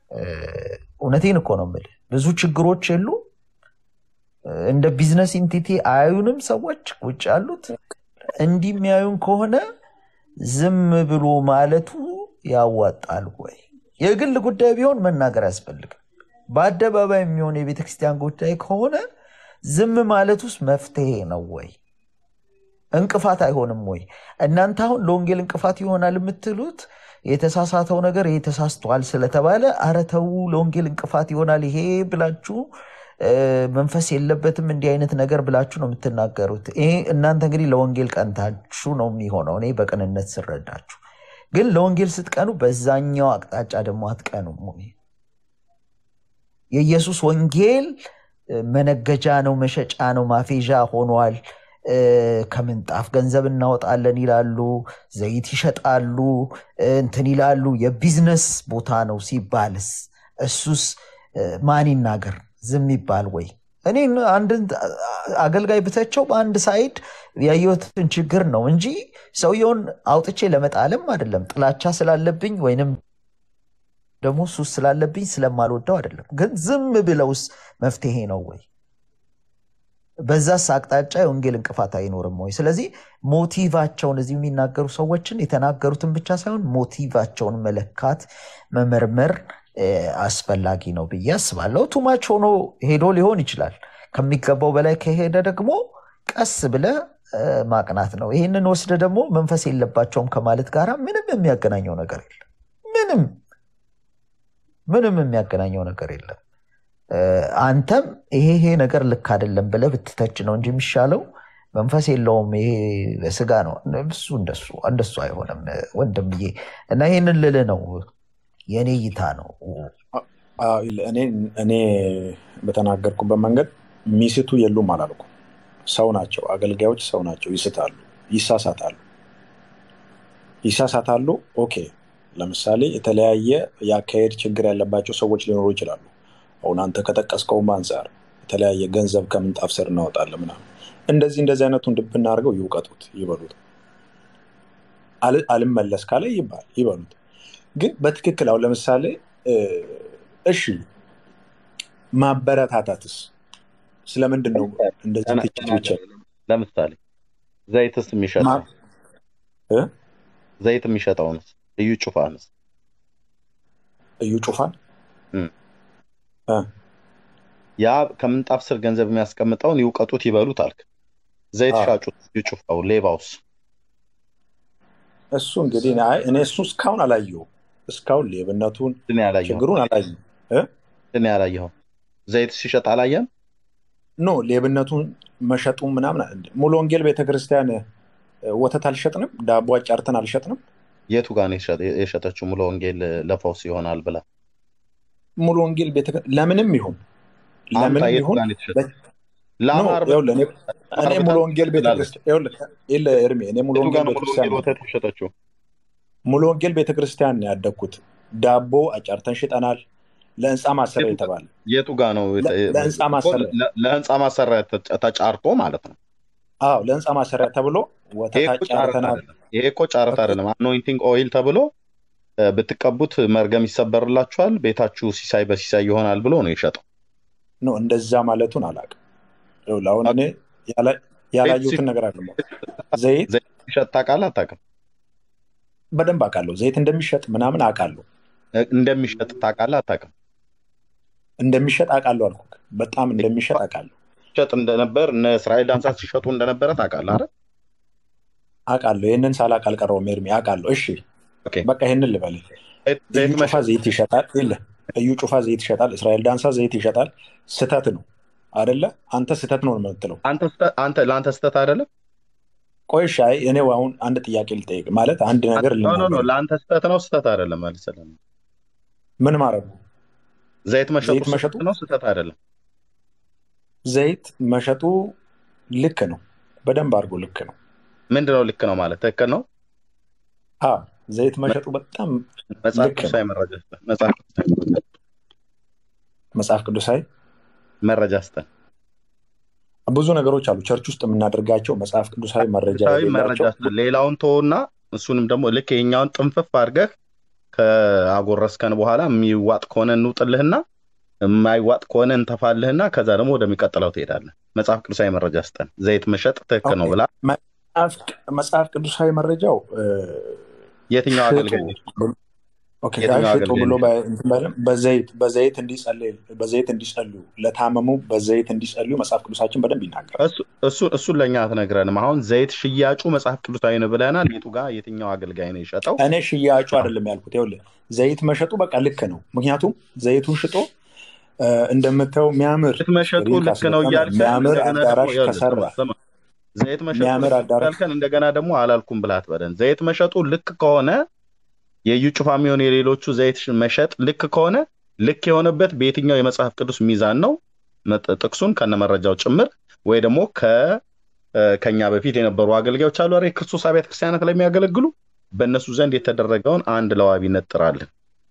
እ፣ እውነቴን እኮ ነው የምልህ ብዙ ችግሮች የሉ እንደ ቢዝነስ ኢንቲቲ አያዩንም ሰዎች ውጭ ያሉት እንዲህ የሚያዩን ከሆነ ዝም ብሎ ማለቱ ያዋጣል ወይ? የግል ጉዳይ ቢሆን መናገር አያስፈልግም። በአደባባይ የሚሆን የቤተ ክርስቲያን ጉዳይ ከሆነ ዝም ማለት ውስጥ መፍትሄ ነው ወይ? እንቅፋት አይሆንም ወይ? እናንተ አሁን ለወንጌል እንቅፋት ይሆናል የምትሉት የተሳሳተው ነገር ይሄ ተሳስቷል ስለተባለ አረ ተው ለወንጌል እንቅፋት ይሆናል ይሄ ብላችሁ እ፣ መንፈስ የለበትም እንዲህ አይነት ነገር ብላችሁ ነው የምትናገሩት። ይሄ እናንተ እንግዲህ ለወንጌል ቀንታችሁ ነው የሚሆነው። እኔ በቅንነት ስረዳችሁ፣ ግን ለወንጌል ስትቀኑ በዛኛው አቅጣጫ ደግሞ አትቀኑም ወይ? የኢየሱስ ወንጌል እ፣ መነገጃ ነው፣ መሸጫ ነው፣ ማፌዣ ሆኗል። እ፣ ከምንጣፍ ገንዘብ እናወጣለን ይላሉ፣ ዘይት ይሸጣሉ፣ እ፣ እንትን ይላሉ። የቢዝነስ ቦታ ነው ሲባልስ እሱስ እ፣ ማን ይናገር? ዝም ይባል ወይ? እኔ አንድን አገልጋይ ብተቸው በአንድ ሳይድ ያየሁትን ችግር ነው እንጂ ሰውየውን አውጥቼ ለመጣለም አይደለም። ጥላቻ ስላለብኝ ወይንም ደግሞ ሱስ ስላለብኝ ስለማልወደው አይደለም። ግን ዝም ብለውስ መፍትሄ ነው ወይ? በዛስ አቅጣጫ የወንጌል እንቅፋት አይኖርም ወይ? ስለዚህ ሞቲቫቸውን እዚህ የሚናገሩ ሰዎችን የተናገሩትን ብቻ ሳይሆን ሞቲቫቸውን መለካት መመርመር እ፣ አስፈላጊ ነው ብዬ አስባለሁ። ቱማች ሆኖ ሄዶ ሊሆን ይችላል። ከሚገባው በላይ ከሄደ ደግሞ ቀስ ብለ እ፣ ማቅናት ነው። ይህንን ወስደ ደግሞ መንፈስ የለባቸውም ከማለት ጋር ምንም የሚያገናኘው ነገር የለም። ምንም ምንም የሚያገናኘው ነገር የለም። እ፣ አንተም ይሄ ይሄ ነገር ልክ አይደለም ብለህ ብትተች ነው እንጂ የሚሻለው መንፈስ የለውም ይሄ በስጋ ነው እሱ እንደሱ እንደሱ አይሆንም ወንድምዬ። እና ይህንን ልልህ ነው የእኔ እይታ ነው። አዎ፣ እኔ እኔ በተናገርኩበት መንገድ ሚስቱ የሉም አላልኩ። ሰው ናቸው፣ አገልጋዮች ሰው ናቸው። ይስታሉ፣ ይሳሳታሉ፣ ይሳሳታሉ። ኦኬ፣ ለምሳሌ የተለያየ የአካሄድ ችግር ያለባቸው ሰዎች ሊኖሩ ይችላሉ። አሁን አንተ ከጠቀስከውም አንጻር የተለያየ ገንዘብ ከምንጣፍ ስር እናወጣለን ምናምን፣ እንደዚህ እንደዚህ አይነቱን ድብ እናድርገው፣ ይውቀጡት፣ ይበሉት። አል- አልመለስ ካለ ይባል ይበሉት። ግን በትክክል አሁን ለምሳሌ እ፣ እሺ ማበረታታትስ ስለምንድን ነው እንደዚህ ተና- ትችት ብቻ ተናገር። ለምሳሌ ዘይትስ የሚሸጠው ማ- እ? ዘይት የሚሸጠውንስ እዩ ጩፋንስ እዩ ጩፋን እም። እ፣ ያ ከምንጣፍ ስር ገንዘብ የሚያስቀምጠውን ይውቀጡት ይበሉት አልክ። ዘይት አዎ። ሻጩት እዩ ጩፋው ሌባውስ እሱ እንግዲህ እኔ- አይ፣ እኔ እሱ እስካሁን አላየሁም። እስካሁን ሌብነቱን ድን ያላየኸው ችግሩን አላየሁም። እ? ድን ያላየኸው ዘይት ሲሸጥ አላየም። ኖ ሌብነቱን መሸጡ ምናምን አለ። ሙሉ ወንጌል ቤተክርስቲያን እ፣ ወተት አልሸጥንም፣ ዳቦ አጫርተን አልሸጥንም። የቱ ጋር ነው የሸጠ- የሸጠችው ሙሉ ወንጌል ለፈውስ ይሆናል ብላ ሙሉ ወንጌል ቤተ ለምንም ይሁን አምጣ ለምንም የቱ ይሁን ጋር ነው የተሸጠው? በ- ኖ ለአማር ይኸውልህ፣ እኔ እኔ አርብታ ሙሉ ወንጌል ትላለች። ቤተክርስቲያን ይኸውልህ፣ ይኸውልህ ኤርሚ እኔ ሙሉ የቱ ጋር ወንጌል ነው ሙሉ ቤተክርስቲያን ወንጌል ወተት የሸጠችው? ሙሉ ወንጌል ቤተክርስቲያን ነው ያደግኩት። ዳቦ አጫርተን ሽጠናል። ለህንፃ ማሰሪያ የቱ የተባለ የቱ ጋር ነው ለ- ለህንፃ ማሰሪያ ለ- ለህንፃ ማሰሪያ ተ- ተጫርቶ ማለት ነው። አዎ ለህንፃ ማሰሪያ ተብሎ ይሄ ወተት እኮ ጫረታ አጫርተናል። አይደለም። ይሄ እኮ ጫረታ አይደለም። አኖይንቲንግ ኦይል ተብሎ እ፣ ብትቀቡት መርገም ይሰበርላችኋል፣ ቤታችሁ ሲሳይ በሲሳይ ይሆናል ብሎ ነው የሸጠው። ኖ እንደዛ ማለቱን አላውቅም። ይኸውልህ አሁን እኔ ያላ- ያላየሁትን ነገር አለ። ዘይት ዘይት ሲሸጥ ታውቃለህ አታውቅም? በደንብ አውቃለሁ። ዘይት እንደሚሸጥ ምናምን አውቃለሁ። እ፣ እንደሚሸጥ ታውቃለህ አታውቅም? እንደሚሸጥ አውቃለሁ አልኩህ። በጣም እንደሚሸጥ አውቃለሁ ሲሸጥ እንደነበር እነ እስራኤል ዳንሳ ሲሸጡ እንደነበረ ታውቃለህ አይደል? አውቃለሁ። ይህንን ሳላውቅ አልቀረውም ኤርሚ፣ አውቃለሁ። እሺ ኦኬ። በቃ ይህንን ልበልህ። ዘይት- እዩ ዘይት ጩፋ መሸጥ ዘይት ይሸጣል። የለህ እዩ ጩፋ ዘይት ይሸጣል። እስራኤል ዳንሳ ዘይት ይሸጣል። ስተት ነው አደለ? አንተ ስተት ነው የምትለው። አንተ ስህተት- አንተ ለአንተ ስህተት አይደለም። ቆይ እሺ፣ አይ እኔ አሁን አንድ ጥያቄ ልጠይቅ። ማለት አንድ ነገር ኖ ኖ ኖ ልናገር። ለአንተ ስህተት ነው ስህተት አይደለም መልስልህ። ምን ማድረጉ? ዘይት መሸጡ ዘይት መሸጡ ስህተት ነው ስህተት አይደለም። ዘይት መሸጡ ልክ ነው። በደንብ አድርጎ ልክ ነው። ምንድነው ልክ ነው ማለት ትክክል ነው። አዎ ዘይት መሸጡ በጣም መጽሐፍ ልክ ነው። ቅዱሳዊ መረጃ ስጠን። መጽሐፍ ቅዱሳዊ መረጃ መጽሐፍ ቅዱሳዊ መረጃ ስጠን። ብዙ ነገሮች አሉ። ቸርች ውስጥ የምናደርጋቸው መጽሐፍ ቅዱሳዊ መረጃ ቅዱሳዊ መረጃ የሌላቸው ስጠን። ሌላውን ተወውና እሱንም ደግሞ ልክ የኛውን ጥንፍፍ አድርገህ ከአጎረስከን በኋላ የሚዋጥ ከሆነ እንውጥልህና የማይዋጥ ከሆነ እንተፋልህና ከዛ ደግሞ ወደሚቀጥለው ትሄዳለህ። መጽሐፍ ቅዱሳዊ መረጃ ስጠን። ዘይት መሸጥ ትክክል ነው ኦኬ። ብላ መጽሐፍ መጽሐፍ ቅዱሳዊ መረጃው እ፣ የትኛው ሽጡ አገልጋይ ነች? ኦኬ፣ አይ የትኛው ሽጡ አገልጋይ ብሎ ነች? በ- እንትን ባይልም በዘይት በዘይት እንዲጸልይ በዘይት እንዲጸልዩ ለታመሙ በዘይት እንዲጸልዩ መጽሐፍ ቅዱሳችን በደንብ ይናገራል። እሱ እሱ- እሱን ለእኛ አትነግረንም። አሁን ዘይት ሽያጩ መጽሐፍ ቅዱሳዊ ነው ብለናል። የቱ ጋር የትኛው አገልጋይ ነው የሸጠው? እኔ ሽያጩ አይደለም ያልኩት። ይኸውልህ ዘይት መሸጡ በቃ ልክ ነው። ምክንያቱም ዘይቱን ሽጦ እ፣ እንደምታየው የሚያምር ዘይት መሸጡ ስክሪን ልክ ነው ካስገጠመ እያልከን የሚያምር እንደገና ደግሞ አዳራሽ ይኸውልህ ከሰራ ስማ ስማ፣ ዘይት መሸጡ የሚያምር ልክ ነው አዳራሽ እያልከን እንደገና ደግሞ አላልኩም ብላት በለን። ዘይት መሸጡ ልክ ከሆነ የዩ ጩፋ የሚሆን የሌሎቹ ዘይት ሽ- መሸጥ ልክ ከሆነ ልክ የሆነበት በየትኛው የመጽሐፍ ቅዱስ ሚዛን ነው? መጥ- ጥቅሱን ከነመረጃው ጭምር ወይ ደግሞ ከ እ፣ ከኛ በፊት የነበሩ አገልጋዮች አሉ አይደል? የክርስቶስ አብያተ ክርስቲያናት ላይ የሚያገለግሉ በእነሱ ዘንድ የተደረገውን አንድ ለዋቢነት ጥራልን።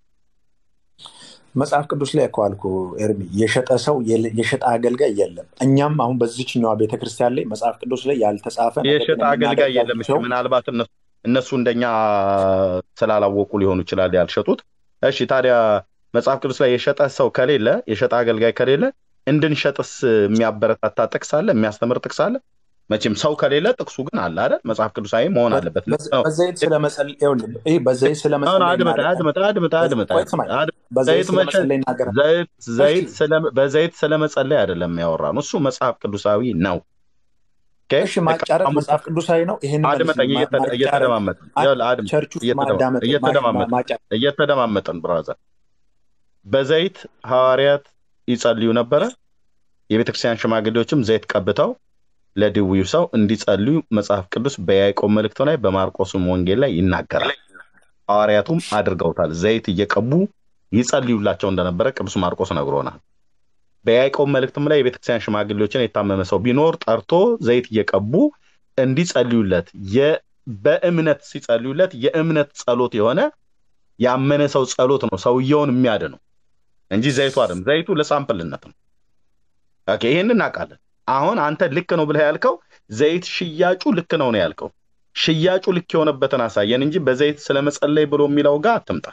መጽሐፍ ቅዱስ ላይ እኮ አልኩህ ኤርሚ፣ የሸጠ ሰው የለ- የሸጠ አገልጋይ የለም። እኛም አሁን በዚችኛዋ ቤተክርስቲያን ላይ መጽሐፍ ቅዱስ ላይ ያልተጻፈ ነገር የሸጠ ግን አገልጋይ የለም። እሺ የምናደርጋቸው ምናልባት እነሱ እነሱ እንደኛ ስላላወቁ ሊሆኑ ይችላል ያልሸጡት። እሺ ታዲያ መጽሐፍ ቅዱስ ላይ የሸጠ ሰው ከሌለ የሸጠ አገልጋይ ከሌለ እንድንሸጥስ የሚያበረታታ ጥቅስ አለ? የሚያስተምር ጥቅስ አለ? መቼም ሰው ከሌለ ጥቅሱ ግን አለ አይደል? መጽሐፍ ቅዱሳዊ መሆን አለበት። ልክ ነው። በዘይት ስለመጸለይ ይኸውልህ፣ ይህ በዘይት አሁን ስለመጸለይ አድምጠኝ ይናገራል። አድምጠኝ አድምጠኝ አድምጠኝ ቆይ ስማኝ፣ አድምጠኝ። በዘይት ዘይት መሸጥ ስለመጸለይ ይናገራል። ዘይት እሺ ዘይት ስለ- በዘይት ስለመጸለይ አይደለም ያወራ ነው። እሱ መጽሐፍ ቅዱሳዊ ነው። ኦኬ? እሺ፣ ማጫረት ተቃውሞ መጽሐፍ ቅዱሳዊ ነው። ይህን አድምጠኝ፣ መልስልኝ። ማ- እየተ- ማጫረት እየተደማመጥን አንድ ይኸውልህ፣ አድምጥ፣ ቸርች ውስጥ እየተደማ- ማዳመጥ ማ- ማ- እየተደማመጥን ማጫረት እየተደማመጥን ብራዘር በዘይት ሐዋርያት ይጸልዩ ነበረ። የቤተክርስቲያን ሽማግሌዎችም ዘይት ቀብተው ለድውዩ ሰው እንዲጸልዩ መጽሐፍ ቅዱስ በያዕቆብ መልእክቱ ላይ በማርቆስም ወንጌል ላይ ይናገራል። ሐዋርያቱም አድርገውታል። ዘይት እየቀቡ ይጸልዩላቸው እንደነበረ ቅዱስ ማርቆስ ነግሮናል። በያዕቆብ መልእክትም ላይ የቤተክርስቲያን ሽማግሌዎችን የታመመ ሰው ቢኖር ጠርቶ ዘይት እየቀቡ እንዲጸልዩለት የ- በእምነት ሲጸልዩለት የእምነት ጸሎት የሆነ ያመነ ሰው ጸሎት ነው ሰውየውን የሚያድነው እንጂ ዘይቱ አይደለም። ዘይቱ ለሳምፕልነት ነው። ኦኬ፣ ይሄን እናውቃለን። አሁን አንተ ልክ ነው ብለህ ያልከው ዘይት ሽያጩ ልክ ነው ነው ያልከው። ሽያጩ ልክ የሆነበትን አሳየን እንጂ በዘይት ስለመጸለይ ብሎ የሚለው ጋር አትምጣ።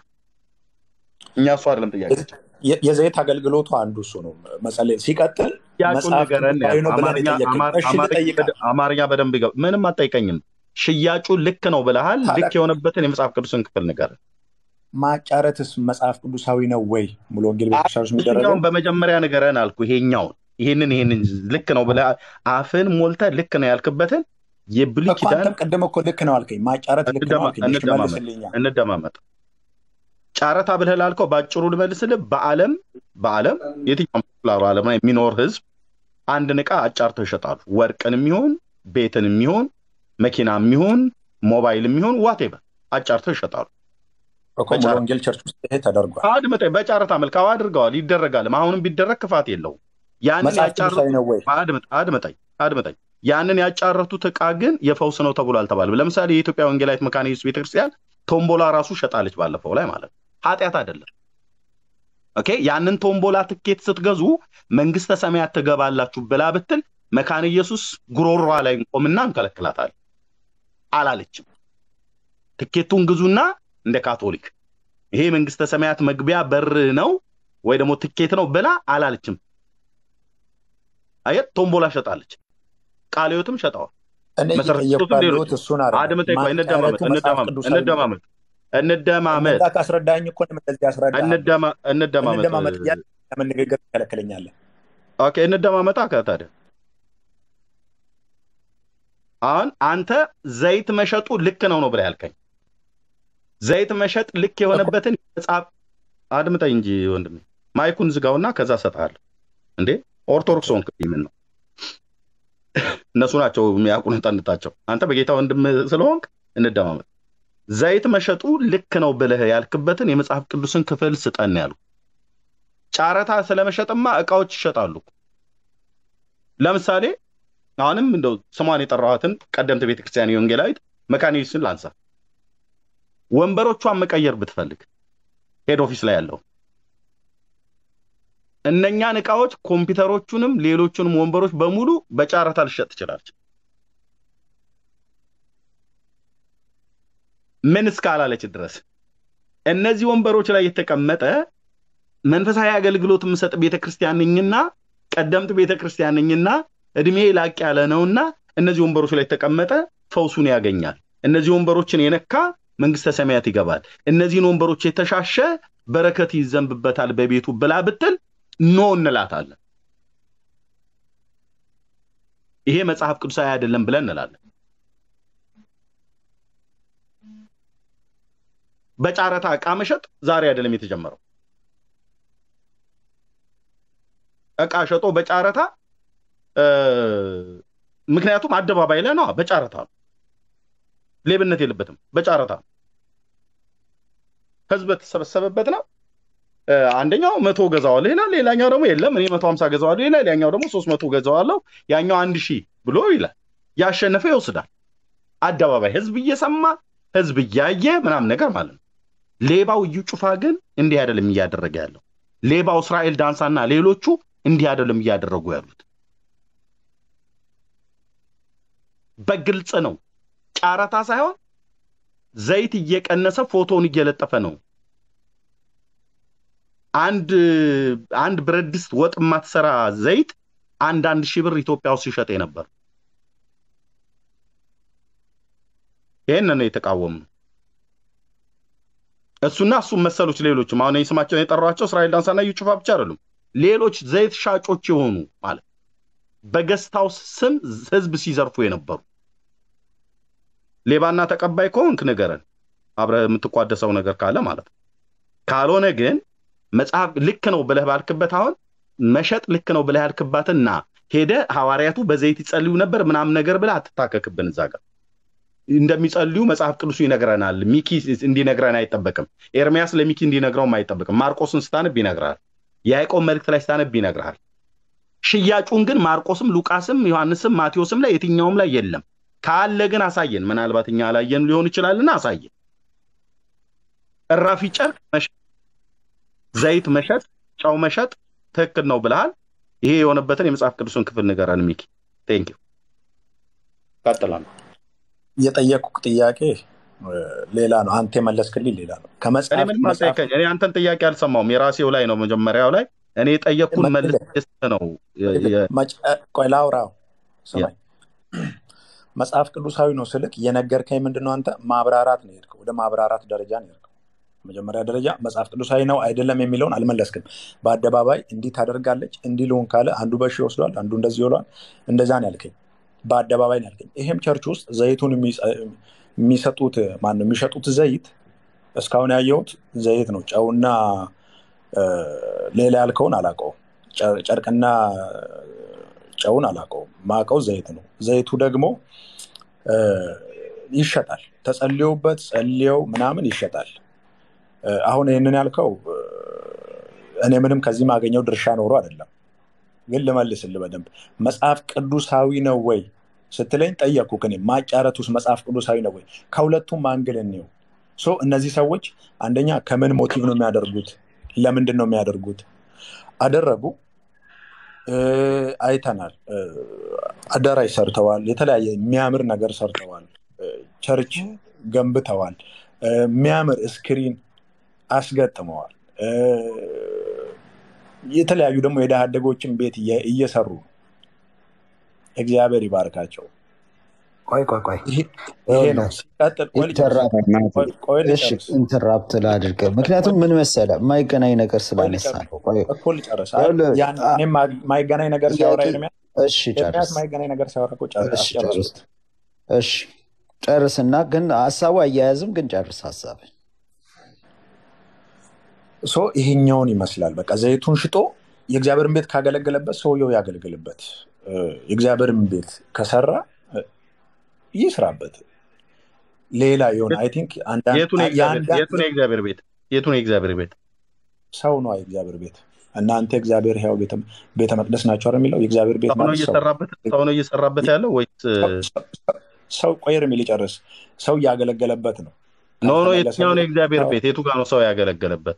እኛ እሱ አይደለም ጥያቄ። የ- የዘይት አገልግሎቱ አንዱ እሱ ነው። መጸለይ ሲቀጥል ሽያጩን መጽሐፍ ንገረን ቅዱሳዊ ነው ብለን አማርኛ የጠየቀኝ አማር- እሺ አማርኛ ልጠይቃል በደ- አማርኛ በደንብ ይገባ። ምንም አጠይቀኝም። ሽያጩ ልክ ነው ብለሃል። ታዲያ ልክ የሆነበትን የመጽሐፍ ቅዱስን ክፍል ንገረን። ማጫረትስ መጽሐፍ ቅዱሳዊ ነው ወይ? ሙሉ ወንጌል ቤተክርስቲያን ውስጥ የሚደረገው ይሄኛውን በመጀመሪያ ንገረን አልኩ። ይሄኛውን ይሄንን ይሄንን ልክ ነው ብለህ አፍን ሞልተህ ልክ ነው ያልክበትን የብሉይ እኮ ኪዳን አንተም ቅድም እኮ ልክ ነው አልከኝ። ማጫረት ልክ ነው እንደማ- አልከኝ። እሺ እንደማመጥ መልስልኛ። እንደማመጥ ጨረታ ብለህ ላልከው በአጭሩ ልመልስልህ። በዓለም በዓለም የትኛውም ላሩ ዓለም ላይ የሚኖር ህዝብ አንድን ዕቃ አጫርተው ይሸጣሉ። ወርቅን የሚሆን ቤትን የሚሆን መኪና የሚሆን ሞባይል የሚሆን ዋቴቨር አጫርተው ይሸጣሉ። እኮ ሙሉ በጨረታ ወንጌል ቸርች ውስጥ ይሄ ተደርጓል። አድምጠኝ፣ በጨረታ መልካው አድርገዋል፣ ይደረጋልም። አሁንም ቢደረግ ክፋት የለውም። ያንን መጽሐፍ ያጫረቱ ቅዱሳዊ ነው ወይ? አድምጥ አድምጠኝ አድምጠኝ ያንን ያጫረቱት ዕቃ ግን የፈውስ ነው ተብሎ አልተባለም። ለምሳሌ የኢትዮጵያ ወንጌላዊት መካነ ኢየሱስ ቤተክርስቲያን ቶምቦላ ራሱ ሸጣለች ባለፈው ላይ ማለት ነው። ኃጢአት አይደለም። ኦኬ ያንን ቶምቦላ ትኬት ስትገዙ መንግስተ ሰማያት ትገባላችሁ ብላ ብትል መካነ ኢየሱስ ጉሮሯ ላይ እንቆምና እንከለክላታለን። አላለችም። ትኬቱን ግዙና እንደ ካቶሊክ ይሄ መንግስተ ሰማያት መግቢያ በር ነው ወይ ደግሞ ትኬት ነው ብላ አላለችም። አየት ቶምቦላ ሸጣለች። ቃለ ሕይወትም ሸጠዋል። እኔ መሰረተ እየጠየኩ ክርስቶስም ሌሎች ያለሁት እሱን አይደለም። አድምጠኝ፣ ቆይ እንደማመጥ ማጫረቱ መጽሐፍ እንደማመጥ ቅዱሳዊ ነው ወይ? እንደማመጥ እንደማመጥ እንደዛ ካስረዳኝ እኮ እኔም እንደዚህ አስረዳሃለሁ። እንደማ- እንደማመጥ እንደማመጥ እያለ ለምን ንግግር ትከለክለኛለህ? ኦኬ እንደማመጣ ከታዲያ አሁን አንተ ዘይት መሸጡ ልክ ነው ነው ብለህ ያልከኝ ዘይት መሸጥ ልክ የሆነበትን መጽሐፍ አድምጠኝ እንጂ ወንድሜ ማይኩን ዝጋውና ከዛ እሰጥሃለሁ እንዴ ኦርቶዶክስ ሆንክ ምን ነው እነሱ ናቸው የሚያቁነጠንጣቸው አንተ በጌታ ወንድም ስለሆንክ እንደማመጥ ዘይት መሸጡ ልክ ነው ብለህ ያልክበትን የመጽሐፍ ቅዱስን ክፍል ስጠን ያሉ ጨረታ ስለመሸጥማ እቃዎች ይሸጣሉ ለምሳሌ አሁንም እንደው ስሟን የጠራኋትን ቀደምት ቤተክርስቲያን የወንጌላዊት መካነ ኢየሱስን ላንሳ ወንበሮቿን መቀየር ብትፈልግ ሄድ ኦፊስ ላይ ያለው እነኛን እቃዎች ኮምፒውተሮቹንም ሌሎቹንም ወንበሮች በሙሉ በጨረታ ልሸጥ ትችላለች ምን እስካላለች ድረስ እነዚህ ወንበሮች ላይ የተቀመጠ መንፈሳዊ አገልግሎት የምሰጥ ቤተክርስቲያን ነኝና ቀደምት ቤተክርስቲያን ነኝና እድሜ ላቅ ያለ ነውና እነዚህ ወንበሮች ላይ የተቀመጠ ፈውሱን ያገኛል። እነዚህ ወንበሮችን የነካ መንግስተ ሰማያት ይገባል። እነዚህን ወንበሮች የተሻሸ በረከት ይዘንብበታል በቤቱ ብላ ብትል ኖ እንላታለን። ይሄ መጽሐፍ ቅዱሳዊ አይደለም ብለን እንላለን። በጨረታ ዕቃ መሸጥ ዛሬ አይደለም የተጀመረው። ዕቃ ሸጦ በጨረታ ምክንያቱም አደባባይ ላይ ነው፣ በጨረታ ነው። ሌብነት የለበትም፣ በጨረታ ነው። ህዝብ በተሰበሰበበት ነው። አንደኛው መቶ ገዛዋለሁ ይላል፣ ሌላኛው ደግሞ የለም እኔ መቶ ሀምሳ ገዛዋለሁ ይላል፣ ያኛው ደግሞ ሶስት መቶ ገዛዋለሁ፣ ያኛው አንድ ሺህ ብሎ ይላል። ያሸነፈ ይወስዳል። አደባባይ ህዝብ እየሰማ ህዝብ እያየ ምናምን ነገር ማለት ነው። ሌባው እዩ ጩፋ ግን እንዲህ አይደለም እያደረገ ያለው። ሌባው እስራኤል ዳንሳና ሌሎቹ እንዲህ አይደለም እያደረጉ ያሉት። በግልጽ ነው። ጨረታ ሳይሆን ዘይት እየቀነሰ ፎቶውን እየለጠፈ ነው። አንድ አንድ ብረት ድስት ወጥ የማትሰራ ዘይት አንድ አንድ ሺህ ብር ኢትዮጵያ ውስጥ ሲሸጥ ነበር። ይህን ነው የተቃወምነው። እሱና እሱም መሰሎች ሌሎችም አሁን ስማቸውን የጠሯቸው እስራኤል ዳንሳና እዩ ጩፋ ብቻ አይደሉም። ሌሎች ዘይት ሻጮች የሆኑ ማለት በገስታው ስም ህዝብ ሲዘርፉ የነበሩ ሌባና ተቀባይ ከሆንክ ንገረን፣ አብረህ የምትቋደሰው ነገር ካለ ማለት ነው። ካልሆነ ግን መጽሐፍ ልክ ነው ብለህ ባልክበት አሁን መሸጥ ልክ ነው ብለህ ያልክባትና ሄደ ሐዋርያቱ በዘይት ይጸልዩ ነበር ምናምን ነገር ብለህ አትታከክብን። እዛ ጋር እንደሚጸልዩ መጽሐፍ ቅዱሱ ይነግረናል። ሚኪ እንዲነግረን አይጠበቅም። ኤርሚያስ ለሚኪ እንዲነግረውም አይጠበቅም። ማርቆስን ስታነብ ይነግርሃል። የያዕቆብ መልእክት ላይ ስታነብ ይነግርሃል። ሽያጩን ግን ማርቆስም ሉቃስም ዮሐንስም ማቴዎስም ላይ የትኛውም ላይ የለም። ካለ ግን አሳየን። ምናልባት እኛ አላየን ሊሆን ይችላልና አሳየን። እራፊ ጨርቅ መሸጥ፣ ዘይት መሸጥ፣ ጨው መሸጥ ትክክል ነው ብለሃል። ይሄ የሆነበትን የመጽሐፍ ቅዱስን ክፍል ንገረን ሚኪ። ቴንክ ዩ ቀጥላለሁ። የጠየቁህ ጥያቄ ሌላ ነው። አንተ የመለስክልኝ ሌላ ነው። እኔ ከመጽሐፍ ምንም መጽሐፍ አልጠየቀኝ። እኔ አንተን ጥያቄ አልሰማውም። የራሴው ላይ ነው መጀመሪያው ላይ እኔ የጠየቅኩን መልስ ነው የ- የ- መጭ- ቆይ ላውራው ያ ስማኝ። መጽሐፍ ቅዱሳዊ ነው ስልክ የነገርከኝ ምንድን ነው? አንተ ማብራራት ነው የሄድከው፣ ወደ ማብራራት ደረጃ ነው የሄድከው። መጀመሪያ ደረጃ መጽሐፍ ቅዱሳዊ ነው አይደለም የሚለውን አልመለስክም። በአደባባይ እንዲህ ታደርጋለች እንዲህ ልሆን ካለ አንዱ በሺ ይወስዷል፣ አንዱ እንደዚህ ይውሏል። እንደዛ ነው ያልከኝ። በአደባባይ ነው ያልከኝ። ይሄም ቸርች ውስጥ ዘይቱን የሚጸ- የሚሰጡት ማን ነው የሚሸጡት ዘይት እስካሁን ያየሁት ዘይት ነው። ጨውና እ፣ ሌላ ያልከውን አላውቀውም። ጨ- ጨርቅና ጨውን አላውቀውም። ማውቀው ዘይት ነው። ዘይቱ ደግሞ እ፣ ይሸጣል። ተጸልዮበት ጸልየው ምናምን ይሸጣል። እ፣ አሁን ይህንን ያልከው እ፣ እኔ ምንም ከዚህ ማገኘው ድርሻ ኖሮ አይደለም፣ ግን ልመልስልህ በደንብ መጽሐፍ ቅዱሳዊ ነው ወይ ስትለኝ ጠየቅኩህ። እኔ ማጫረት ውስጥ መጽሐፍ ቅዱሳዊ ነው ወይ? ከሁለቱም አንግል እንየው። ሶ እነዚህ ሰዎች አንደኛ ከምን ሞቲቭ ነው የሚያደርጉት? ለምንድን ነው የሚያደርጉት? አደረጉ እ፣ አይተናል። እ፣ አዳራሽ ሰርተዋል። የተለያየ የሚያምር ነገር ሰርተዋል። እ፣ ቸርች ገንብተዋል። እ፣ የሚያምር ስክሪን አስገጥመዋል። እ፣ የተለያዩ ደግሞ የድሃ አደጎችን ቤት እየ- እየሰሩ ነው። እግዚአብሔር ይባርካቸው። ቆይ ቆይ ቆይ ይሄ ይሄ ነው። ይኸውልህ ሲቀጥል ቆይ ልጨርስ፣ ኢንተራፕት ቆይ ቆይ እሺ ልጨርስ፣ ኢንተራፕት ላድርግ። ምክንያቱም ምን መሰለ የማይገናኝ ነገር ቆይ ስላነሳ ልጨርስ ነው። ቆይ እኮ ልጨርስ። አይ ይኸውልህ ያን አ- እኔም ማ- ማይገናኝ ነገር ሲያወራ ጥያቄ ኤርሚያስ እሺ ኤርሚያስ ጨርስ ማይገናኝ ነገር ሲያወራ እኮ ጨር- እሺ ጨርስ አስጨረስኩት። እሺ ጨርስና ግን ሀሳቡ አያያዝም ግን ጨርስ ሀሳብ ሶ ይሄኛውን ይመስላል። በቃ ዘይቱን ሽጦ የእግዚአብሔርን ቤት ካገለገለበት ሰውየው ያገልግልበት። እ፣ የእግዚአብሔርን ቤት ከሰራ እ፣ ይስራበት። ሌላ የሆነ አይ ቲንክ አንዳንድ የቱን የእግዚአብሔር የአንዳንድ የቱን የእግዚአብሔር ቤት የቱን የእግዚአብሔር ቤት ሰው ነው የእግዚአብሔር ቤት። እናንተ እግዚአብሔር ሕያው ቤተ ቤተ መቅደስ ናቸው አይደል የሚለው የእግዚአብሔር ቤት ሰው ነው ማለት ሰው እየሰራበት ሰው ነው እየሰራበት ያለው ወይስ ሰው- ሰው- ሰው ቆየር የሚል ይጨርስ ሰው እያገለገለበት ነው። ኖ ኖ የትኛው ነው ካልተመለሰልህ የእግዚአብሔር ቤት የቱ ጋር ነው ሰው ያገለገለበት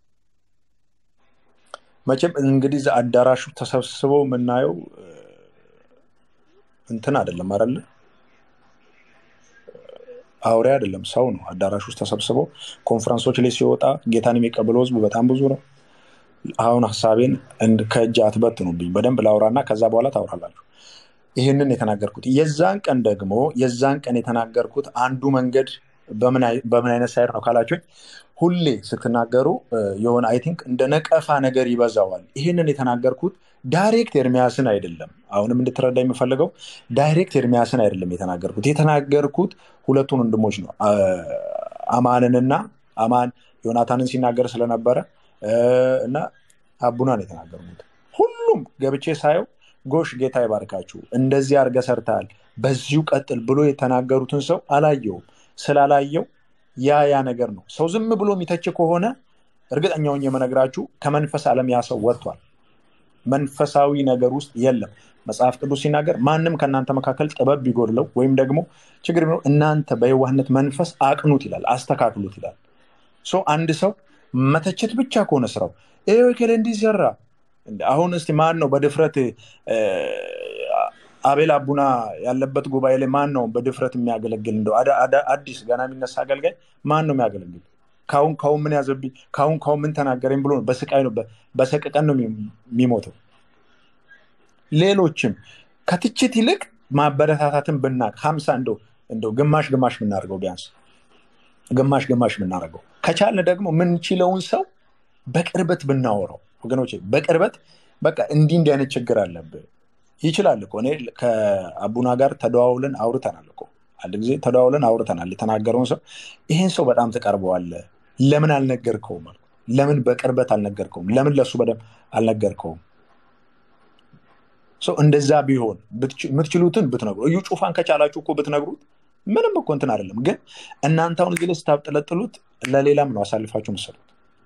መቼም እንግዲህ እዛ አዳራሹ ተሰብስበው የምናየው እ፣ እንትን አይደለም አይደለ አውሬ አይደለም፣ ሰው ነው። አዳራሽ ውስጥ ተሰብስበው ኮንፈረንሶች ላይ ሲወጣ ጌታን የሚቀበለው ህዝብ በጣም ብዙ ነው። አሁን ሀሳቤን እንድ- ከእጅ አትበትኑብኝ። በደንብ ላውራና ከዛ በኋላ ታውራላችሁ። ይህንን የተናገርኩት የዛን ቀን ደግሞ የዛን ቀን የተናገርኩት አንዱ መንገድ በምን አይ- በምን አይነት ሳይር ነው ካላችሁኝ፣ ሁሌ ስትናገሩ እ፣ የሆነ አይ ቲንክ እንደ ነቀፋ ነገር ይበዛዋል። ይህንን የተናገርኩት ዳይሬክት ኤርሚያስን አይደለም። አሁንም እንድትረዳ የምፈልገው ዳይሬክት ኤርሚያስን አይደለም የተናገርኩት። የተናገርኩት ሁለቱን ወንድሞች ነው፣ አ- አማንንና አማን ዮናታንን ሲናገር ስለነበረ እ፣ እና አቡናን የተናገርኩት ሁሉም ገብቼ ሳየው ጎሽ ጌታ ይባርካችሁ፣ እንደዚህ አድርገህ ሰርተሃል፣ በዚሁ ቀጥል ብሎ የተናገሩትን ሰው አላየውም። ስላላየው ያ ያ ነገር ነው። ሰው ዝም ብሎ የሚተች ከሆነ እርግጠኛውን የመነግራችሁ ከመንፈስ ዓለም ያ ሰው ወጥቷል። መንፈሳዊ ነገር ውስጥ የለም። መጽሐፍ ቅዱስ ሲናገር ማንም ከእናንተ መካከል ጥበብ ቢጎድለው ወይም ደግሞ ችግር ቢኖር እናንተ በየዋህነት መንፈስ አቅኑት ይላል፣ አስተካክሉት ይላል። ሶ አንድ ሰው መተቸት ብቻ ከሆነ ስራው ይሄ ከሌ እንዲህ ሰራ እንደ አሁን እስቲ ማን ነው በድፍረት እ፣ አቤል አቡና ያለበት ጉባኤ ላይ ማን ነው በድፍረት የሚያገለግል? እንደው አዳ- አዳ- አዲስ ገና የሚነሳ አገልጋይ ማን ነው የሚያገለግል? ካሁን ካሁን ምን ያዘብኝ፣ ካሁን ካሁን ምን ተናገረኝ ብሎ ነው በስቃይ ነው በ- በሰቀቀን ነው የሚ- የሚሞተው። ሌሎችም ከትችት ይልቅ ማበረታታትን ብናቅ ሀምሳ እንደው እንደው ግማሽ ግማሽ ብናደርገው ቢያንስ ግማሽ ግማሽ ብናደርገው ከቻልን ደግሞ ምንችለውን ሰው በቅርበት ብናወራው ወገኖች፣ በቅርበት በቃ እንዲህ እንዲህ አይነት ችግር አለብህ ይችላል እኮ እኔ ከአቡና ጋር ተደዋውለን አውርተናል እኮ አንድ ጊዜ ተደዋውለን አውርተናል። የተናገረውን ሰው ይህን ሰው በጣም ትቀርበዋለህ፣ ለምን አልነገርከውም? አልኩት። ለምን በቅርበት አልነገርከውም? ለምን ለሱ በደንብ አልነገርከውም? ሰው እንደዛ ቢሆን ብትች- የምትችሉትን ብትነግሩ እዩ ጩፋን ከቻላችሁ እኮ ብትነግሩት ምንም እኮ እንትን አይደለም። ግን እናንተ አሁን እዚህ ላይ ስታብጠለጥሉት ለሌላም ነው አሳልፋችሁ ምሰሉት።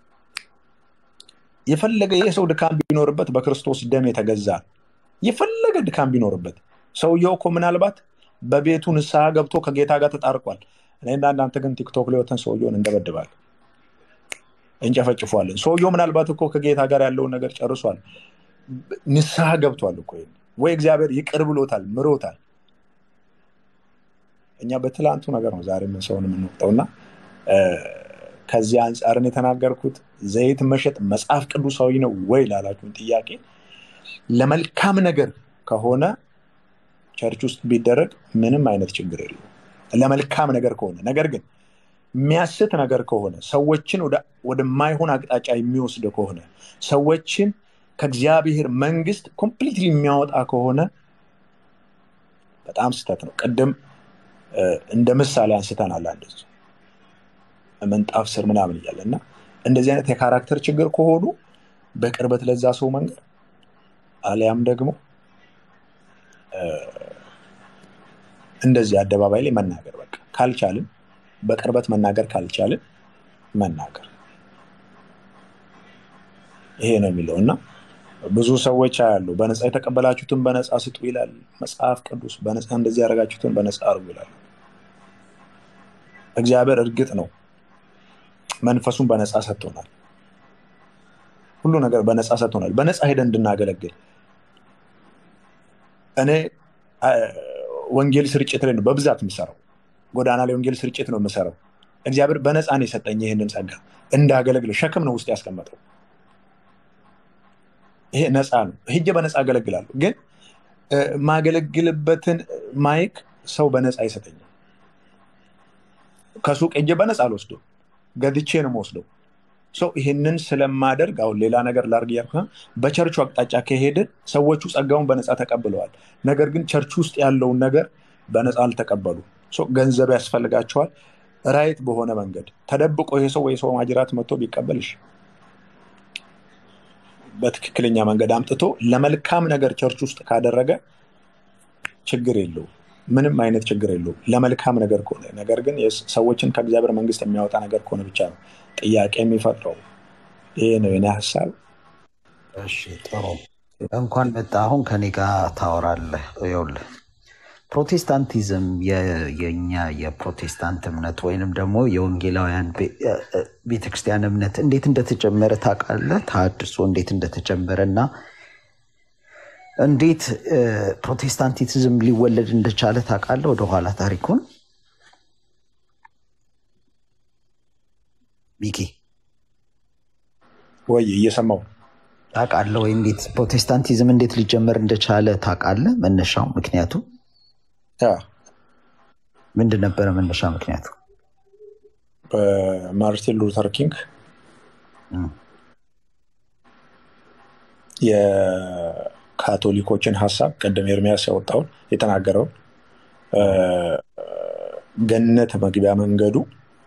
የፈለገ ይህ ሰው ድካም ቢኖርበት በክርስቶስ ደም የተገዛ ነው። የፈለገ ድካም ቢኖርበት ሰውየው እኮ ምናልባት በቤቱ ንስሐ ገብቶ ከጌታ ጋር ተጣርቋል። እኔና እናንተ ግን ቲክቶክ ላይ ወተን ሰውየውን እንደበድባለን፣ እንጨፈጭፏለን። ሰውየው ምናልባት እኮ ከጌታ ጋር ያለውን ነገር ጨርሷል። ንስሐ ገብቷል እኮ ወይ እግዚአብሔር ይቅር ብሎታል፣ ምሮታል። እኛ በትላንቱ ነገር ነው ዛሬ ምን ሰውን የምንወቅጠው እና እ፣ ከዚህ አንጻርን የተናገርኩት ዘይት መሸጥ መጽሐፍ ቅዱሳዊ ነው ወይ ላላችሁን ጥያቄ ለመልካም ነገር ከሆነ ቸርች ውስጥ ቢደረግ ምንም አይነት ችግር የለውም። ለመልካም ነገር ከሆነ ነገር ግን የሚያስት ነገር ከሆነ ሰዎችን ወደ- ወደማይሆን አቅጣጫ የሚወስድ ከሆነ ሰዎችን ከእግዚአብሔር መንግስት ኮምፕሊትሊ የሚያወጣ ከሆነ በጣም ስህተት ነው። ቅድም እ፣ እንደ ምሳሌ አንስተናል። አንድ ሰው ምንጣፍ ስር ምናምን እያለ እና እንደዚህ አይነት የካራክተር ችግር ከሆኑ በቅርበት ለዛ ሰው መንገር አሊያም ደግሞ እ፣ እንደዚህ አደባባይ ላይ መናገር በቃ ካልቻልን በቅርበት መናገር ካልቻልን መናገር ይሄ ነው የሚለው እና ብዙ ሰዎች አያሉ በነፃ የተቀበላችሁትን በነፃ ስጡ ይላል መጽሐፍ ቅዱስ። በነፃ እንደዚህ ያደረጋችሁትን በነፃ አርጉ ይላል እግዚአብሔር። እርግጥ ነው መንፈሱን በነፃ ሰጥቶናል። ሁሉ ነገር በነፃ ሰጥቶናል። በነፃ ሄደን እንድናገለግል እኔ አ፣ ወንጌል ስርጭት ላይ ነው በብዛት የምሰራው። ጎዳና ላይ ወንጌል ስርጭት ነው የምሰራው። እግዚአብሔር በነፃ ነው የሰጠኝ ይህንን ጸጋ እንዳገለግል ሸክም ነው ውስጥ ያስቀመጠው። ይሄ ነፃ ነው። ሄጄ በነፃ አገለግላለሁ። ግን እ፣ ማገለግልበትን ማይክ ሰው በነፃ አይሰጠኝም። ከሱቅ ሄጄ በነፃ አልወስደው፣ ገዝቼ ነው የምወስደው። ሰው ይህንን ስለማደርግ አሁን ሌላ ነገር ላርግ እያልኩ ሳይሆን በቸርቹ አቅጣጫ ከሄድን ሰዎቹ ጸጋውን በነፃ ተቀብለዋል። ነገር ግን ቸርቹ ውስጥ ያለውን ነገር በነፃ አልተቀበሉ። ሰው ገንዘብ ያስፈልጋቸዋል። ራይት በሆነ መንገድ ተደብቆ ይሄ ሰው ወይ ሰው ማጅራት መጥቶ ቢቀበልሽ በትክክለኛ መንገድ አምጥቶ ለመልካም ነገር ቸርች ውስጥ ካደረገ ችግር የለውም። ምንም አይነት ችግር የለውም ለመልካም ነገር ከሆነ። ነገር ግን የስ- ሰዎችን ከእግዚአብሔር መንግስት የሚያወጣ ነገር ከሆነ ብቻ ነው ጥያቄ የሚፈጥረው። ይሄ ነው የኔ ሀሳብ። እሺ ጥሩ እንኳን መጣ። አሁን ከኔ ጋር ታወራለህ። ይኸውልህ ፕሮቴስታንቲዝም የ- የእኛ የፕሮቴስታንት እምነት ወይንም ደግሞ የወንጌላውያን ቤ- እ- እ- ቤተክርስቲያን እምነት እንዴት እንደተጀመረ ታውቃለህ? ተሐድሶ እንዴት እንደተጀመረ እና እንዴት እ፣ ፕሮቴስታንቲዝም ሊወለድ እንደቻለ ታውቃለህ? ወደኋላ ታሪኩን ሚኪ ወይ እየሰማው ታውቃለህ ወይ እንዴት ፕሮቴስታንቲዝም እንዴት ሊጀመር እንደቻለ ታውቃለህ? መነሻው ምክንያቱ ምንድን ነበረ? መነሻ ምክንያቱ በማርቲን ሉተር ኪንግ እም፣ የካቶሊኮችን ሀሳብ ቅድም ኤርሚያስ ያወጣውን የተናገረውን እ፣ ገነት መግቢያ መንገዱ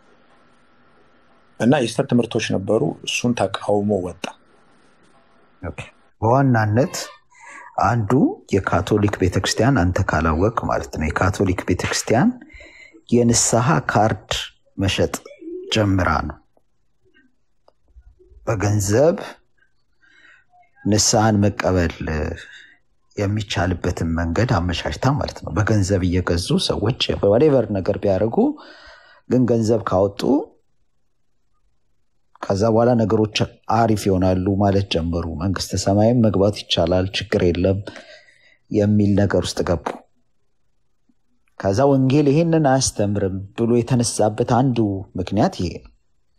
እና የስተት ትምህርቶች ነበሩ። እሱን ተቃውሞ ወጣ። ኦኬ። በዋናነት አንዱ የካቶሊክ ቤተክርስቲያን አንተ ካላወቅ ማለት ነው የካቶሊክ ቤተክርስቲያን የንስሐ ካርድ መሸጥ ጀምራ ነው በገንዘብ ንስሐን መቀበል እ፣ የሚቻልበትን መንገድ አመቻችታ ማለት ነው። በገንዘብ እየገዙ ሰዎች በወሌቨር ነገር ቢያደርጉ ግን ገንዘብ ካወጡ ከዛ በኋላ ነገሮች አሪፍ ይሆናሉ ማለት ጀመሩ። መንግስተ ሰማይም መግባት ይቻላል፣ ችግር የለም የሚል ነገር ውስጥ ገቡ። ከዛ ወንጌል ይሄንን አያስተምርም ብሎ የተነሳበት አንዱ ምክንያት ይሄ ነው።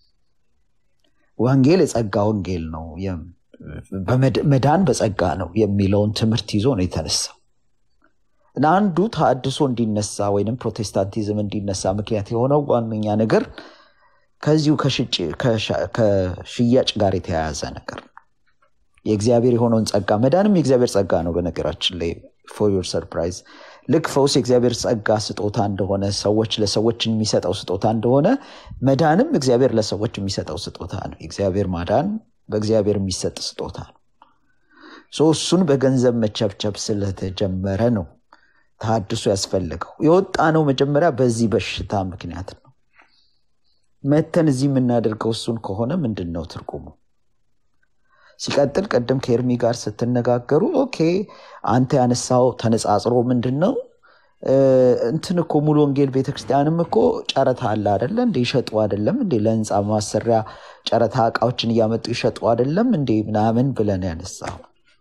ወንጌል የጸጋ ወንጌል ነው፣ የም- በመድ- መዳን በጸጋ ነው የሚለውን ትምህርት ይዞ ነው የተነሳው እና አንዱ ተሐድሶ እንዲነሳ ወይም ፕሮቴስታንቲዝም እንዲነሳ ምክንያት የሆነው ዋነኛ ነገር ከዚሁ ከሽጭ- ከሻ- ከሽያጭ ጋር የተያያዘ ነገር ነው። የእግዚአብሔር የሆነውን ጸጋ መዳንም የእግዚአብሔር ጸጋ ነው። በነገራችን ላይ ፎር ዮር ሰርፕራይዝ ልክ ፈውስ የእግዚአብሔር ጸጋ ስጦታ እንደሆነ ሰዎች ለሰዎች የሚሰጠው ስጦታ እንደሆነ መዳንም እግዚአብሔር ለሰዎች የሚሰጠው ስጦታ ነው። የእግዚአብሔር ማዳን በእግዚአብሔር የሚሰጥ ስጦታ ነው። ሶ እሱን በገንዘብ መቸብቸብ ስለተጀመረ ነው ተሐድሶ ያስፈልገው። የወጣ ነው መጀመሪያ በዚህ በሽታ ምክንያት ነው። መተን እዚህ የምናደርገው እሱን ከሆነ ምንድን ነው ትርጉሙ? ሲቀጥል ቅድም ከኤርሚ ጋር ስትነጋገሩ ኦኬ አንተ ያነሳው ተነጻጽሮ ምንድን ነው እ፣ እንትን እኮ ሙሉ ወንጌል ቤተክርስቲያንም እኮ ጨረታ አለ አደለ እንዴ? ይሸጡ አደለም እንዴ? ለህንፃ ማሰሪያ ጨረታ እቃዎችን እያመጡ ይሸጡ አደለም እንዴ? ምናምን ብለን ያነሳው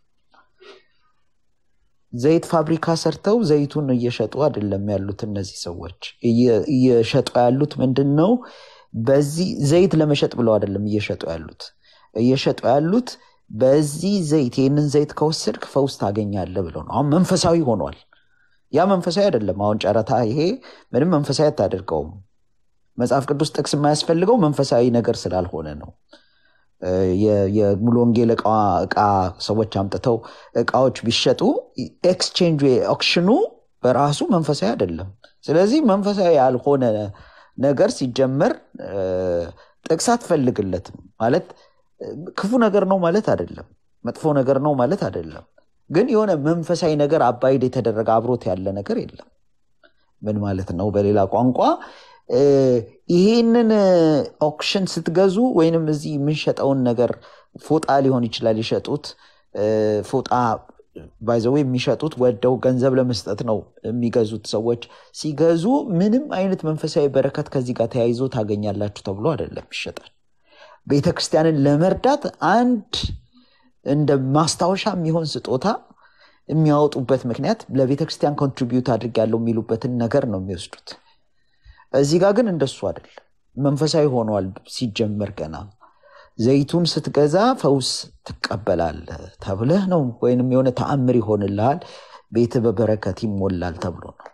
ዘይት ፋብሪካ ሰርተው ዘይቱን እየሸጡ አይደለም ያሉት እነዚህ ሰዎች እየ- እየሸጡ ያሉት ምንድን ነው በዚህ ዘይት ለመሸጥ ብለው አይደለም እየሸጡ ያሉት እየሸጡ ያሉት በዚህ ዘይት ይህንን ዘይት ከወሰድክ ፈውስ ታገኛለህ ብለው ነው አሁን መንፈሳዊ ሆኗል ያ መንፈሳዊ አይደለም አሁን ጨረታ ይሄ ምንም መንፈሳዊ አታደርገውም መጽሐፍ ቅዱስ ጥቅስ የማያስፈልገው መንፈሳዊ ነገር ስላልሆነ ነው እ፣ የ- የሙሉ ወንጌል እቃ እቃ ሰዎች አምጥተው እቃዎች ቢሸጡ ኤክስቼንጅ ኦክሽኑ በራሱ መንፈሳዊ አይደለም ስለዚህ መንፈሳዊ ያልሆነ ነገር ሲጀመር እ፣ ጥቅስ አትፈልግለትም ማለት እ፣ ክፉ ነገር ነው ማለት አይደለም መጥፎ ነገር ነው ማለት አይደለም ግን የሆነ መንፈሳዊ ነገር አባይድ የተደረገ አብሮት ያለ ነገር የለም ምን ማለት ነው በሌላ ቋንቋ እ፣ ይሄንን ኦክሽን ስትገዙ ወይንም እዚህ የምንሸጠውን ነገር ፎጣ ሊሆን ይችላል የሸጡት እ፣ ፎጣ ባይዘው የሚሸጡት ወደው ገንዘብ ለመስጠት ነው የሚገዙት ሰዎች ሲገዙ ምንም አይነት መንፈሳዊ በረከት ከዚህ ጋር ተያይዞ ታገኛላችሁ ተብሎ አይደለም ይሸጣል ቤተ ክርስቲያንን ለመርዳት አንድ እንደ ማስታወሻ የሚሆን ስጦታ የሚያወጡበት ምክንያት ለቤተ ክርስቲያን ኮንትሪቢዩት አድርጌያለሁ የሚሉበትን ነገር ነው የሚወስዱት እዚህ ጋር ግን እንደሱ አይደለም መንፈሳዊ ሆኗል ሲጀመር ገና ዘይቱን ስትገዛ ፈውስ ትቀበላለህ ተብለህ ነው ወይንም የሆነ ተአምር ይሆንልሃል ቤት በበረከት ይሞላል ተብሎ ነው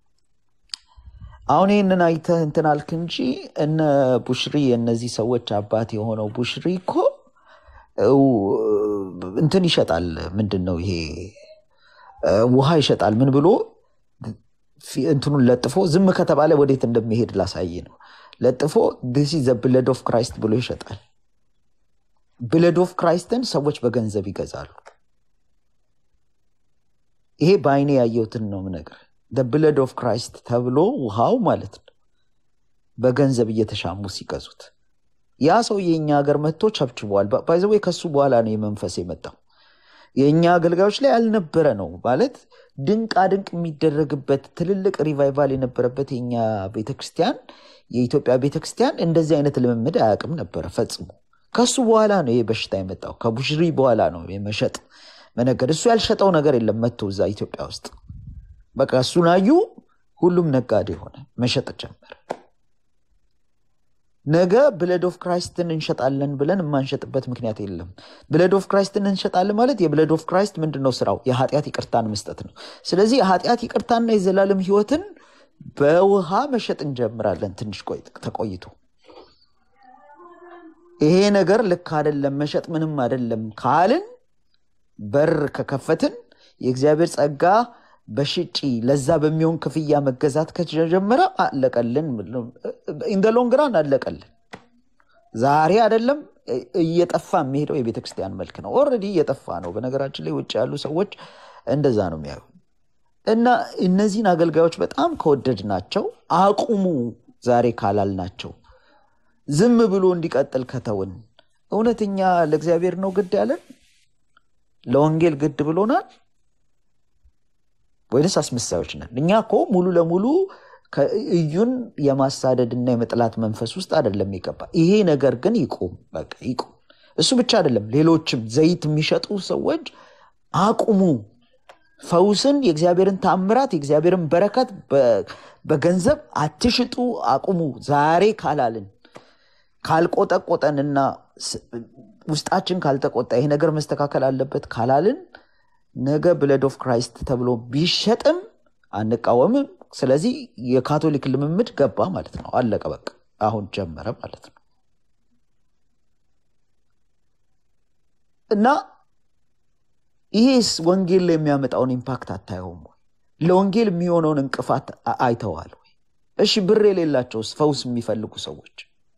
አሁን ይህንን አይተህ እንትን አልክ እንጂ እነ ቡሽሪ የእነዚህ ሰዎች አባት የሆነው ቡሽሪ እኮ እው፣ እንትን ይሸጣል ምንድን ነው ይሄ እ፣ ውሃ ይሸጣል ምን ብሎ ፊ- እንትኑን ለጥፎ ዝም ከተባለ ወዴት እንደሚሄድ ላሳይ ነው ለጥፎ ዲስ ዘ ብለድ ኦፍ ክራይስት ብሎ ይሸጣል ብለድ ኦፍ ክራይስትን ሰዎች በገንዘብ ይገዛሉ ይሄ በአይኔ ያየሁትን ነው ምነግር ብለድ ኦፍ ክራይስት ተብሎ ውሃው ማለት ነው በገንዘብ እየተሻሙ ሲገዙት ያ ሰው የእኛ ሀገር መጥቶ ቸብችበዋል ባይዘዌ ከሱ በኋላ ነው የመንፈስ የመጣው የእኛ አገልጋዮች ላይ ያልነበረ ነው ማለት ድንቃ ድንቅ የሚደረግበት ትልልቅ ሪቫይቫል የነበረበት የኛ ቤተክርስቲያን የኢትዮጵያ ቤተክርስቲያን እንደዚህ አይነት ልምምድ አያውቅም ነበረ ፈጽሞ ከሱ በኋላ ነው ይህ በሽታ የመጣው ከቡሽሪ በኋላ ነው የመሸጥ መነገድ እሱ ያልሸጠው ነገር የለም መጥቶ እዛ ኢትዮጵያ ውስጥ በቃ እሱን አዩ ሁሉም ነጋዴ ሆነ መሸጥ ጀመረ ነገ ብለድ ኦፍ ክራይስትን እንሸጣለን ብለን የማንሸጥበት ምክንያት የለም። ብለድ ኦፍ ክራይስትን እንሸጣለን ማለት የብለድ ኦፍ ክራይስት ምንድን ነው ስራው? የኃጢአት ይቅርታን መስጠት ነው። ስለዚህ የኃጢአት ይቅርታና የዘላለም ህይወትን በውሃ መሸጥ እንጀምራለን። ትንሽ ተቆይቶ ይሄ ነገር ልክ አይደለም፣ መሸጥ ምንም አይደለም ካልን በር ከከፈትን የእግዚአብሔር ጸጋ በሽጪ ለዛ በሚሆን ክፍያ መገዛት ከተጀመረ አለቀልን። ኢንደ ሎንግራን አለቀልን። ዛሬ አይደለም እየጠፋ የሚሄደው የቤተ ክርስቲያን መልክ ነው። ኦልሬዲ እየጠፋ ነው። በነገራችን ላይ ውጭ ያሉ ሰዎች እንደዛ ነው የሚያዩ እና እነዚህን አገልጋዮች በጣም ከወደድ ናቸው አቁሙ ዛሬ ካላል ናቸው ዝም ብሎ እንዲቀጥል ከተውን እውነተኛ ለእግዚአብሔር ነው ግድ ያለን ለወንጌል ግድ ብሎናል ወይንስ አስመሳዮች ነን? እኛ እኮ ሙሉ ለሙሉ እዩን የማሳደድና የመጥላት መንፈስ ውስጥ አይደለም የገባ። ይሄ ነገር ግን ይቁም፣ በቃ ይቁም። እሱ ብቻ አይደለም፣ ሌሎችም ዘይት የሚሸጡ ሰዎች አቁሙ። ፈውስን፣ የእግዚአብሔርን ታምራት፣ የእግዚአብሔርን በረከት በገንዘብ አትሽጡ፣ አቁሙ። ዛሬ ካላልን ካልቆጠቆጠንና ውስጣችን ካልተቆጣ ይሄ ነገር መስተካከል አለበት ካላልን ነገ ብለድ ኦፍ ክራይስት ተብሎ ቢሸጥም አንቃወምም። ስለዚህ የካቶሊክ ልምምድ ገባ ማለት ነው። አለቀ በቃ አሁን ጀመረ ማለት ነው። እና ይሄስ ወንጌል ላይ የሚያመጣውን ኢምፓክት አታየውም ወይ? ለወንጌል የሚሆነውን እንቅፋት አይተዋል ወይ? እሺ ብር የሌላቸውስ ፈውስ የሚፈልጉ ሰዎች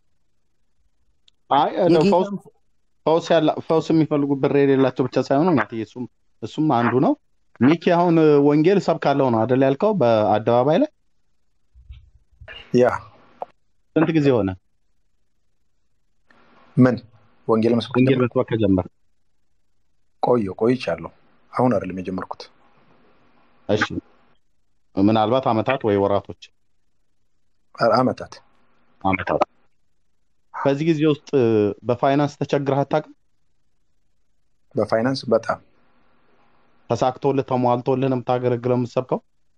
ፈውስ የሚፈልጉ ብር የሌላቸው ብቻ ሳይሆኑ እሱም እሱም አንዱ ነው። ሚኪ አሁን ወንጌል ሰብካለሁ ነው አደል ያልከው በአደባባይ ላይ ያ ስንት ጊዜ ሆነ? ምን ወንጌል መስበክ ወንጌል መስበክ ከጀመር? ቆየ ቆይቻለሁ። አሁን አይደለም የጀመርኩት። እሺ ምናልባት አመታት ወይ ወራቶች? አመታት አመታት። በዚህ ጊዜ ውስጥ በፋይናንስ ተቸግረህ አታውቅም? በፋይናንስ በጣም ተሳክቶልህ ተሟልቶልህ ነው የምታገለግለው የምትሰብከው?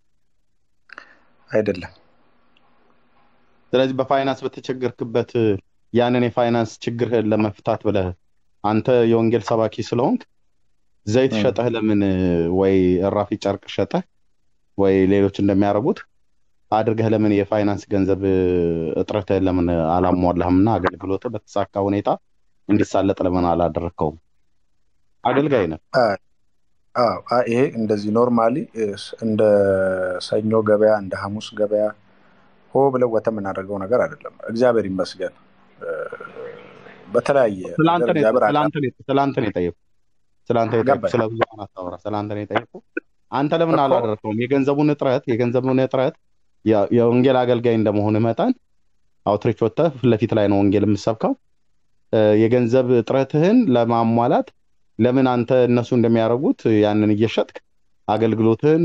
አይደለም። ስለዚህ በፋይናንስ በተቸገርክበት ያንን የፋይናንስ ችግርህን ለመፍታት ብለህ አንተ የወንጌል ሰባኪ ስለሆንክ ዘይት ሸጠህ ለምን ወይ እራፊ ጨርቅ ሸጠህ ወይ ሌሎች እንደሚያደርጉት አድርገህ ለምን የፋይናንስ ገንዘብ እጥረትህን ለምን አላሟላህም እና አገልግሎትህ በተሳካ ሁኔታ እንዲሳለጥ ለምን አላደረግከውም? አገልጋይ ነህ። ይሄ እንደዚህ ኖርማሊ እንደ ሰኞ ገበያ እንደ ሐሙስ ገበያ ሆ ብለው ወተ የምናደርገው ነገር አይደለም። እግዚአብሔር ይመስገን በተለያየ ስለአንተ ነው የጠየቁ ስለአንተ የጠየቁ ስለ ብዙሀን አታወራ። ስለአንተ ነው የጠየቁ። አንተ ለምን አላደረግከውም? የገንዘቡን እጥረት የገንዘቡን እጥረት የወንጌል አገልጋይ እንደመሆን መጠን አውትሪች ወጥተህ ፊት ለፊት ላይ ነው ወንጌል የምሰብከው። የገንዘብ እጥረትህን ለማሟላት ለምን አንተ እነሱ እንደሚያደርጉት ያንን እየሸጥክ አገልግሎትህን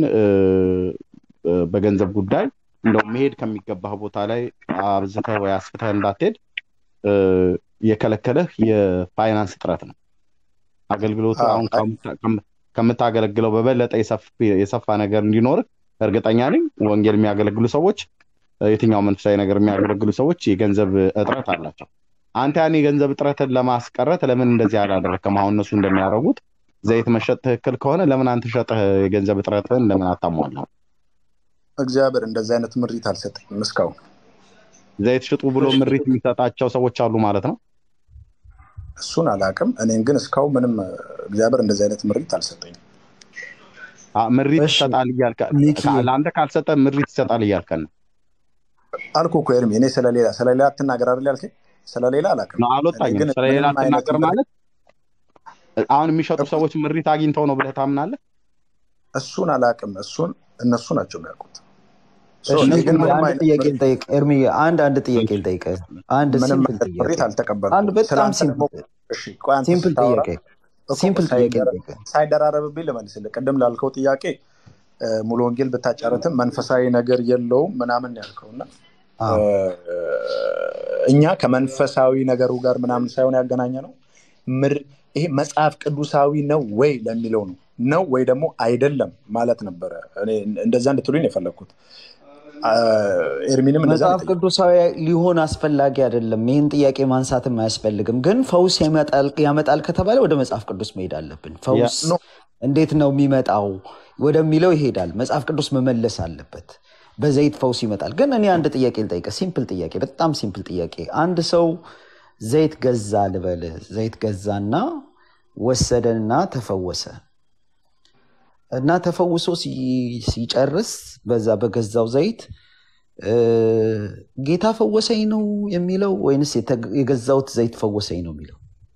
በገንዘብ ጉዳይ እንደው መሄድ ከሚገባህ ቦታ ላይ አብዝተህ ወይ አስፍተህ እንዳትሄድ የከለከለህ የፋይናንስ እጥረት ነው። አገልግሎቱ አሁን ከምታገለግለው በበለጠ የሰፋ ነገር እንዲኖር እርግጠኛ ነኝ። ወንጌል የሚያገለግሉ ሰዎች፣ የትኛው መንፈሳዊ ነገር የሚያገለግሉ ሰዎች የገንዘብ እጥረት አላቸው። አንተ ያን የገንዘብ እጥረትን ለማስቀረት ለምን እንደዚህ አላደረግከም? አሁን እነሱ እንደሚያደርጉት ዘይት መሸጥ ትክክል ከሆነ ለምን አንተ ሸጠህ የገንዘብ እጥረትን ለምን አታሟላም? እግዚአብሔር እንደዚህ አይነት ምሪት አልሰጠኝም እስካሁን። ዘይት ሽጡ ብሎ ምሪት የሚሰጣቸው ሰዎች አሉ ማለት ነው። እሱን አላውቅም። እኔን ግን እስካሁን ምንም እግዚአብሔር እንደዚህ አይነት ምሪት አልሰጠኝም። ምሪት ይሰጣል ለአንተ ካልሰጠ ምሪት ይሰጣል እያልከን ነው አልኩ እኮ ኤርሚ። እኔ ስለሌላ ስለሌላ አትናገር አይደል ያልከኝ? ስለሌላ አላውቅም። አልወጣኝም። ስለሌላ አትናገር ማለት አሁን የሚሸጡ ሰዎች ምሪት አግኝተው ነው ብለህ ታምናለህ? እሱን አላውቅም። እሱን እነሱ ናቸው የሚያውቁት። አንድ ጥያቄ ልጠይቅ ኤርሚ፣ አንድ አንድ ጥያቄ ልጠይቅ። አንድ ሲምፕል ጥያቄ አንድ በጣም ሲምፕል ጥያቄ ሲምፕል ጥያቄ ሳይደራረብብኝ ልመልስልህ። ቅድም ላልከው ጥያቄ ሙሉ ወንጌል ብታጫረትም መንፈሳዊ ነገር የለውም ምናምን ያልከው እና እኛ ከመንፈሳዊ ነገሩ ጋር ምናምን ሳይሆን ያገናኘ ነው ይሄ መጽሐፍ ቅዱሳዊ ነው ወይ ለሚለው ነው ነው ወይ ደግሞ አይደለም ማለት ነበረ። እንደዛ እንድትሉኝ የፈለግኩት አ፣ ኤርሚንም እንደዛ ነው መጽሐፍ የጠየቀው። ቅዱሳዊ ሊሆን አስፈላጊ አይደለም። ይህን ጥያቄ ማንሳትም አያስፈልግም። ግን ፈውስ ያመጣል ያመጣል ከተባለ ወደ መጽሐፍ ቅዱስ መሄድ አለብን። ያ ፈውስ ኖ እንዴት ነው የሚመጣው ወደሚለው ይሄዳል። መጽሐፍ ቅዱስ መመለስ አለበት። በዘይት ፈውስ ይመጣል። ግን እኔ አንድ ጥያቄ ልጠይቀ፣ ሲምፕል ጥያቄ፣ በጣም ሲምፕል ጥያቄ። አንድ ሰው ዘይት ገዛ ልበል፣ ዘይት ገዛና ወሰደና ተፈወሰ እና ተፈውሶ ሲ- ሲጨርስ በዛ በገዛው ዘይት እ፣ ጌታ ፈወሰኝ ነው የሚለው ወይንስ የተ- የገዛውት ዘይት ፈወሰኝ ነው የሚለው?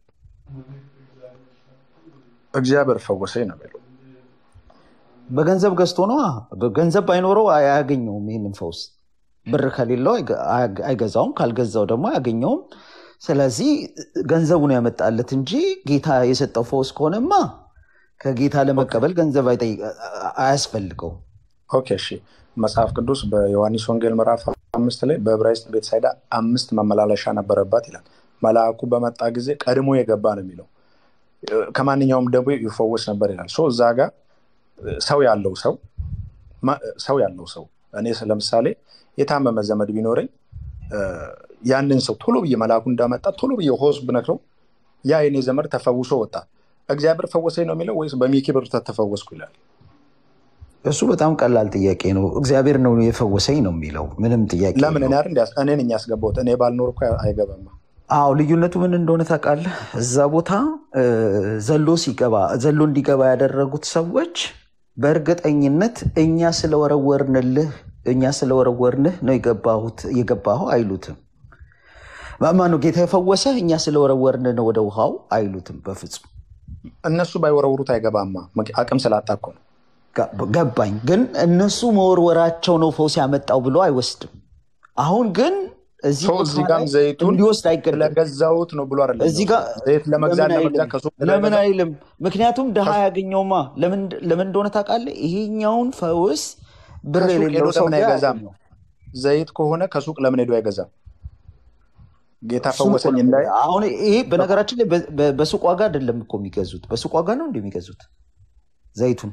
እግዚአብሔር ፈወሰኝ ነው የሚለው። በገንዘብ ገዝቶ ነው። በገንዘብ ባይኖረው አይ- አያገኘውም። ይህንን ፈውስ ብር ከሌለው አይገ- አያገ- አይገዛውም፣ ካልገዛው ደግሞ አያገኘውም። ስለዚህ ገንዘቡን ያመጣለት እንጂ ጌታ የሰጠው ፈውስ ከሆነማ ከጌታ ኦኬ ለመቀበል ገንዘብ አይጠይቅ- አያስፈልገውም። ኦኬ፣ እሺ መጽሐፍ ቅዱስ በዮሐንስ ወንጌል ምዕራፍ አምስት ላይ በዕብራይስጥ ቤተሳይዳ አምስት መመላለሻ ነበረባት ይላል። መልአኩ በመጣ ጊዜ ቀድሞ የገባ ነው የሚለው ከማንኛውም ደዌ ይፈወስ ነበር ይላል። ሶ እዛ ጋር ሰው ያለው ሰው ማ- ሰው ያለው ሰው እኔ ለምሳሌ የታመመ ዘመድ ቢኖረኝ እ፣ ያንን ሰው ቶሎ ብዬ መልአኩ እንዳመጣ ቶሎ ብዬ ሆስ ብነክረው ያ የኔ ዘመድ ተፈውሶ ወጣ። እግዚአብሔር ፈወሰኝ ነው የሚለው ወይስ በሚኪ ብር ተፈወስኩ ይላል? እሱ በጣም ቀላል ጥያቄ ነው። እግዚአብሔር ነው የፈወሰኝ ነው የሚለው ምንም ጥያቄ ለምን እኔ የለውም። አይደል እንዲ- እኔ ነኝ ያስገባሁት። እኔ ባልኖር እኮ አይገባማ። አዎ ልዩነቱ ምን እንደሆነ ታውቃለህ? እዛ ቦታ እ፣ ዘሎ ሲገባ ዘሎ እንዲገባ ያደረጉት ሰዎች በእርግጠኝነት እኛ ስለወረወርንልህ እኛ ስለወረወርንህ ነው የገባሁት የገባኸው አይሉትም። ማነው ጌታ የፈወሰህ እኛ ስለወረወርን ነው ወደ ውሃው አይሉትም በፍጹም። እነሱ ባይወረውሩት አይገባማ። ምክ- አቅም ስላጣ እኮ ነው። ጋ- ገባኝ። ግን እነሱ መወርወራቸው ነው ፈውስ ያመጣው ብሎ አይወስድም። አሁን ግን እዚህ ሰው ቦታ እዚህ ላይ ጋም ዘይቱን እንዲወስድ አይገደድም። ስለገዛት ነው ብሎ አይደለም እዚህ ጋር የሚወስደው። ዘይት ለመግዛት ለምን ለመግዛት አይልም? ከሱቅ ለምን አይገዛም። አይልም? ምክንያቱም ድሃ ከሱ- ያገኘውማ ለምን ለምን እንደሆነ ታውቃለህ? ይሄኛውን ፈውስ ብር ከሱቅ ሄዶ የሌለው ሰው ለምን ጋር አይገዛም? ያገኘው ዘይት ከሆነ ከሱቅ ለምን ሄዶ አይገዛም? ጌታ እሱን እኮ ፈወሰኝ ነው እንዳይ የምልህ። አሁን ይሄ በነገራችን ላይ በ- በ- በሱቅ ዋጋ አይደለም እኮ የሚገዙት። በሱቅ ዋጋ ነው እንደሚገዙት ዘይቱን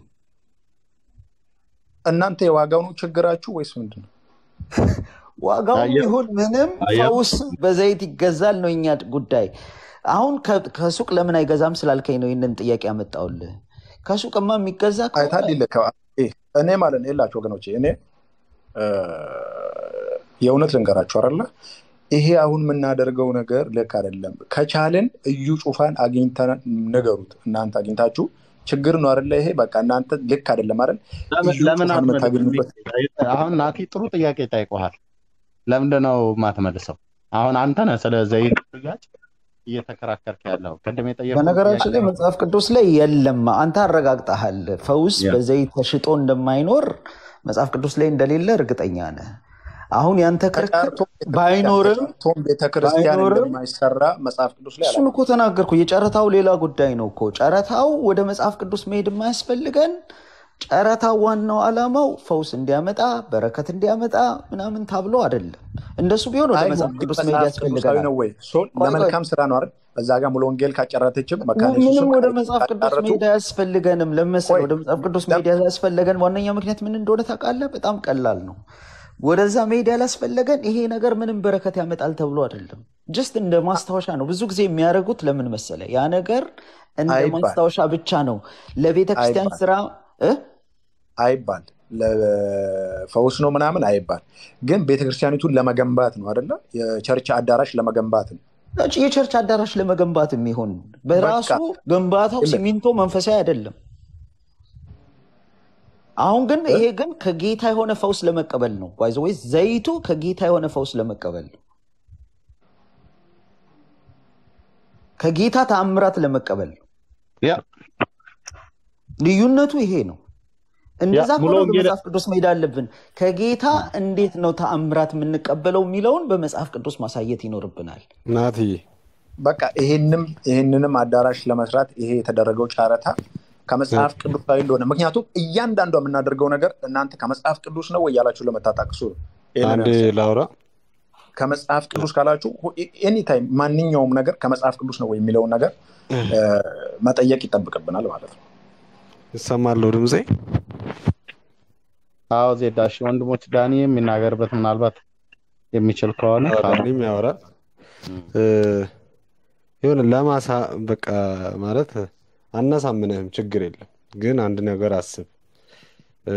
እናንተ የዋጋው ነው ችግራችሁ ወይስ ምንድን ነው? ዋጋው አየህ ይሁን ምንም አየህ ፈውስ በዘይት ይገዛል ነው የኛ ጉዳይ። አሁን ከ- ከሱቅ ለምን አይገዛም ስላልከኝ ነው ይህንን ጥያቄ ያመጣውልህ። ከሱቅማ የሚገዛ ከሆነ አይታል ይልከ እኔ ማለት ነው የላቸው ወገኖቼ፣ እኔ እ፣ የእውነት ልንገራችሁ አይደለ ይሄ አሁን የምናደርገው ነገር ልክ አይደለም። ከቻልን እዩ ጩፋን አግኝተን ንገሩት። እናንተ አግኝታችሁ ችግር ነው አይደለ? ይሄ በቃ እናንተ ልክ አይደለም አይደል? ለምን እዩ ለምን ጩፋን አትመልስም? የምታገኙበት አሁን ናቲ ጥሩ ጥያቄ ጠይቀሃል። ለምንድን ነው የማትመልሰው? አሁን አንተ ነህ ስለ ዘይት ሽያጭ እየተከራከርክ ያለው። ቅድም የጠየቁት በነገራችን ላይ ጥያቄ መጽሐፍ ቅዱስ ላይ የለም። አንተ አረጋግጠሃል። ፈውስ ያ በዘይት ተሽጦ እንደማይኖር መጽሐፍ ቅዱስ ላይ እንደሌለ እርግጠኛ ነህ። አሁን ያንተ ክርክር ተጫርቶ ቤተክርስቲያን ባይኖርም ተጫርቶም ቤተክርስቲያን ባይኖርም እንደማይሰራ መጽሐፍ ቅዱስ ላይ እሱን እኮ አላለም። ተናገርኩ። የጨረታው ሌላ ጉዳይ ነው እኮ። ጨረታው ወደ መጽሐፍ ቅዱስ መሄድ የማያስፈልገን ጨረታው ዋናው ዓላማው ፈውስ እንዲያመጣ በረከት እንዲያመጣ ምናምን ታብሎ አይደለም። እንደሱ ቢሆን ወደ አይሁን መጽሐፍ ግን ቅዱስ መሄድ መጽሐፍ ቅዱሳዊ ያስፈልገናል። ነው ወይ? ሶ ቆይ ቆይ ለመልካም ስራ ነው አይደል? በዛ ጋር ሙሉ ወንጌል ካጨረተችም መካነ ምንም ኢየሱስም ወደ ቃል መጽሐፍ ቅዱስ ካጫረቱ መሄድ አያስፈልገንም። ለመሰለ ቆይ ወደ መጽሐፍ ቅዱስ ለም- መሄድ ያስፈለገን ዋነኛ ምክንያት ምን እንደሆነ ታውቃለህ? በጣም ቀላል ነው። ወደዛ መሄድ ያላስፈለገን ይሄ ነገር ምንም በረከት ያመጣል ተብሎ አይደለም። ጀስት እንደ ማስታወሻ ነው። ብዙ ጊዜ የሚያደርጉት ለምን መሰለ? ያ ነገር እንደ አይባል ማስታወሻ ብቻ ነው ለቤተ ክርስቲያን አይባል ስራ እ? አይባል ለፈውስ ነው ምናምን አይባል። ግን ቤተክርስቲያኒቱን ለመገንባት ነው አይደለ? የቸርች አዳራሽ ለመገንባት ነው። እጭ የቸርች አዳራሽ ለመገንባት የሚሆን በራሱ በቃ ግንባታው ይልቅ ሲሚንቶ መንፈሳዊ አይደለም። አሁን ግን እ? ይሄ ግን ከጌታ የሆነ ፈውስ ለመቀበል ነው። ባይዘ ወይ ዘይቱ ከጌታ የሆነ ፈውስ ለመቀበል ነው። ከጌታ ተአምራት ለመቀበል ነው። ያ ልዩነቱ ይሄ ነው። ያ እንደዛ ሙሉ ከሆነ ወደ ወንጌል መጽሐፍ ቅዱስ መሄድ አለብን። ከጌታ እንዴት ነው ተአምራት የምንቀበለው የሚለውን በመጽሐፍ ቅዱስ ማሳየት ይኖርብናል። ናትዬ በቃ ይሄንም ይሄንንም አዳራሽ ለመስራት ይሄ የተደረገው ጨረታ ከመጽሐፍ ቅዱሳዊ እንደሆነ ምክንያቱም እያንዳንዷ የምናደርገው ነገር እናንተ ከመጽሐፍ ቅዱስ ነው ወይ ያላችሁ ለመታጣቅሱ ነው። ይሄንን አንዴ ያነሳው ላውራ። ከመጽሐፍ ቅዱስ ካላችሁ ኤኒታይም ማንኛውም ነገር ከመጽሐፍ ቅዱስ ነው ወይ የሚለውን ነገር እ፣ መጠየቅ ይጠብቅብናል ማለት ነው። ይሰማለሁ ድምፄ? አዎ ዜዳ እሺ ወንድሞች ዳኒ የሚናገርበት ምናልባት የሚችል ከሆነ አዎ፣ ካለ ዳኒም ያወራል እ፣ የሆነ ለማሳ በቃ ማለት አናሳምንህም፣ ችግር የለም ግን አንድ ነገር አስብ እ፣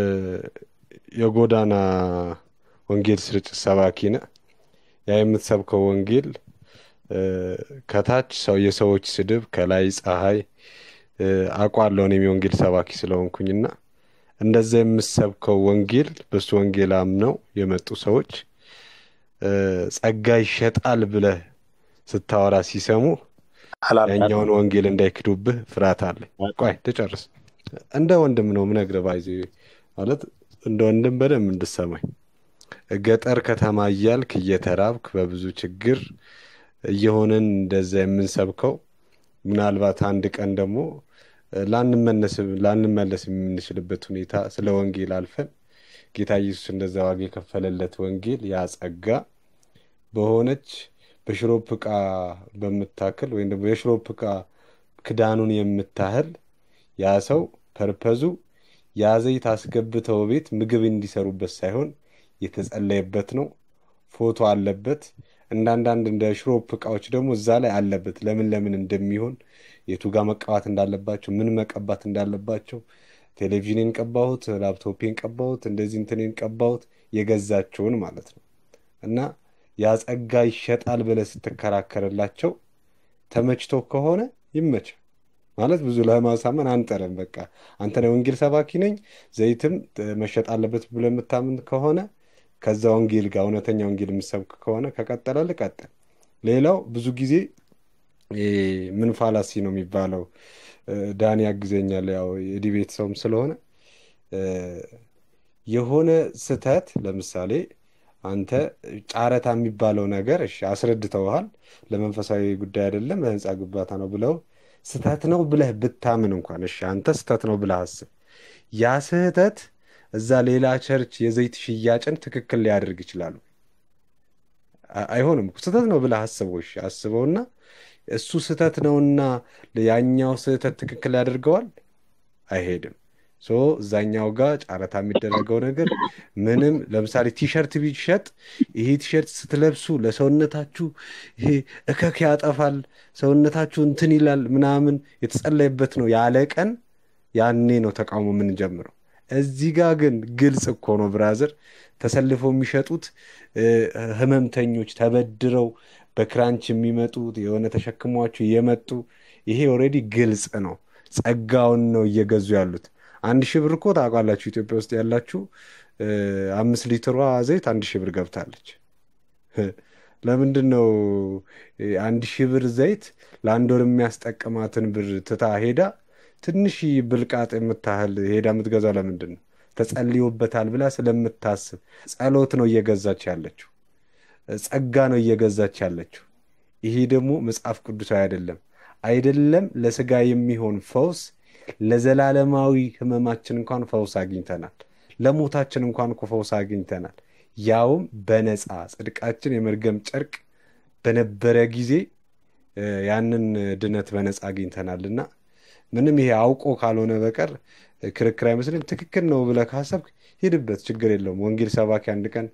የጎዳና ወንጌል ስርጭት ሰባኪ ነህ። ያ የምትሰብከው ወንጌል እ፣ ከታች ሰው የሰዎች ስድብ ከላይ ፀሐይ እ፣ አውቃለሁ እኔም የወንጌል ሰባኪ ስለሆንኩኝና እንደዛ የምሰብከው ወንጌል በሱ ወንጌል አምነው የመጡ ሰዎች እ፣ ጸጋ ይሸጣል ብለህ ስታወራ ሲሰሙ አላልኩም። ያኛውን ወንጌል እንዳይክዱብህ ፍርሃት አለኝ። ቆይ ትጨርስ። እንደ ወንድም ነው ምነግርህ። ባይዜ ማለት እንደ ወንድም በደንብ እንድሰማኝ ገጠር ከተማ እያልክ እየተራብክ በብዙ ችግር እየሆንን እንደዛ የምንሰብከው ምናልባት አንድ ቀን ደግሞ ላንመለስ ላንመለስ የምንችልበት ሁኔታ ስለ ወንጌል አልፈን ጌታ ኢየሱስ እንደዛ ዋጋ የከፈለለት ወንጌል ያ ጸጋ በሆነች በሽሮፕ ዕቃ በምታክል ወይም ደግሞ የሽሮፕ ዕቃ ክዳኑን የምታህል ያ ሰው ፐርፐዙ ያ ዘይት አስገብተው ቤት ምግብ እንዲሰሩበት ሳይሆን የተጸለየበት ነው። ፎቶ አለበት። እንደ አንዳንድ እንደ ሽሮፕ ዕቃዎች ደግሞ እዛ ላይ አለበት ለምን ለምን እንደሚሆን የቱ ጋር መቀባት እንዳለባቸው ምን መቀባት እንዳለባቸው ቴሌቪዥኔን ቀባሁት፣ ላፕቶፔን ቀባሁት፣ እንደዚህ እንትኔን ቀባሁት የገዛቸውን ማለት ነው። እና ያ ጸጋ ይሸጣል ብለህ ስትከራከርላቸው ተመችቶ ከሆነ ይመች ማለት ብዙ ለማሳመን አንጠርም። በቃ አንተ ነህ ወንጌል ሰባኪ ነኝ ዘይትም እ፣ መሸጥ አለበት ብለህ የምታምን ከሆነ ከዛ ወንጌል ጋር እውነተኛ ወንጌል የምሰብክ ከሆነ ከቀጠለ ልቀጥል። ሌላው ብዙ ጊዜ ይሄ ምን ፋላሲ ነው የሚባለው እ፣ ዳኒ ያግዘኛል ያው የዲቤት ሰውም ስለሆነ እ፣ የሆነ ስህተት ለምሳሌ አንተ ጨረታ የሚባለው ነገር እሺ አስረድተውሃል፣ ለመንፈሳዊ ጉዳይ አይደለም ለህንፃ ግንባታ ነው ብለው ስህተት ነው ብለህ ብታምን እንኳን እሺ አንተ ስህተት ነው ብለህ አስብ። ያ ስህተት እዛ ሌላ ቸርች የዘይት ሽያጭን ትክክል ሊያደርግ ይችላሉ። አ- አይሆንም እኮ ስህተት ነው ብለህ አስበው። እሺ አስበውና እሱ ስህተት ነውና ያኛው ስህተት ትክክል ያደርገዋል? አይሄድም። ሶ እዛኛው ጋር ጨረታ የሚደረገው ነገር ምንም ለምሳሌ ቲሸርት ቢሸጥ ይሄ ቲሸርት ስትለብሱ ለሰውነታችሁ ይሄ እከክ ያጠፋል፣ ሰውነታችሁ እንትን ይላል ምናምን የተጸለየበት ነው ያለ ቀን ያኔ ነው ተቃውሞ የምንጀምረው። እዚህ ጋር ግን ግልጽ እኮ ነው ብራዘር፣ ተሰልፈው የሚሸጡት እ፣ ህመምተኞች ተበድረው በክራንች የሚመጡት የሆነ ተሸክሟቸው የመጡ ይሄ ኦልሬዲ ግልጽ ነው። ጸጋውን ነው እየገዙ ያሉት። አንድ ሺህ ብር እኮ ታውቃላችሁ፣ ኢትዮጵያ ውስጥ ያላችሁ እ፣ አምስት ሊትሯ ዘይት አንድ ሺህ ብር ገብታለች። ለምንድን ነው እ፣ አንድ ሺህ ብር ዘይት ለአንድ ወር የሚያስጠቅማትን ብር ትታ ሄዳ ትንሽ ብልቃጥ የምታህል ሄዳ የምትገዛው ለምንድን ነው? ተጸልዮበታል ብላ ስለምታስብ ጸሎት ነው እየገዛች ያለችው። ጸጋ ነው እየገዛች ያለችው። ይሄ ደግሞ መጽሐፍ ቅዱሳዊ አይደለም። አይደለም ለስጋ የሚሆን ፈውስ፣ ለዘላለማዊ ህመማችን እንኳን ፈውስ አግኝተናል። ለሞታችን እንኳን እኮ ፈውስ አግኝተናል። ያውም በነፃ ጽድቃችን የመርገም ጨርቅ በነበረ ጊዜ እ፣ ያንን ድነት በነፃ አግኝተናልና ምንም ይሄ አውቆ ካልሆነ በቀር ክርክር አይመስልም። ትክክል ነው ብለህ ካሰብክ ሂድበት፣ ችግር የለውም። ወንጌል ሰባኪ አንድ ቀን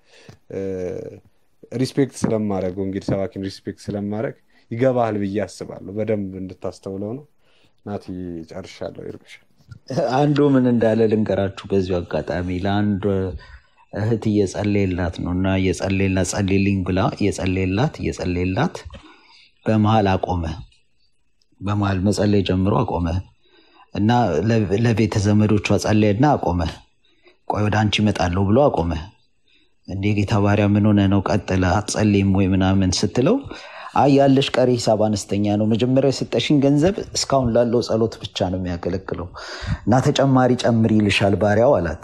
ሪስፔክት ስለማድረግ ወንጌል ሰባኪን ሪስፔክት ስለማድረግ ይገባሃል ብዬ አስባለሁ። በደንብ እንድታስተውለው ነው። ናቲ ጨርሻለሁ። ይርቅሽ አንዱ ምን እንዳለ ልንገራችሁ በዚሁ አጋጣሚ ለአንድ እህት እየጸለየላት ነው እና እየጸለየላት ጸልይልኝ ብላ እየጸለየላት እየጸለየላት በመሀል አቆመ። በመሀል መጸለይ ጀምሮ አቆመ እና ለ- ለቤተ ዘመዶቿ ጸለየና አቆመ። ቆይ ወደ አንቺ እመጣለሁ ብሎ አቆመ። እንዴ ጌታ ባሪያ ምን ሆነ ነው ቀጥለ አትጸልይም ወይ ምናምን ስትለው አይ ያለሽ ቀሪ ሂሳብ አነስተኛ ነው፣ መጀመሪያ የሰጠሽኝ ገንዘብ እስካሁን ላለው ጸሎት ብቻ ነው የሚያገለግለው እና ተጨማሪ ጨምሪ ይልሻል ባሪያው አላት።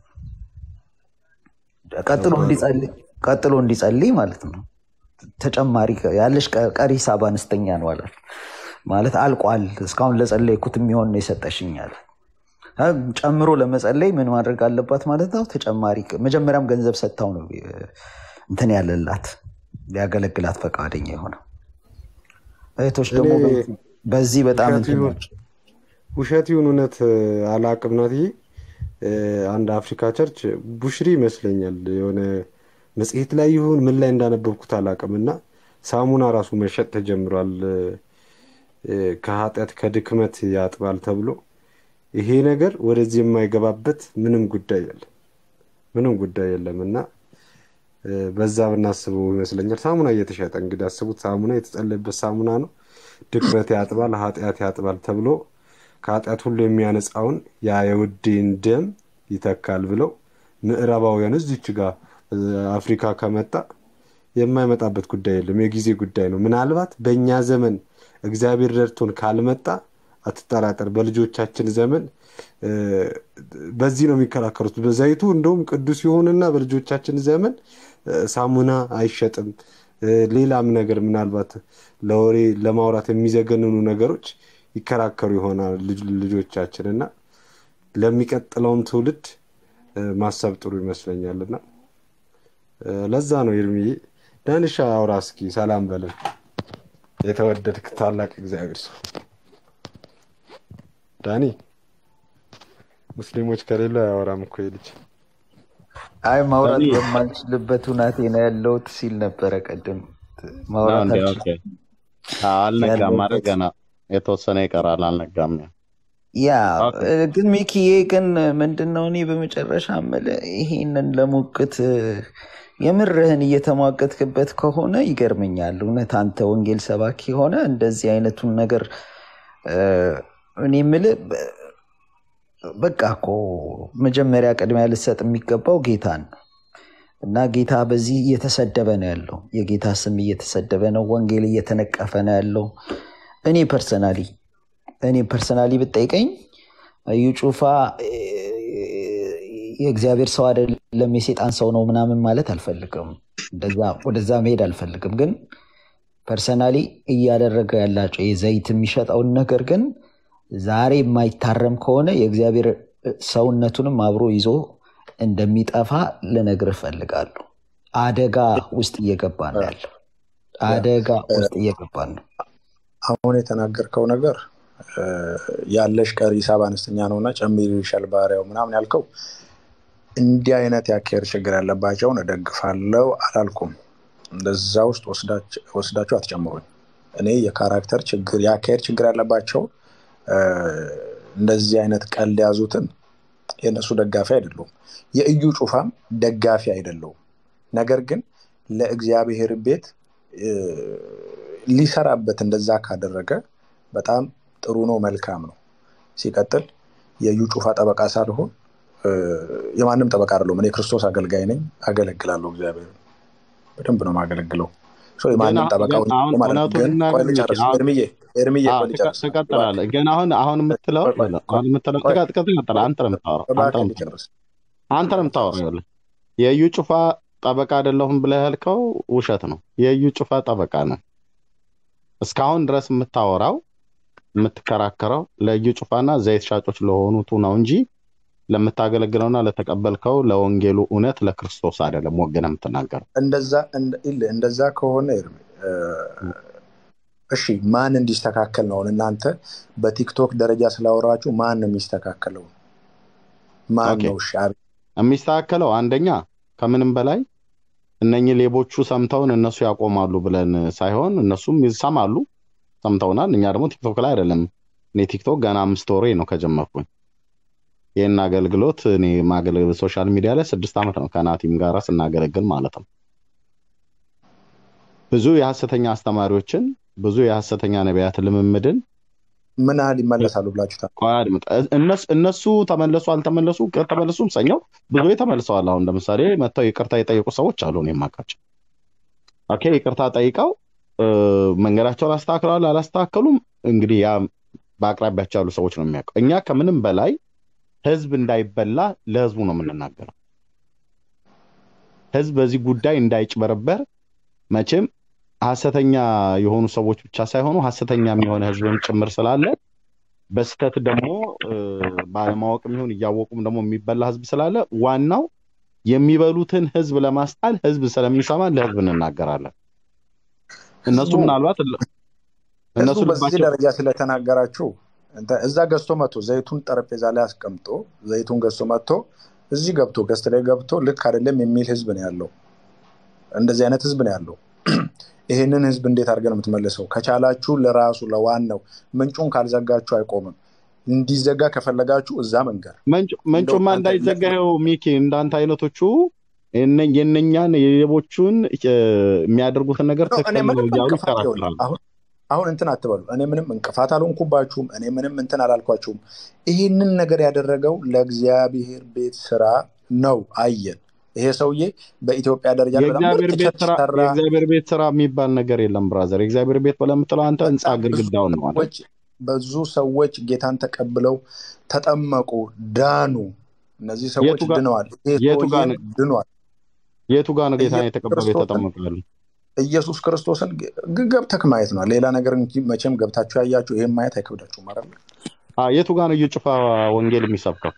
ቀጥሎ እንዲጸልይ ቀጥሎ እንዲጸልይ ማለት ነው። ተጨማሪ ያለሽ ቀ- ቀሪ ሂሳብ አነስተኛ ነው አላት። ማለት አልቋል፣ እስካሁን ለጸለይኩት የሚሆን ነው የሰጠሽኝ አለ። አ፣ ጨምሮ ለመጸለይ ምን ማድረግ አለባት ማለት ነው? ተጨማሪ መጀመሪያም ገንዘብ ሰጥታው ነው እ፣ እንትን ያለላት ሊያገለግላት ፈቃደኛ የሆነው። እህቶች ደግሞ እኔ በዚህ በጣም ውሸት እንትን ይሁን ናቸው። ውሸት ይሁን እውነት አላቅም ናትዬ እ፣ አንድ አፍሪካ ቸርች ቡሽሪ ይመስለኛል የሆነ መጽሔት ላይ ይሁን ምን ላይ እንዳነበብኩት አላውቅም እና ሳሙና ራሱ መሸጥ ተጀምሯል እ፣ እ፣ ከኃጢአት ከድክመት ያጥባል ተብሎ ይሄ ነገር ወደዚህ የማይገባበት ምንም ጉዳይ የለም ምንም ጉዳይ የለም እና እ፣ በዛ ብናስበው ይመስለኛል ሳሙና እየተሸጠ እንግዲህ አስቡት ሳሙና የተጸለየበት ሳሙና ነው ድክመት ያጥባል ኃጢአት ያጥባል ተብሎ ከኃጢአት ሁሉ የሚያነጻውን ያ የውዴን ደም ይተካል ብለው ምዕራባውያን እዚች ጋር እ፣ አፍሪካ ከመጣ የማይመጣበት ጉዳይ የለም የጊዜ ጉዳይ ነው ምናልባት በእኛ ዘመን እግዚአብሔር ረድቶን ካልመጣ አትጠራጠር በልጆቻችን ዘመን እ፣ በዚህ ነው የሚከራከሩት በዘይቱ እንደውም ቅዱስ ይሆንና በልጆቻችን ዘመን እ፣ ሳሙና አይሸጥም እ፣ ሌላም ነገር ምናልባት ለወሬ ለማውራት የሚዘገንኑ ነገሮች ይከራከሩ ይሆናል ልጅ- ልጆቻችን እና ለሚቀጥለውን ትውልድ እ፣ ማሰብ ጥሩ ይመስለኛል እና እ፣ ለዛ ነው ኤርሚዬ ዳንሻ አውራ እስኪ ሰላም በለን የተወደድክ ታላቅ እግዚአብሔር ሰው ዳኒ ሙስሊሞች ከሌሉ አያወራም እኮ ይህ ልጅ አይ ማውራት ዳኒ በማልችልበት ሁናቴ ነው ያለሁት ሲል ነበረ ቀደም። ነው ማውራት እንዴ? ኦኬ። አልችልም አዎ፣ አልነጋም ማለት ያለሁበት ገና የተወሰነ ይቀራል። አልነጋም። ያ ኦኬ። እ፣ ግን ሚኪዬ ግን ምንድን ነው እኔ በመጨረሻ የምልህ ይሄንን ለሙግት እ፣ የምርህን እየተሟገትክበት ከሆነ ይገርመኛል። እውነት አንተ ወንጌል ሰባኪ ሆነ እንደዚህ አይነቱን ነገር እ፣ እኔ የምልህ በ- በቃ እኮ መጀመሪያ ቅድሚያ ልሰጥ የሚገባው ጌታን ነው እና ጌታ በዚህ እየተሰደበ ነው ያለው። የጌታ ስም እየተሰደበ ነው። ወንጌል እየተነቀፈ ነው ያለው። እኔ ፐርሰናሊ እኔ ፐርሰናሊ ብጠይቀኝ እዩ ጩፋ እ፣ የእግዚአብሔር ሰው አይደለም የሴጣን ሰው ነው ምናምን ማለት አልፈልግም። እንደዛ ወደዛ መሄድ አልፈልግም። ግን ፐርሰናሊ እያደረገ ያላቸው የዘይት የሚሸጠውን ነገር ግን ዛሬ የማይታረም ከሆነ የእግዚአብሔር ሰውነቱንም አብሮ ይዞ እንደሚጠፋ ልነግርህ እፈልጋለሁ። አደጋ ውስጥ እየገባ ነው ያለው። አደጋ ውስጥ እየገባን ነው። አሁን የተናገርከው ነገር እ፣ ያለሽ ቀሪ ሂሳብ አነስተኛ ነውና ጨምሪልሻል ባሪያው ምናምን ያልከው እንዲህ አይነት የአካሄድ ችግር ያለባቸውን እደግፋለሁ አላልኩም። እንደዛ ውስጥ ወስዳች- ወስዳችሁ አትጨምሩኝ። እኔ የካራክተር ችግር የአካሄድ ችግር ያለባቸው እ፣ እንደዚህ አይነት ቀልድ የያዙትን የእነሱ ደጋፊ አይደለሁም። የእዩ ጩፋም ደጋፊ አይደለሁም። ነገር ግን ለእግዚአብሔር ቤት እ፣ ሊሰራበት እንደዛ ካደረገ በጣም ጥሩ ነው፣ መልካም ነው። ሲቀጥል የእዩ ጩፋ ጠበቃ ሳልሆን እ፣ የማንም ጠበቃ አይደለሁም። እኔ ክርስቶስ አገልጋይ ነኝ፣ አገለግላለሁ። እግዚአብሔር በደንብ ነው የማገለግለው። ሶ ግን የማንም አሁን ጠበቃ ግን ሆኜ አሁን ማለት ነው። እውነቱን ግን ቆይ ልናገር ሚኪ ልጨርስ፣ አሁን ኤርምዬ ኤርምዬ አዎ ቆይ ትቀ- ልጨርስ፣ እባክህ ትቀጥላለህ። ግን አሁን አሁን የምትለው ቆይ ቆይ አሁን የምትለው ቆይ ትቀጥ- ትቀጥ- ትቀጥላለህ። አንተ ነው የምታወራው። አንተ እባክህ ነው የምታወራው። ልጨርስ አንተ ነው የምታወራው። ይኸውልህ የእዩ ጩፋ ጠበቃ አይደለሁም ብለህ ያልከው ውሸት ነው። የእዩ ጩፋ ጠበቃ ነው። እስካሁን ድረስ የምታወራው የምትከራከረው ለእዩ ጩፋና ዘይት ሻጮች ለሆኑቱ ነው እንጂ ለምታገለግለውና ለተቀበልከው ለወንጌሉ እውነት ለክርስቶስ አይደለም ወገን የምትናገረው። እንደዛ እንደ- ይልህ እንደዛ ከሆነ ኤርሚ እ፣ እሺ ማን እንዲስተካከል ነው? አሁን እናንተ በቲክቶክ ደረጃ ስላወራችሁ ማን ነው የሚስተካከለው? ማን ኦኬ ነው? እሺ አብ- የሚስተካከለው አንደኛ ከምንም በላይ እነኚህ ሌቦቹ ሰምተውን እነሱ ያቆማሉ ብለን ሳይሆን እነሱም ይሰማሉ፣ ሰምተውናል። እኛ ደግሞ ቲክቶክ ላይ አይደለም። እኔ ቲክቶክ ገና አምስት ወሬ ነው ከጀመርኩኝ። ይህን አገልግሎት እኔ ማገለግል ሶሻል ሚዲያ ላይ ስድስት ዓመት ነው ከናቲም ጋራ ስናገለግል ማለት ነው። ብዙ የሐሰተኛ አስተማሪዎችን ብዙ የሐሰተኛ ነቢያት ልምምድን ምን ያህል ይመለሳሉ ብላችሁ ታ- ቆይ አድምጥ። እነሱ እነሱ ተመለሱ አልተመለሱ ከተመለሱም ሰኛው ብዙ ተመልሰዋል። አሁን ለምሳሌ መጥተው ይቅርታ የጠየቁ ሰዎች አሉ እኔ የማውቃቸው። ኦኬ ይቅርታ ጠይቀው እ፣ መንገዳቸውን አስተካክለዋል አላስተካከሉም፣ እንግዲህ ያ በአቅራቢያቸው ያሉ ሰዎች ነው የሚያውቀው። እኛ ከምንም በላይ ህዝብ እንዳይበላ ለህዝቡ ነው የምንናገረው። ህዝብ በዚህ ጉዳይ እንዳይጭበረበር መቼም ሐሰተኛ የሆኑ ሰዎች ብቻ ሳይሆኑ ሐሰተኛም የሆነ ህዝብም ጭምር ስላለ በስተት ደግሞ እ፣ ባለማወቅም ይሁን እያወቁም ደግሞ የሚበላ ህዝብ ስላለ ዋናው የሚበሉትን ህዝብ ለማስጣል ህዝብ ስለሚሰማ ለህዝብ እንናገራለን። እነሱ ህዝቡ ምናልባት ህዝቡ እነሱ በዚህ ልባቸው ደረጃ ስለተናገራችሁ እንተ- እዛ ገዝቶ መጥቶ ዘይቱን ጠረጴዛ ላይ አስቀምጦ ዘይቱን ገዝቶ መጥቶ እዚህ ገብቶ ገስት ላይ ገብቶ ልክ አይደለም የሚል ህዝብ ነው ያለው። እንደዚህ አይነት ህዝብ ነው ያለው። ይሄንን ህዝብ እንዴት አድርገን የምትመልሰው? ከቻላችሁ ለራሱ ለዋናው ምንጩን ካልዘጋችሁ አይቆምም። እንዲዘጋ ከፈለጋችሁ እዛ መንገር መንጩ- እንደው መንጩማ አንተ እንዳይዘጋ ይኸው ሚኪ እንዳንተ አይነቶቹ የነ- የእነኛን የሌቦቹን እ፣ የሚያደርጉትን ነገር ነው። እኔ ትክክል ነው ምንም እያሉ እንቅፋት ይኸውልህ፣ ይከራከራሉ። አሁን አሁን እንትን አትበሉ። እኔ ምንም እንቅፋት አልሆንኩባችሁም። እኔ ምንም እንትን አላልኳችሁም። ይህንን ነገር ያደረገው ለእግዚአብሔር ቤት ስራ ነው። አየን። ይሄ ሰውዬ በኢትዮጵያ ደረጃ ላይ በጣም የእግዚአብሔር ምርጥ ቤት ቸርች ስራ ሰራ። የእግዚአብሔር ቤት ስራ የሚባል ነገር የለም ብራዘር። የእግዚአብሔር ቤት ብለህ የምትለው አንተ ህንፃ በጣም ብዙ ግድግዳውን ነው አይደል? ሰዎች ብዙ ሰዎች ጌታን ተቀብለው ተጠመቁ፣ ዳኑ። እነዚህ ሰዎች የቱ ጋር ድነዋል። ይሄ የቱ ጋር ሰውዬም ነው ድኗል። የቱ ጋር ነው ጌታን ኢየሱስ የተቀበሉ ክርስቶስን የተጠመቃሉ? ኢየሱስ ክርስቶስን ግ- ገብተህ ማየት ነው። ሌላ ነገር እንጂ መቼም ገብታችሁ ያያችሁ ይህም ማየት አይከብዳችሁም ማለት ነው። አ፣ የቱ ጋር ነው እየጩፋ ወንጌል የሚሰብከው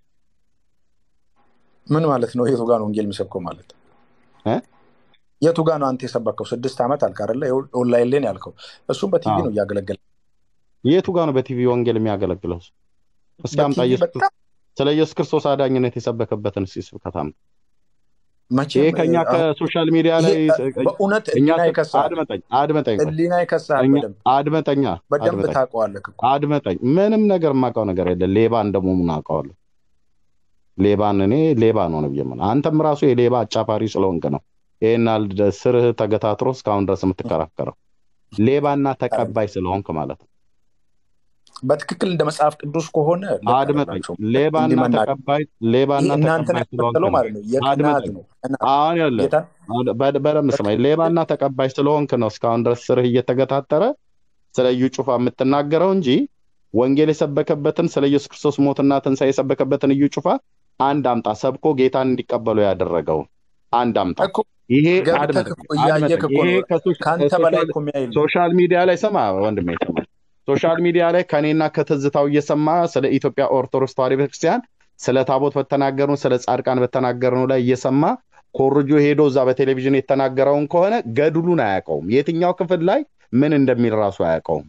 ምን ማለት ነው? የቱ ጋር ነው ወንጌል የሚሰብከው ማለት እ? የቱ ጋር ነው አንተ የሰበከው? ስድስት ዓመት አልክ አይደለ? ይኸው ኦንላይን ላይ ነው ያልከው። እሱም በቲቪ አዎ። ነው እያገለገለ የቱ ጋር ነው በቲቪ ወንጌል የሚያገለግለው? እስኪ አምጣ። በቲቪ ኢየሱስ በጣም ስለ ኢየሱስ ክርስቶስ አዳኝነት የሰበከበትን እስኪ ስብከት አምጣ። ይሄ መቼም ከኛ እ፣ አሁን ከሶሻል ሚዲያ ይሄ ላይ እ፣ በእውነት እኛ ህሊና ይከሳል። አድመጠኝ አድመጠኝ ቆይ ህሊና ይከሳል። እኛ በደንብ አድመጠኛ በደንብ አድመጠኝ ታውቀዋለህ እኮ አድመጠኝ ምንም ነገር የማውቀው ነገር የለም። ሌባን ደግሞ ምን አውቀዋለሁ? ሌባን እኔ ሌባ ነው ነው ብዬ የምልህ። አንተም ራሱ የሌባ አጫፋሪ ስለሆንክ ነው ይሄን ያህል ደ- ስርህ ተገታትሮ እስካሁን ድረስ የምትከራከረው ሌባና ተቀባይ ስለሆንክ ማለት ነው። በትክክል እንደ መጽሐፍ ቅዱስ ከሆነ ልክ አድመጠኝ አይደላችሁም። ሌባና እንዲህ መናገር ተቀባይ ይሄ ሌባና እናንተን ተቀባይ ስለሆንክ ያስመሰለው ነው። ማለት ነው የቅናት አድመጠኝ ነው። ቅናት አሁን ያለ ጌታን በደንብ ስማኝ። ሌባና ተቀባይ ስለሆንክ ነው እስካሁን ድረስ ስርህ እየተገታተረ ስለ እዩ ጩፋ የምትናገረው እንጂ ወንጌል የሰበከበትን ስለ ኢየሱስ ክርስቶስ ሞትና ትንሣኤ የሰበከበትን እዩ ጩፋ አንድ አምጣ፣ ሰብኮ ጌታን እንዲቀበሉ ያደረገው አንድ አምጣ። እኮ ይሄ ገብተህ አድመጠኝ እኮ እያየህ አድመጠኝ። እኮ ይሄ ነው። ከሶሻ- ከአንተ በላይ ከሶሻል እኮ የሚያይ የለም። ሶሻል ሚዲያ ላይ ሰማ ወንድሜ ሰማ ሶሻል ሚዲያ ላይ ከኔና ከትዝታው እየሰማ ስለ ኢትዮጵያ ኦርቶዶክስ ተዋሕዶ ቤተክርስቲያን ስለ ታቦት በተናገርነው ስለ ጻድቃን በተናገርነው ላይ እየሰማ ኮርጆ ሄዶ እዛ በቴሌቪዥን የተናገረውን ከሆነ ገድሉን አያውቀውም። የትኛው ክፍል ላይ ምን እንደሚል ራሱ አያውቀውም።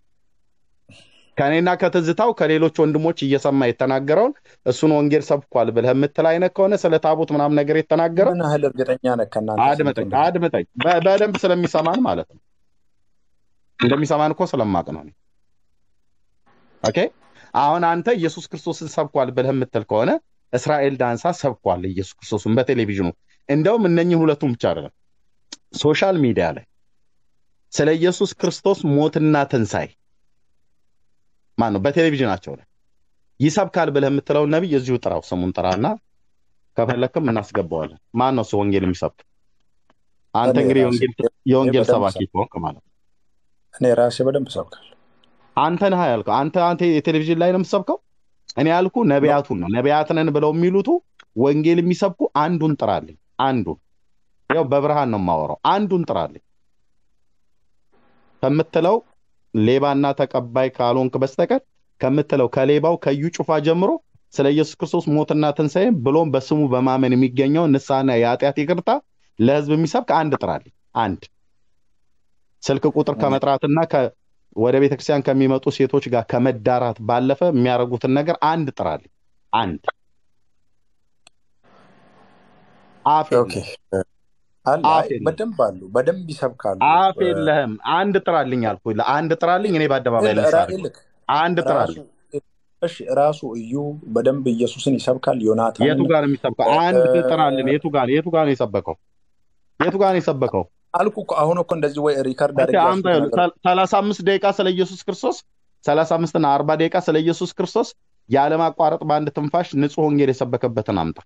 ከኔና ከትዝታው ከሌሎች ወንድሞች እየሰማ የተናገረውን እሱን ወንጌል ሰብኳል ብለህ የምትል አይነት ከሆነ ስለ ታቦት ምናምን ነገር የተናገረው ምን ያህል እርግጠኛ ነህ ከእናንተ ስንት አድመጠኝ ወንድሞች አድመጠኝ በ- በደንብ ስለሚሰማን ማለት ነው። እንደሚሰማን እኮ ስለማቅ ነው። እኔ። ኦኬ አሁን አንተ ኢየሱስ ክርስቶስን ሰብኳል ብለህ የምትል ከሆነ እስራኤል ዳንሳ ሰብኳል ኢየሱስ ክርስቶስን በቴሌቪዥኑ። እንደውም እነኝህ ሁለቱም ብቻ አይደለም ሶሻል ሚዲያ ላይ ስለ ኢየሱስ ክርስቶስ ሞትና ትንሣኤ ማን ነው በቴሌቪዥናቸው ላይ ይሰብካል ብለህ የምትለውን ነቢይ እዚሁ ጥራው፣ ስሙን ጥራና ከፈለክም እናስገባዋለን። ማን ነው እሱ ወንጌል የሚሰብክ? አንተ እኔ እንግዲህ ራሴ የወንጌል እኔ የወንጌል በደንብ ሰባኪ ሰብካለሁ። ከሆንክ ማለት ነው። እኔ ራሴ በደንብ ሰብካለሁ። አንተ ነህ ያልከው። አንተ አንተ የቴሌቪዥን ላይ ነው የምትሰብከው። እኔ ያልኩ ነው ነቢያቱን ነው። ነቢያት ነን ብለው የሚሉቱ ወንጌል የሚሰብኩ አንዱን ጥራልኝ። አንዱን ያው በብርሃን ነው የማወራው። አንዱን ጥራልኝ ከምትለው ሌባና ተቀባይ ካልሆንክ በስተቀር ከምትለው ከሌባው ከዩ ጩፋ ጀምሮ ስለ ኢየሱስ ክርስቶስ ሞትና ትንሣኤ ብሎም በስሙ በማመን የሚገኘው ንስሐና የኃጢአት ይቅርታ ለሕዝብ የሚሰብክ አንድ ጥራልኝ። አንድ ስልክ ቁጥር እኔ ከመጥራትና ከ- ወደ ቤተክርስቲያን ከሚመጡ ሴቶች ጋር ከመዳራት ባለፈ የሚያደርጉትን ነገር አንድ ጥራልኝ። አንድ አፍ ኦኬ የለህም። አለ አፍ አይ የለህም። በደንብ አሉ፣ በደንብ ይሰብካሉ። አፍ እ፣ የለህም። አንድ ጥራልኝ አልኩህ። ለአንድ ጥራልኝ። እኔ በአደባባይ ላይ ራ- ልሳደብ። ይልክ አንድ ራሱ ጥራልኝ። እሺ ራሱ እዩ በደንብ ኢየሱስን ይሰብካል። ዮናታንን የቱ ጋር ነው የሚሰብከው? እ፣ አንድ ጥራልን። የቱ ጋር የቱ ጋር ነው የሰበከው? የቱ ጋር ነው የሰበከው? አልኩ እኮ አሁን እኮ እንደዚህ ወይ ሪከርድ እስኪ አድርጌ አምጣ። ያልኩት ይኸውልህ፣ ነገር ሰ- ሰላሳ አምስት ደቂቃ ስለ ኢየሱስ ክርስቶስ ሰላሳ አምስት እና አርባ ደቂቃ ስለ ኢየሱስ ክርስቶስ ያለማቋረጥ በአንድ ትንፋሽ ንጹሕ ወንጌል የሰበከበትን አምጣ።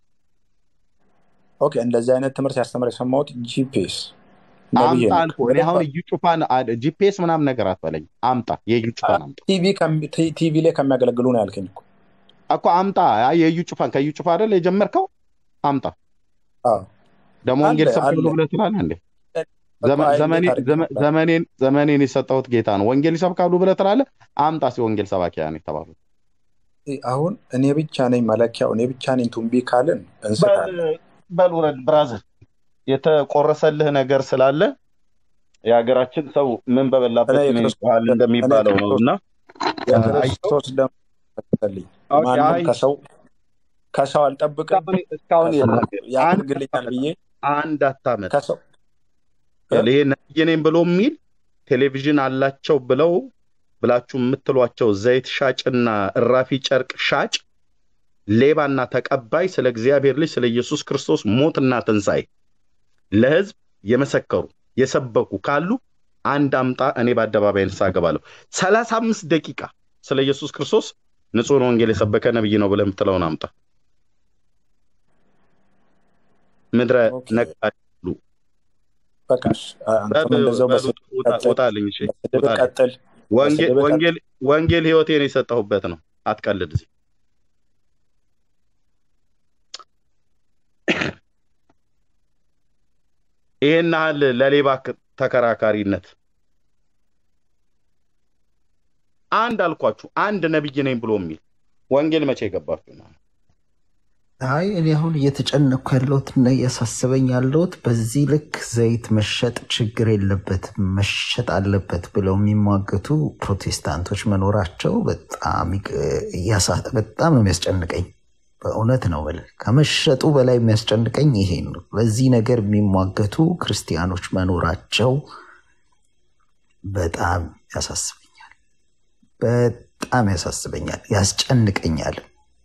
ኦኬ እንደዚህ አይነት ትምህርት ያስተምር የሰማሁት ጂፒኤስ ነብዬ አምጣ ነው። አልኩህ። እኔ አሁን እዩ ጩፋን ጂፒኤስ ምናምን ነገር አትበለኝ። አምጣ፣ የዩ ጩፋን አምጣ ቲቪ ከሚ- ቲ- ቲቪ ላይ ከሚያገለግሉ ነው ያልከኝ እኮ። እኮ አምጣ። አይ የዩ ጩፋን ከዩ ጩፋ አይደል የጀመርከው? አምጣ። አዎ ደግሞ አለ ወንጌል አለ ሰብካለሁ ብለህ ትላለህ እንዴ? እኮ ዘመ- አይ ዘመኔ- እንዴት አድርጌ ዘመ- ነበር? ዘመኔን ዘመኔን የሰጠሁት ጌታ ነው። ወንጌል ይሰብካሉ ብለህ ትላለህ። አምጣ ሲ ወንጌል ሰባኪያን የተባሉት አሁን እኔ ብቻ ነኝ መለኪያው፣ እኔ ብቻ ነኝ ቱምቢ ካልን እንስታለን። በል ውረድ ብራዘር። የተቆረሰልህ ነገር ስላለ የሀገራችን ሰው ምን እኔ በበላበት ምን የክርስቶስ ይጮሃል እኔ እንደሚባለው ነው ክርስቶስ እና የክርስቶስ ደም ተከተልኝ። ኦኬ፣ ማንም አይ ከሰው ከሰው አልጠብቅም እስካሁን እስካሁን ከሰው የለም። አንድ ያደርግልኛል ብዬ አንድ አታመጥ ከሰው እ? ይሄ ነብይ ነኝ ብሎ የሚል ቴሌቪዥን አላቸው ብለው ብላችሁ የምትሏቸው ዘይት ሻጭና እራፊ ጨርቅ ሻጭ ሌባና ተቀባይ ስለ እግዚአብሔር ልጅ ስለ ኢየሱስ ክርስቶስ ሞትና ትንሣኤ ለሕዝብ የመሰከሩ የሰበኩ ካሉ አንድ አምጣ፣ እኔ በአደባባይ ንስሐ እገባለሁ። ሰላሳ አምስት ደቂቃ ስለ ኢየሱስ ክርስቶስ ንጹሕን ወንጌል የሰበከ ነብይ ነው ብለህ የምትለውን አምጣ። ምድረ ኦኬ ነቃ በቃሽ። አንተም እንደዛው በስድብ ቀጥል፣ ውጣልኝ። እሺ በስድብ ውጣልኝ። ቀጥል፣ ወንጌል በስድብ ቀጥል። ወንጌል ወንጌል ህይወቴን የሰጠሁበት ነው። አትቀልድ እዚህ ይሄን ያህል ለሌባ ክ- ተከራካሪነት አንድ አልኳችሁ፣ አንድ ነብይ ነኝ ብሎ የሚል ወንጌል መቼ ገባችሁ? አይ እኔ አሁን እየተጨነኩ ያለሁት እና እያሳስበኝ ያለሁት በዚህ ልክ ዘይት መሸጥ ችግር የለበትም መሸጥ አለበት ብለው የሚሟገቱ ፕሮቴስታንቶች መኖራቸው በጣም ይቅ- እያሳ- በጣም ነው የሚያስጨንቀኝ። በእውነት ነው የምልህ። ከመሸጡ በላይ የሚያስጨንቀኝ ይሄ ነው። በዚህ ነገር የሚሟገቱ ክርስቲያኖች መኖራቸው በጣም ያሳስበኛል። በጣም ያሳስበኛል፣ ያስጨንቀኛል።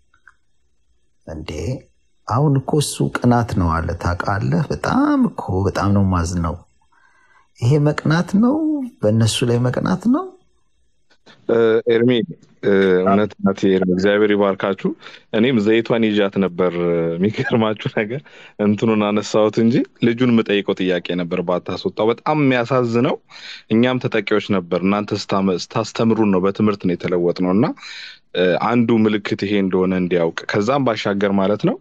እንዴ አሁን እኮ እሱ ቅናት ነው አለ ታውቃለህ። በጣም እኮ በጣም ነው ማዝነው። ይሄ መቅናት ነው፣ በእነሱ ላይ መቅናት ነው። እ፣ ኤርሚ እ፣ እውነት ናት ኤርሚ፣ እግዚአብሔር ይባርካችሁ። እኔም ዘይቷን ይዣት ነበር። የሚገርማችሁ ነገር እንትኑን አነሳሁት እንጂ ልጁን የምጠይቀው ጥያቄ ነበር ባታስወጣው። በጣም የሚያሳዝነው እኛም ተጠቂዎች ነበር። እናንተ ስታመ- ስታስተምሩን ነው በትምህርት ነው የተለወጥ ነው እና እ፣ አንዱ ምልክት ይሄ እንደሆነ እንዲያውቅ ከዛም ባሻገር ማለት ነው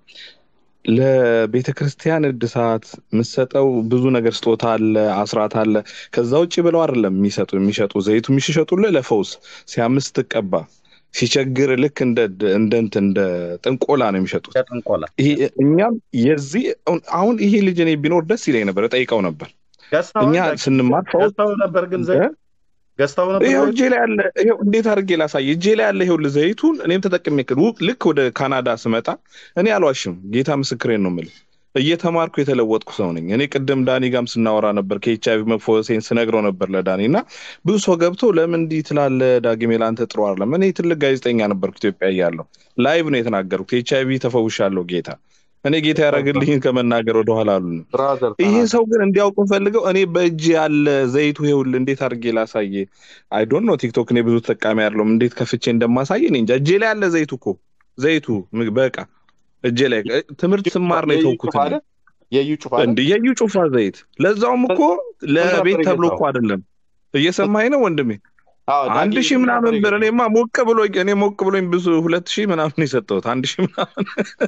ለቤተ ክርስቲያን እድሳት የምትሰጠው ብዙ ነገር ስጦታ አለ፣ አስራት አለ። ከዛ ውጭ ብለው አይደለም የሚሰጡ የሚሸጡ ዘይቱ የሚሸጡልህ ለፈውስ ሲያምስ ስትቀባ ሲቸግር ልክ እንደ እንደ እንትን እንደ ጥንቆላ ነው የሚሸጡት። ጥንቆላ ይሄ እኛም የዚህ አሁን ይሄ ልጅ እኔ ቢኖር ደስ ይለኝ ነበር፣ እጠይቀው ነበር። ገዝተው እኛ ስንማር ፈውስ ገዝተው ነበር ግን ዘይት እ? ገዝተው ነበር ይኸው ዘይት? እጄ ላይ ያለ ይኸው እንዴት አድርጌ ላሳይ? እጄ ላይ ያለ ይኸው ዘይቱን እኔም ተጠቅሜ ክል- ልክ ወደ ካናዳ ስመጣ እኔ አልዋሽም፣ ጌታ ምስክሬን ነው የምልህ እየተማርኩ የተለወጥኩ ሰው ነኝ። እኔ ቅድም ዳኒ ጋም ስናወራ ነበር ከኤች አይቪ መፈወሴን ስነግረው ነበር ለዳኒ እና ብዙ ሰው ገብቶ ለምን እንዲህ ትላለህ ዳግሜ ለአንተ ጥሩ አይደለም። እኔ ትልቅ ጋዜጠኛ ነበርኩ ኢትዮጵያ እያለሁ ላይቭ ነው የተናገርኩት። ኤች አይቪ ተፈውሻለሁ ጌታ እኔ ጌታ ያደረግልኝን ከመናገር ወደኋላ አሉን። ብራዘር ይሄ ተናገር። ሰው ግን እንዲያውቅ ፈልገው እኔ በእጅ ያለ ዘይቱ ይኸውልህ እንዴት አድርጌ ላሳየ? አይ ዶንት ኖ ቲክቶክ እኔ ብዙ ተጠቃሚ አይደለሁም። እንዴት ከፍቼ እንደማሳየ እኔ እንጃ። እጄ ላይ ያለ ዘይቱ እኮ ዘይቱ ም- በቃ እጄ ላይ እ- ትምህርት ስማር ነው የዩ የተውኩት ጩፋ እኔ። አይደል? የዩ ጩፋ አይደል? እንደ የዩ ጩፋ ዘይት ለዛውም እኮ ለቤት ተብሎ እኮ የገዛው? አይደለም። እየሰማኝ ነው ወንድሜ? አዎ ዳጊ አንድ ሺህ ስንት ምናምን ነበር ብር የገዛው? እኔማ ሞቅ ብሎኝ እኔ ሞቅ ብሎኝ ብዙ ሁለት ሺህ ምናምን የሰጠሁት አንድ ሺህ ምናምን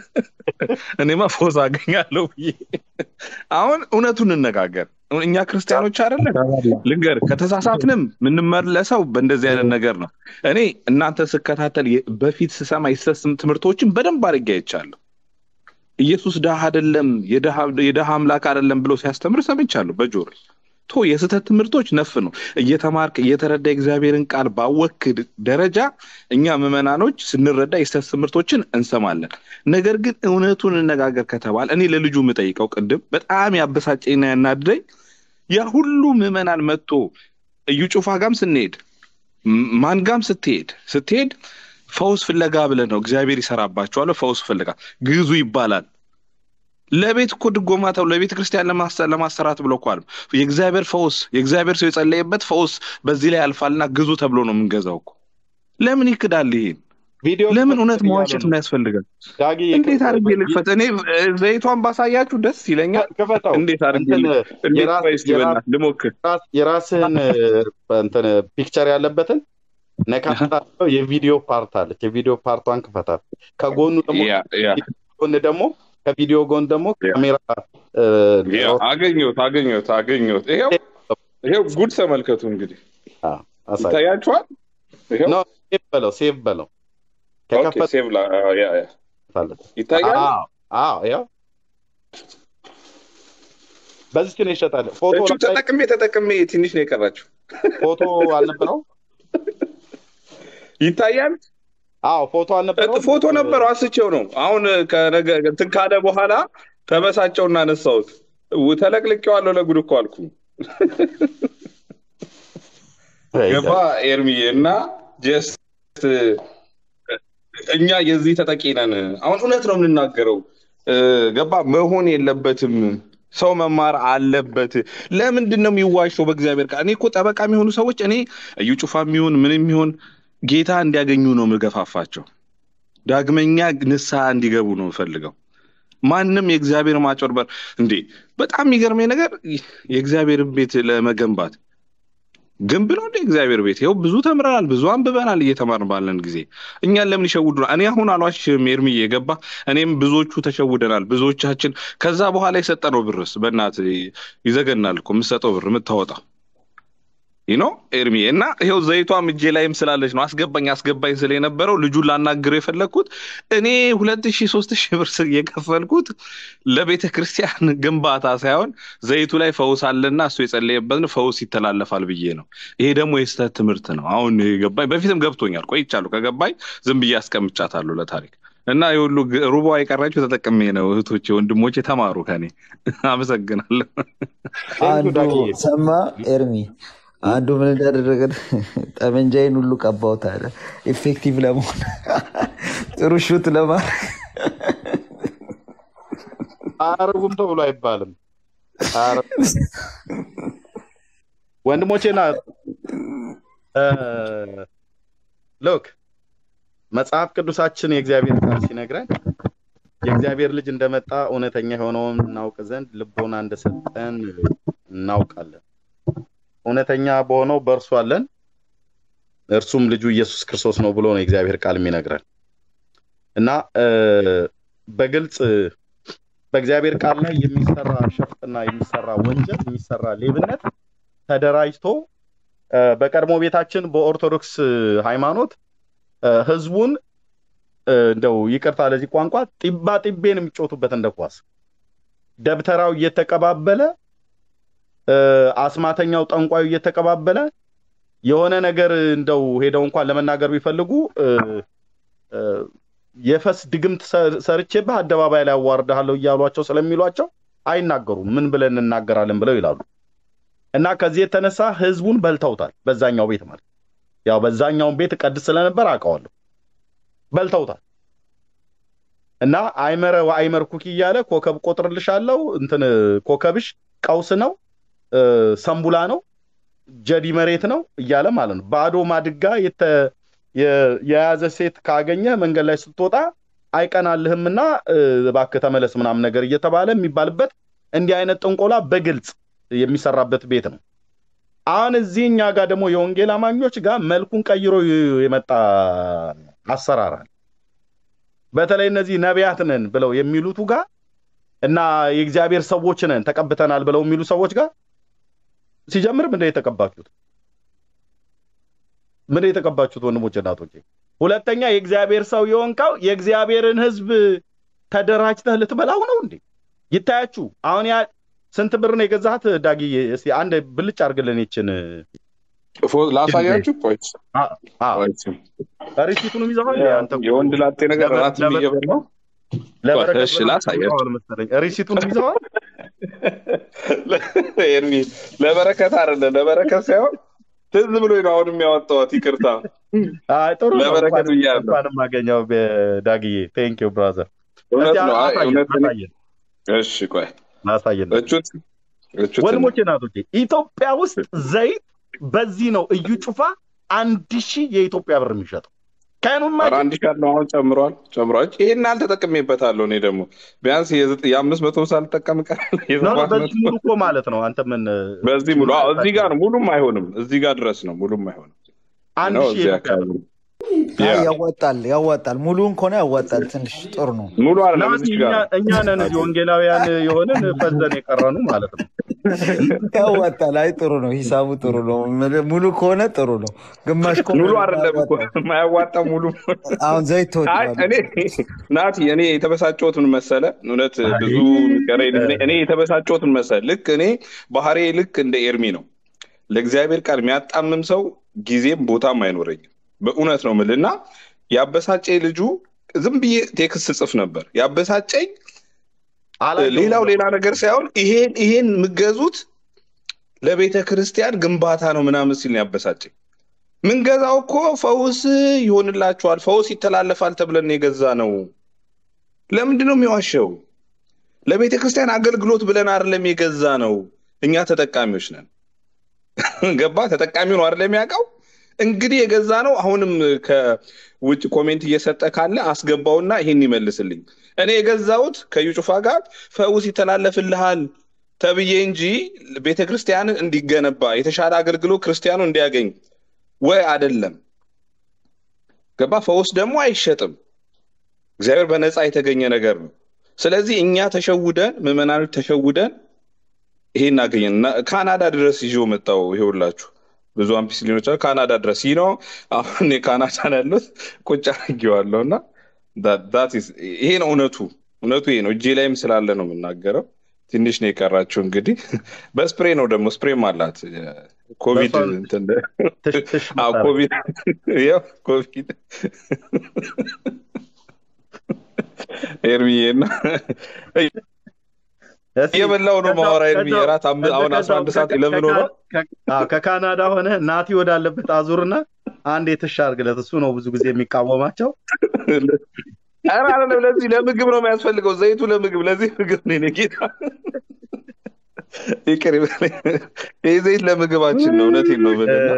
እኔማ ፎዝ አገኛለሁ ብዬ አሁን እውነቱን እንነጋገር። እኛ ክርስቲያኖች አይደለን ልንገር፣ ከተሳሳትንም የምንመለሰው በእንደዚህ አይነት ነገር ነው። እኔ እናንተ ስከታተል የ- በፊት ስሰማ የስተት ትምህርቶችን በደንብ አድርጌ አይቻለሁ። ኢየሱስ ድሃ አይደለም የድሃ- የድሃ አምላክ አይደለም ብሎ ሲያስተምር ሰምቻለሁ በጆሮ ቶ የስህተት ትምህርቶች ነፍ ነው። እየተማርክ እየተረዳ የእግዚአብሔርን ቃል ባወክ ደረጃ እኛ ምዕመናኖች ስንረዳ የስህተት ትምህርቶችን እንሰማለን። ነገር ግን እውነቱን እንነጋገር ከተባለ እኔ ለልጁ የምጠይቀው ቅድም በጣም ያበሳጨኝና ያናድደኝ ያ ሁሉ ምዕመናን መጥቶ እዩ ጩፋ ጋም ስንሄድ ም- ማን ጋም ስትሄድ ስትሄድ ፈውስ ፍለጋ ብለህ ነው እግዚአብሔር ይሰራባቸዋል። ፈውስ ፍለጋ ግዙ ይባላል። ለቤት እኮ ድጎማ ተብሎ ለቤተ ክርስቲያን ለማሰ- ለማሰራት ብሎ እኮ አለ የእግዚአብሔር ፈውስ የእግዚአብሔር ሰው የጸለየበት ፈውስ በዚህ ላይ ያልፋልና ግዙ ተብሎ ነው የምንገዛው እኮ። ለምን ይክዳል? ይሄን ቪዲዮ ለምን ክፈት እውነት እያሉ መዋሸት ነው። ነው ያስፈልጋል? ዳጊ እንዴት አድርጌ ልክፈት? እኔ እ፣ ዘይቷን ባሳያችሁ ደስ ይለኛል። ክፈተው። እንዴት አድርጌ እንትን ል- እንዴት የራስ- ቆይ እስኪ የራስ- በእናትህ ልሞክር። የራስ- የራስህን እ፣ እንትን ፒክቸር ያለበትን ነካታ የቪዲዮ ፓርት አለች። የቪዲዮ ፓርቷን ክፈታት። ከጎኑ ደግሞ ያ ያ ጎን ደግሞ ከቪዲዮ ጎን ደግሞ ያ። ካሜራ እ፣ ያ አገኘሁት አገኘሁት አገኘሁት። ይሄው ይሄው ጉድ ተመልከቱ እንግዲህ አ፣ አሳይ። ይታያችኋል። ይሄው ኖ ሴቭ በለው ሴቭ በለው ኦኬ ከከፈት ሴቭ ላ ያ ያ አለች። ይታያል። አዎ አዎ፣ ያው በዚች ነው ይሸጣል። ፎቶ እቹ ላይ ተጠቅሜ ተጠቅሜ ትንሽ ነው የቀራችሁ። ፎቶ አልነበረው ይታያል። አዎ ፎቶ አልነበረውም። ፎቶ ነበረው አስቼው ነው። አሁን ከነገ እንትን ካለ በኋላ ተበሳጨውና አነሳሁት። ው- ተለቅልቄዋለሁ ለጉድ እኮ አልኩ። ገባ ኤርሚዬ እና ጀስት እኛ የዚህ ተጠቂ ነን። አሁን እውነት ነው የምንናገረው። እ፣ ገባ መሆን የለበትም። ሰው መማር አለበት። ለምንድን ነው የሚዋሸው? በእግዚአብሔር ቃል እኔ እኮ ጠበቃ የሚሆኑ ሰዎች እኔ እዩ ጩፋ የሚሆን ምንም የሚሆን ጌታ እንዲያገኙ ነው የምገፋፋቸው። ዳግመኛ ንስሐ እንዲገቡ ነው የምፈልገው። ማንም የእግዚአብሔር ማጭበርበር እንዴ! በጣም የሚገርመኝ ነገር የእግዚአብሔርን ቤት ለመገንባት ግንብ ነው እንደ እግዚአብሔር ቤት። ይኸው ብዙ ተምረናል፣ ብዙ አንብበናል እየተማርን ባለን ጊዜ እኛን ለምን ይሸውዱናል? እኔ አሁን አልዋሽም ኤርሚዬ፣ የገባ እኔም ብዙዎቹ ተሸውደናል። ብዙዎቻችን ከዛ በኋላ የሰጠነው ብርስ በእናት ይዘገናል እኮ የምትሰጠው ብር የምታወጣው ይኖ ኤርሚ እና ይኸው ዘይቷም እጄ ላይም ስላለች ነው አስገባኝ አስገባኝ ስለ የነበረው ልጁን ላናግረው የፈለግኩት እኔ ሁለት ሺህ ሶስት ሺህ ብር ስ- የከፈልኩት ለቤተ ክርስቲያን ግንባታ ሳይሆን ዘይቱ ላይ ፈውስ አለና እሱ የጸለየበትን ፈውስ ይተላለፋል ብዬ ነው። ይሄ ደግሞ የስህተት ትምህርት ነው። አሁን ገባኝ። በፊትም ገብቶኛል፣ ቆይቻለሁ። ከገባኝ ዝም ብዬ አስቀምጫታለሁ ለታሪክ እና የሁሉ ግ- ሩቧ የቀራችሁ ተጠቅሜ ነው። እህቶቼ ወንድሞቼ ተማሩ ከኔ። አመሰግናለሁ። አንዱ ዳግዬ። ሰማ ኤርሚ አንዱ ምን እንዳደረገ ጠመንጃይን ሁሉ ቀባውት አለ ኢፌክቲቭ ለመሆን ጥሩ ሹት ለማድረግ አያረጉም ተብሎ አይባልም። አያረጉም። ወንድሞቼና ሎክ መጽሐፍ ቅዱሳችን የእግዚአብሔር ቃል ሲነግረን የእግዚአብሔር ልጅ እንደመጣ እውነተኛ የሆነውን እናውቅ ዘንድ ልቦና እንደሰጠን እናውቃለን። እውነተኛ በሆነው በእርሱ አለን፣ እርሱም ልጁ ኢየሱስ ክርስቶስ ነው ብሎ ነው የእግዚአብሔር ቃል የሚነግረን እና እ፣ በግልጽ በእግዚአብሔር ቃል ላይ የሚሰራ ሸፍጥና የሚሰራ ወንጀል የሚሰራ ሌብነት ተደራጅቶ እ፣ በቀድሞ ቤታችን በኦርቶዶክስ ሃይማኖት እ፣ ህዝቡን እ፣ እንደው ይቅርታ ለዚህ ቋንቋ ጢባ ጢቤን የሚጮቱበት እንደ ኳስ ደብተራው እየተቀባበለ እ፣ አስማተኛው ጠንቋዩ እየተቀባበለ የሆነ ነገር እንደው ሄደው እንኳን ለመናገር ቢፈልጉ እ፣ እ፣ የፈስ ድግምት ሰ- ሰርቼብህ አደባባይ ላይ አዋርድሃለሁ እያሏቸው ስለሚሏቸው አይናገሩም። ምን ብለን እንናገራለን ብለው ይላሉ። እና ከዚህ የተነሳ ህዝቡን በልተውታል። በዛኛው ቤት ማለት ያው በዛኛውን ቤት ቀድስ ስለነበር አውቀዋለሁ። በልተውታል። እና አይመረ ወአይመር ኩኪ እያለ ኮከብ ቆጥርልሻለሁ እንትን ኮከብሽ ቀውስ ነው እ፣ ሰንቡላ ነው ጀዲ መሬት ነው እያለ ማለት ነው። ባዶ ማድጋ የተ- የ- የያዘ ሴት ካገኘ መንገድ ላይ ስትወጣ አይቀናልህምና እ፣ እባክህ ተመለስ ምናምን ነገር እየተባለ የሚባልበት እንዲህ አይነት ጥንቆላ በግልጽ የሚሰራበት ቤት ነው። አሁን እዚህ እኛ ጋር ደግሞ የወንጌል አማኞች ጋር መልኩን ቀይሮ ይ- የመጣ አሰራር አለ። በተለይ እነዚህ ነቢያት ነን ብለው የሚሉቱ ጋር እና የእግዚአብሔር ሰዎች ነን ተቀብተናል ብለው የሚሉ ሰዎች ጋር ሲጀምር ምንድን ነው የተቀባችሁት? ምንድን ነው የተቀባችሁት ወንድሞች እናቶቼ? ሁለተኛ የእግዚአብሔር ሰው የሆንካው የእግዚአብሔርን ሕዝብ ተደራጅተህ ልትበላው ነው እንዴ? ይታያችሁ። አሁን ያ ስንት ብር ነው የገዛሃት ዳጊዬ? እስኪ አንድ ብልጭ አድርግልን ይችን ፎ- ላሳያችሁ። ቆይ አ- አ፣ ቆይ። ሪሲቱንም ይዘዋል። አንተ እኮ የወንድ ላጤ ነገር ለበ- ራትም ለበ- እየበላው ለበረከት እሺ፣ ብለው ላሳያችሁ። ይዘዋል መሰለኝ። ሪሲቱንም ይዘዋል። ኤርሚ ለበረከት አይደለ ለበረከት ሳይሆን ትዝ ብሎኝ ነው አሁን የሚያወጣዋት። ይቅርታ አይ ጥሩ ነው። ለበረከት እንኳንም- ብያለሁ። እንኳንም አገኘው ዳግዬ። ቴንክ ዩ ብራዘር። እውነት እስኪ ነው። አይ አሳየን፣ እውነት ነው። አሳየን፣ እሺ ቆይ አሳየን። እቹት እቹት ወንድሞቼ ናቶቼ ኢትዮጵያ ውስጥ ዘይት በዚህ ነው እዩ ጩፋ አንድ ሺህ የኢትዮጵያ ብር የሚሸጠው ከኑማ ኧረ አንድ ሺህ ነው አሁን ጨምሯል ጨምሯል። ይሄን አልተጠቅሜበታለሁ እኔ ደግሞ ቢያንስ የዘጠ- የአምስት መቶ ሳልጠቀም ቀራል ነው የሰባት በዚህ መቶ ሙሉ እኮ ማለት ነው። አንተ ምን በዚህ ሙሉ አዎ፣ እዚህ ጋር ነው ሙሉም አይሆንም። እዚህ ጋር ድረስ ነው ሙሉም አይሆንም አንድ ነው ሺህ እዚህ የኢትዮጵያ አካባቢ ብር ያ አይ ያዋጣል ያዋጣል ሙሉውን ከሆነ ያዋጣል ትንሽ ጥሩ ነው ሙሉ አይደለም ናቲ እዚህ እኛ ጋር እኛ ነን እዚህ ወንጌላውያን የሆንን ፈዘን የቀረኑ ማለት ነው። ያዋጣል አይ ጥሩ ነው ሂሳቡ ጥሩ ነው ሙሉ ከሆነ ጥሩ ነው ግማሽ ከሆነ ሙሉ አይደለም እኮ ያዋጣል። የማያዋጣ ሙሉ አሁን ዘይት አይ ተወዷል እኔ ናቲ እኔ የተበሳጨሁት ምን መሰለ እውነት ብዙ የሚቀረኝ ልጅ ነኝ። እኔ የተበሳጨሁት ምን መሰለ ልክ እኔ ባህሬ ልክ እንደ ኤርሚ ነው ለእግዚአብሔር ቃል የሚያጣምም ሰው ጊዜም ቦታም አይኖረኝም በእውነት ነው የምልህ እና ያበሳጨኝ ልጁ ዝም ብዬ ቴክስት ጽፍ ነበር ያበሳጨኝ አላየሁም ሌላው ሌላ ነገር ሳይሆን ይሄን ይሄን የምገዙት ለቤተ ክርስቲያን ግንባታ ነው ምናምን ሲል ነው ያበሳጨኝ። ምንገዛው እኮ ፈውስ ይሆንላችኋል፣ ፈውስ ይተላለፋል ተብለን የገዛ ነው። ለምንድን ነው የሚዋሸው? ለቤተ ክርስቲያን አገልግሎት ብለን አይደለም የገዛ ነው። እኛ ተጠቃሚዎች ነን። ገባ? ተጠቃሚው ነው አይደለም የሚያውቀው። እንግዲህ የገዛ ነው። አሁንም ከውጭ ኮሜንት እየሰጠ ካለ አስገባውና ይሄን ይመልስልኝ። እኔ የገዛሁት ከዩ ጩፋ ጋር ፈውስ ይተላለፍልሃል ተብዬ እንጂ ቤተ ክርስቲያን እንዲገነባ የተሻለ አገልግሎት ክርስቲያኑ እንዲያገኝ ወይ አይደለም። ገባ? ፈውስ ደግሞ አይሸጥም። እግዚአብሔር በነፃ የተገኘ ነገር ነው። ስለዚህ እኛ ተሸውደን ምዕመናኖች ተሸውደን ይሄን እናገኘን እና ካናዳ ድረስ ይዤው መጣው። ይሄውላችሁ ብዙ አምፒስሊኖች አሉ ካናዳ ድረስ ይህ ነው። አሁን የካናዳ ያሉት ቁጭ አድርጌዋለሁ እና that- that is- ይሄ ነው እውነቱ። እውነቱ ይሄ ነው። እጄ ላይም ስላለ ነው የምናገረው። ትንሽ ነው የቀራችሁ እንግዲህ። በስፕሬ ነው ደግሞ ስፕሬም አላት ኮቪድ በሷ- እንትን ትሽ ትሽ አዎ ምታረግ። ኮቪድ ያው ኮቪድ ኤርሚዬ እና እስኪ እየበላው ነው ከዛው- ማወራ ኤርሚዬ ከዛው- እራት አም- አሁን አስራ አንድ ሰዓት ከ- ለምን ሆኖ ከ- አዎ፣ ከካናዳ ሆነ ናቲ ወዳለበት አዙርና አንድ የተሻ አድርግለት። እሱ ነው ብዙ ጊዜ የሚቃወማቸው። ኧረ አይደለም፣ ለዚህ ለምግብ ነው የሚያስፈልገው ዘይቱ ለምግብ ለዚህ ምግብ ነው የኔ ጌታ ይቅር ይበለኝ። ይህ ዘይት ለምግባችን ነው። እውነቴን ነው የምልህ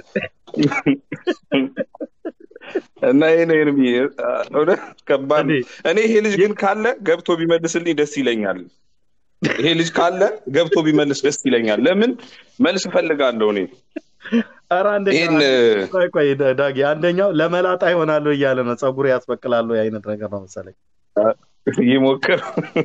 እና እና ይሄ ነው ኤርሚ እውነት ከባድ ነው። እንዴ፣ እኔ ይሄ ልጅ ግን ካለ ገብቶ ቢመልስልኝ ደስ ይለኛል። ይሄ ልጅ ካለ ገብቶ ቢመልስ ደስ ይለኛል። ለምን መልስ እፈልጋለሁ እኔ ኧረ አንደኛው ይህን ቆይ ቆይ ዳጊ አንደኛው ለመላጣ ይሆናሉ እያለ ነው ፀጉር ያስበቅላሉ አይነት ነገር ነው መሰለኝ። ይሞክር።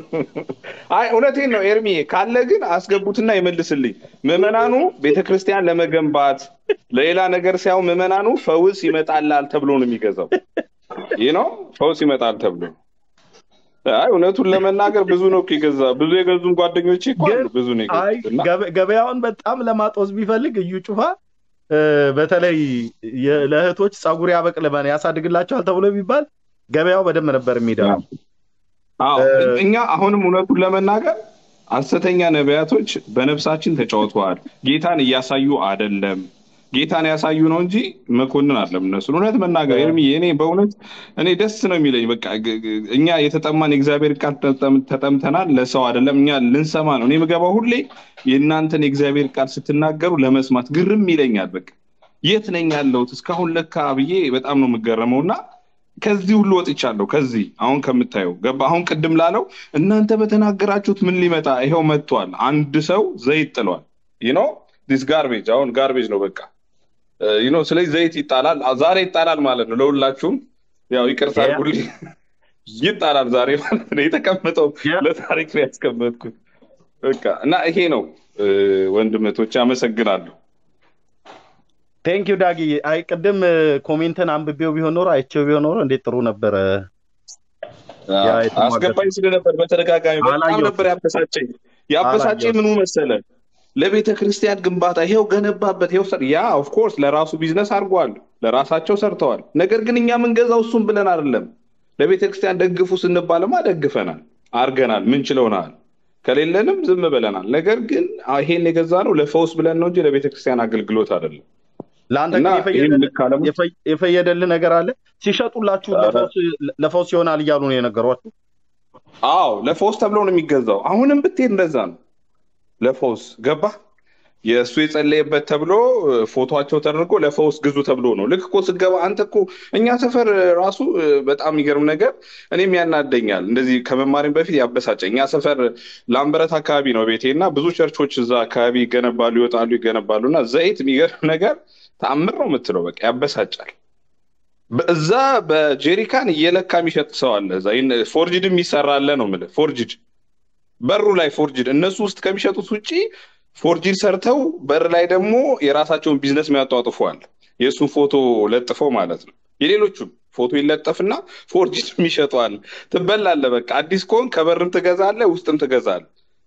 አይ እውነቴን ነው ኤርሚ ካለ ግን አስገቡትና ይመልስልኝ። ምዕመናኑ ቤተክርስቲያን ለመገንባት ለሌላ ነገር ሳይሆን ምዕመናኑ ፈውስ ይመጣላል ተብሎ ነው የሚገዛው። ይህ ነው ፈውስ ይመጣል ተብሎ አይ እውነቱን ለመናገር ብዙ ነው እኮ የገዛ ብዙ የገዙን ጓደኞቼ እኮ አሉ። ብዙ ነው አይ የገዙት እና ገበ- ገበያውን በጣም ለማጦዝ ቢፈልግ እዩ ጩፋ እ፣ በተለይ የ- ለእህቶች ፀጉር ያበቅልበን ያሳድግላቸዋል ተብሎ ቢባል ገበያው በደንብ ነበር የሚደራው። አዎ እ- እኛ አሁንም እውነቱን ለመናገር ሐሰተኛ ነቢያቶች በነፍሳችን ተጫውተዋል። ጌታን እያሳዩ አይደለም። ጌታን ያሳዩ ነው እንጂ መኮንን አለም እነሱን እውነት መናገር ኤርሚ እኔ በእውነት እኔ ደስ ነው የሚለኝ። በቃ ግ- ግ- እኛ የተጠማን የእግዚአብሔር ቃል ተጠም- ተጠምተናል፣ ለሰው አይደለም እኛ ልንሰማ ነው። እኔ የምገባው ሁሌ የእናንተን የእግዚአብሔር ቃል ስትናገሩ ለመስማት ግርም ይለኛል። በቃ የት ነኝ ያለሁት እስካሁን ለካ ብዬ በጣም ነው የምገረመው እና ከዚህ ሁሉ ወጥቻለሁ። ከዚህ አሁን ከምታየው ገባ አሁን ቅድም ላለው እናንተ በተናገራችሁት ምን ሊመጣ ይኸው መጥቷል። አንድ ሰው ዘይት ጥሏል። ዩኖ ዲስ ጋርቤጅ አሁን ጋርቤጅ ነው በቃ ዩኖ ስለዚህ ዘይት ይጣላል። ዛሬ ይጣላል ማለት ነው። ለሁላችሁም ያው ይቅርታ ያ- አድርጉልኝ። ይጣላል ዛሬ ማለት ነው። የተቀመጠው ያ- ለታሪክ ነው ያስቀመጥኩት። በቃ እና ይሄ ነው እ፣ ወንድመቶች አመሰግናለሁ። ቴንክ ዩ ዳጊ። አይ ቅድም እ፣ ኮሜንትን አንብቤው ቢሆን ኖሮ አይቼው ቢሆን ኖሮ እንዴት ጥሩ ነበረ። ያ የተሟገተ- አስገባኝ ስለነበር በተደጋጋሚ በጣም አላየሁትም። ነበር ያበሳጨኝ። ያበሳጨኝ ምኑ መሰለ ለቤተ ክርስቲያን ግንባታ ይሄው ገነባበት ይሄው ሰር ያ ኦፍኮርስ ለራሱ ቢዝነስ አድርጓል፣ ለራሳቸው ሰርተዋል። ነገር ግን እኛ የምንገዛው እሱም ብለን አይደለም። ለቤተ ክርስቲያን ደግፉ ስንባልማ ደግፈናል፣ አርገናል፣ ምንችለውናል። ከሌለንም ዝም ብለናል። ነገር ግን ይሄን የገዛ ነው ለፈውስ ብለን ነው እንጂ ለቤተ ክርስቲያን አገልግሎት አይደለም። ለአንተ እና ግን ይህን የፈየደልህ ልክ አለሙ የፈ- የፈየደልህ ነገር አለ። ሲሸጡላችሁ ኧረ። ለፈውስ- ለፈውስ ይሆናል እያሉ ነው የነገሯችሁ። አዎ ለፈውስ ተብሎ ነው የሚገዛው። አሁንም ብትሄድ እንደዛ ነው። ለፈውስ ገባ የእሱ የጸለየበት ተብሎ እ፣ ፎቶቸው ተደርጎ ለፈውስ ግዙ ተብሎ ነው። ልክ እኮ ስትገባ አንተ እኮ እኛ ሰፈር እ፣ ራሱ እ፣ በጣም የሚገርም ነገር እኔም ያናደኛል። እንደዚህ ከመማሪም በፊት ያበሳጨኝ። እኛ ሰፈር ላምበረት አካባቢ ነው ቤቴ እና ብዙ ቸርቾች እዛ አካባቢ ይገነባሉ፣ ይወጣሉ፣ ይገነባሉ እና ዘይት የሚገርም ነገር ተአምር ነው የምትለው በቃ ያበሳጫል። እዛ በጄሪካን እየለካ የሚሸጥ ሰው አለ። እዛ ይህን ፎርጅድ የሚሰራ አለ ነው የምልህ። ፎርጅድ በሩ ላይ ፎርጅድ እነሱ ውስጥ ከሚሸጡት ውጭ ፎርጅድ ሰርተው በር ላይ ደግሞ የራሳቸውን ቢዝነስ የሚያጧጥፈዋል። የእሱን ፎቶ ለጥፈው ማለት ነው። የሌሎቹም ፎቶ ይለጠፍና ፎርጅድ የሚሸጠዋል። ትበላለህ። በቃ አዲስ ከሆን ከበርም ትገዛለህ፣ ውስጥም ትገዛለህ።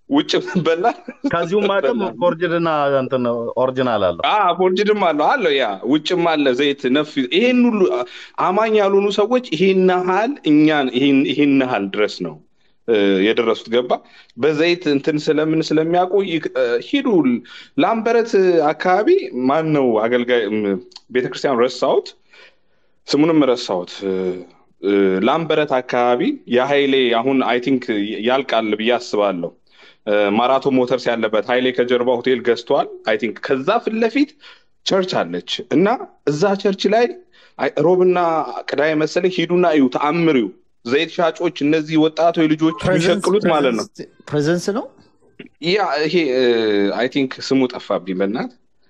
ውጭ በላ ከዚሁም አቅም በላ ፎርጅድና እንትን ኦሪጂናል አለው። ፎርጅድም አለው አለው ያ ውጭም አለ ዘይት ነፍ ይሄን ሁሉ አማኝ ያልሆኑ ሰዎች ይሄን ያህል እኛን ይሄን- ይሄን ያህል ድረስ ነው እ፣ የደረሱት ገባ በዘይት እንትን ስለምን ስለሚያውቁ ይክ- እ፣ ሂዱ ላምበረት አካባቢ ማን ነው አገልጋይ እም፣ ቤተክርስቲያን ረሳሁት ስሙንም ረሳሁት እ፣ እ፣ ላምበረት አካባቢ የሀይሌ አሁን አይ ቲንክ ያልቃል ብዬ አስባለሁ እ፣ ማራቶን ሞተርስ ያለበት ሀይሌ ከጀርባ ሆቴል ገዝቷል አይ ቲንክ ከዛ ፊት ለፊት ቸርች አለች እና እዛ ቸርች ላይ አይ- ሮብና ቅዳሜ መሰለኝ ሂዱና እዩ ተአምሪው ዘይት ሻጮች እነዚህ ወጣቶች ልጆች የሚሸቅሉት ማለት ነው ፕሬዘንስ ነው ያ ይሄ አይ ቲንክ ስሙ ጠፋብኝ በእናት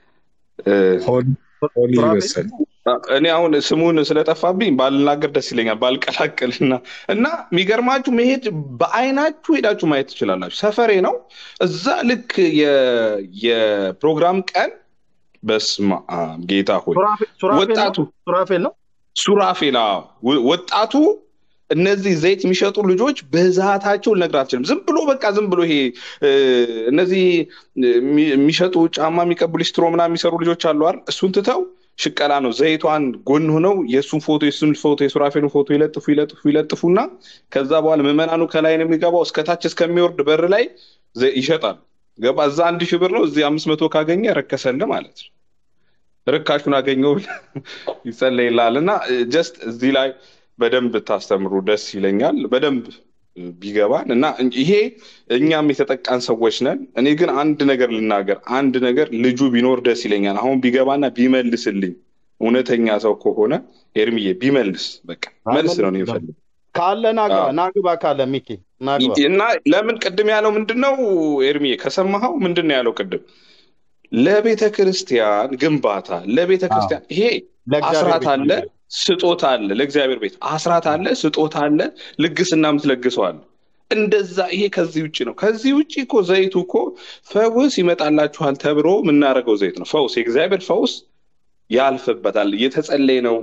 ሆሊ ሆሊ ሱራፌል መሰለኝ እኔ አሁን ስሙን ስለጠፋብኝ ባልናገር ደስ ይለኛል ባልቀላቅልና እና የሚገርማችሁ መሄድ በአይናችሁ ሄዳችሁ ማየት ትችላላችሁ ሰፈሬ ነው እዛ ልክ የ- የፕሮግራም ቀን በስመ አብ ጌታ ሆይ ሱራፌል ሱራፌል ነው ወጣቱ ሱራፌል ነው ሱራፌል አዎ፣ ወ- ወጣቱ እነዚህ ዘይት የሚሸጡ ልጆች ብዛታቸው ልነግርህ አልችልም። ዝም ብሎ በቃ ዝም ብሎ ይሄ እ፣ እነዚህ የሚ- የሚሸጡ ጫማ የሚቀቡ ሊስትሮ ምናምን የሚሰሩ ልጆች አሉ አይደል? እሱን ትተው ሽቀላ ነው። ዘይቷን ጎን ሆነው የእሱን ፎቶ የእሱን ፎቶ የሱራፌልን ፎቶ ይለጥፉ ይለጥፉ ይለጥፉና ከዛ በኋላ ምዕመናኑ ከላይ ነው የሚገባው እስከታች እስከሚወርድ በር ላይ ዘ- ይሸጣሉ። ገባ እዛ አንድ ሺህ ብር ነው፣ እዚህ አምስት መቶ ካገኘ ረከሰልህ ማለት ነው። ርካሹን አገኘው ይጸለይልሃል እና ጀስት እዚህ ላይ በደንብ ታስተምሩ ደስ ይለኛል። በደንብ ቢገባን እና ይሄ እኛም የተጠቃን ሰዎች ነን። እኔ ግን አንድ ነገር ልናገር፣ አንድ ነገር ልጁ ቢኖር ደስ ይለኛል። አሁን ቢገባና ቢመልስልኝ እውነተኛ ሰው ከሆነ ኤርሚዬ ቢመልስ በቃ መልስ ነው እኔ የምፈልገው። ካለ ናግባ አዎ። ናግባ ካለ ሚኪ ናግባ እና ለምን ቅድም ያለው ምንድን ነው ኤርሚዬ ከሰማኸው ምንድን ነው ያለው ቅድም ለቤተ ክርስቲያን ግንባታ ለቤተ ክርስቲያን ይሄ ለእግዚአብሔር አስራት ቤት አለ ነው። ስጦታ አለ ለእግዚአብሔር ቤት አስራት አለ ስጦታ አለ ልግስና የምትለግሰው አለ እንደዛ ይሄ ከዚህ ውጭ ነው ከዚህ ውጭ እኮ ዘይቱ እኮ ፈውስ ይመጣላችኋል ተብሎ የምናደርገው ዘይት ነው ፈውስ የእግዚአብሔር ፈውስ ያልፍበታል እየተጸለየ ነው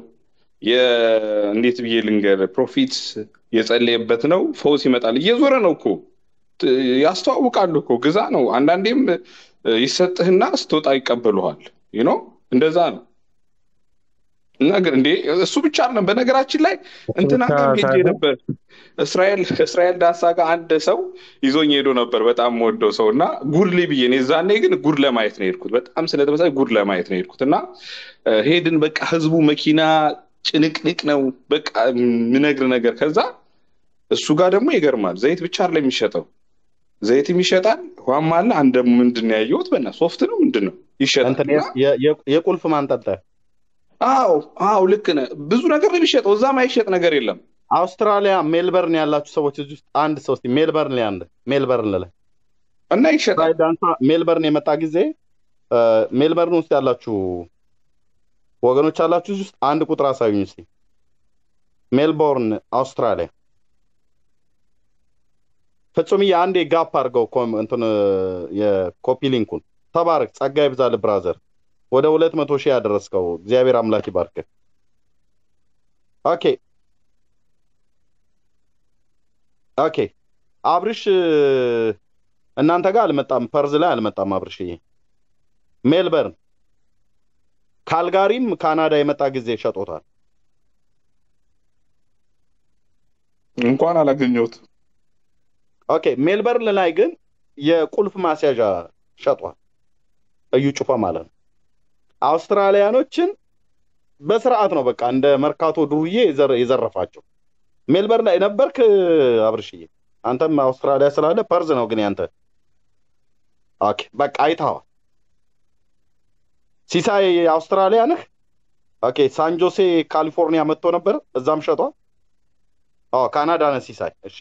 የ- እንዴት ብዬ ልንገር ፕሮፊት የጸለየበት ነው ፈውስ ይመጣል እየዞረ ነው እኮ ት- ያስተዋውቃሉ እኮ ግዛ ነው አንዳንዴም እ፣ ይሰጥህና ስትወጣ ይቀበሉሃል ነው እንደዛ ነው እና ግን እንዴ እሱ ብቻ አይደለም በነገራችን ላይ እንትና ጋር ሄጄ ነበር እስራኤል ከእስራኤል ዳሳ ጋር አንድ ሰው ይዞኝ ሄዶ ነበር በጣም ወደው ሰው እና ጉድ ላይ ብዬ እኔ እዛኔ ግን ጉድ ለማየት ነው የሄድኩት በጣም ስለተመሳሳይ ጉድ ለማየት ነው የሄድኩት እና እ፣ ሄድን በቃ ህዝቡ መኪና ጭንቅንቅ ነው በቃ የምነግር ነገር ከዛ እሱ ጋር ደግሞ ይገርማል ዘይት ብቻ አይደለም የሚሸጠው ዘይትም ይሸጣል ውሃም አለ አንድ ደግሞ ምንድን ነው ያየሁት በና ሶፍት ነው ምንድን ነው ይሸጣል እንትን እና የ- የ- የቁልፍ ማንጠልጠያ አዎ አዎ ልክ ነህ ብዙ ነገር ነው የሚሸጠው እዛ ማይሸጥ ነገር የለም አውስትራሊያ ሜልበርን ያላችሁ ሰዎች እዚህ ውስጥ አንድ ሰው እስኪ ሜልበርን ላይ አንድ ሜልበርን ላይ እና ይሸጣል እስራኤል ዳንሳ ሜልበርን የመጣ ጊዜ እ፣ ሜልበርን ውስጥ ያላችሁ ወገኖች አላችሁ እዚህ ውስጥ አንድ ቁጥር አሳዩኝ እስኪ ሜልቦርን አውስትራሊያ ፍጹምዬ አንዴ ጋፕ አድርገው ኮም- እንትን እ፣ የኮፒ ሊንኩን ተባረክ ጸጋ ይብዛል ብራዘር ወደ ሁለት መቶ ሺህ ያደረስከው እግዚአብሔር አምላክ ይባርክ ኦኬ ኦኬ አብርሽ እ፣ እናንተ ጋር አልመጣም ፐርዝ ላይ አልመጣም አብርሽዬ ሜልበርን ካልጋሪም ካናዳ የመጣ ጊዜ ሸጦታል እንኳን አላገኘሁት ኦኬ ሜልበርን ላይ ግን የቁልፍ ማስያዣ ሸጧል እዩ ጩፋ ማለት ነው አውስትራሊያኖችን በስርዓት ነው በቃ እንደ መርካቶ ዱርዬ የዘረ- የዘረፋቸው ሜልበርን ላይ ነበርክ አብርሽዬ አንተም አውስትራሊያ ስላለ ፐርዝ ነው ግን ያንተ ኦኬ በቃ አይተኸዋል ሲሳይ አውስትራሊያ ነህ ኦኬ ሳን ጆሴ ካሊፎርኒያ መጥቶ ነበር እዛም ሸጧል አዎ ካናዳ ነህ ሲሳይ እሺ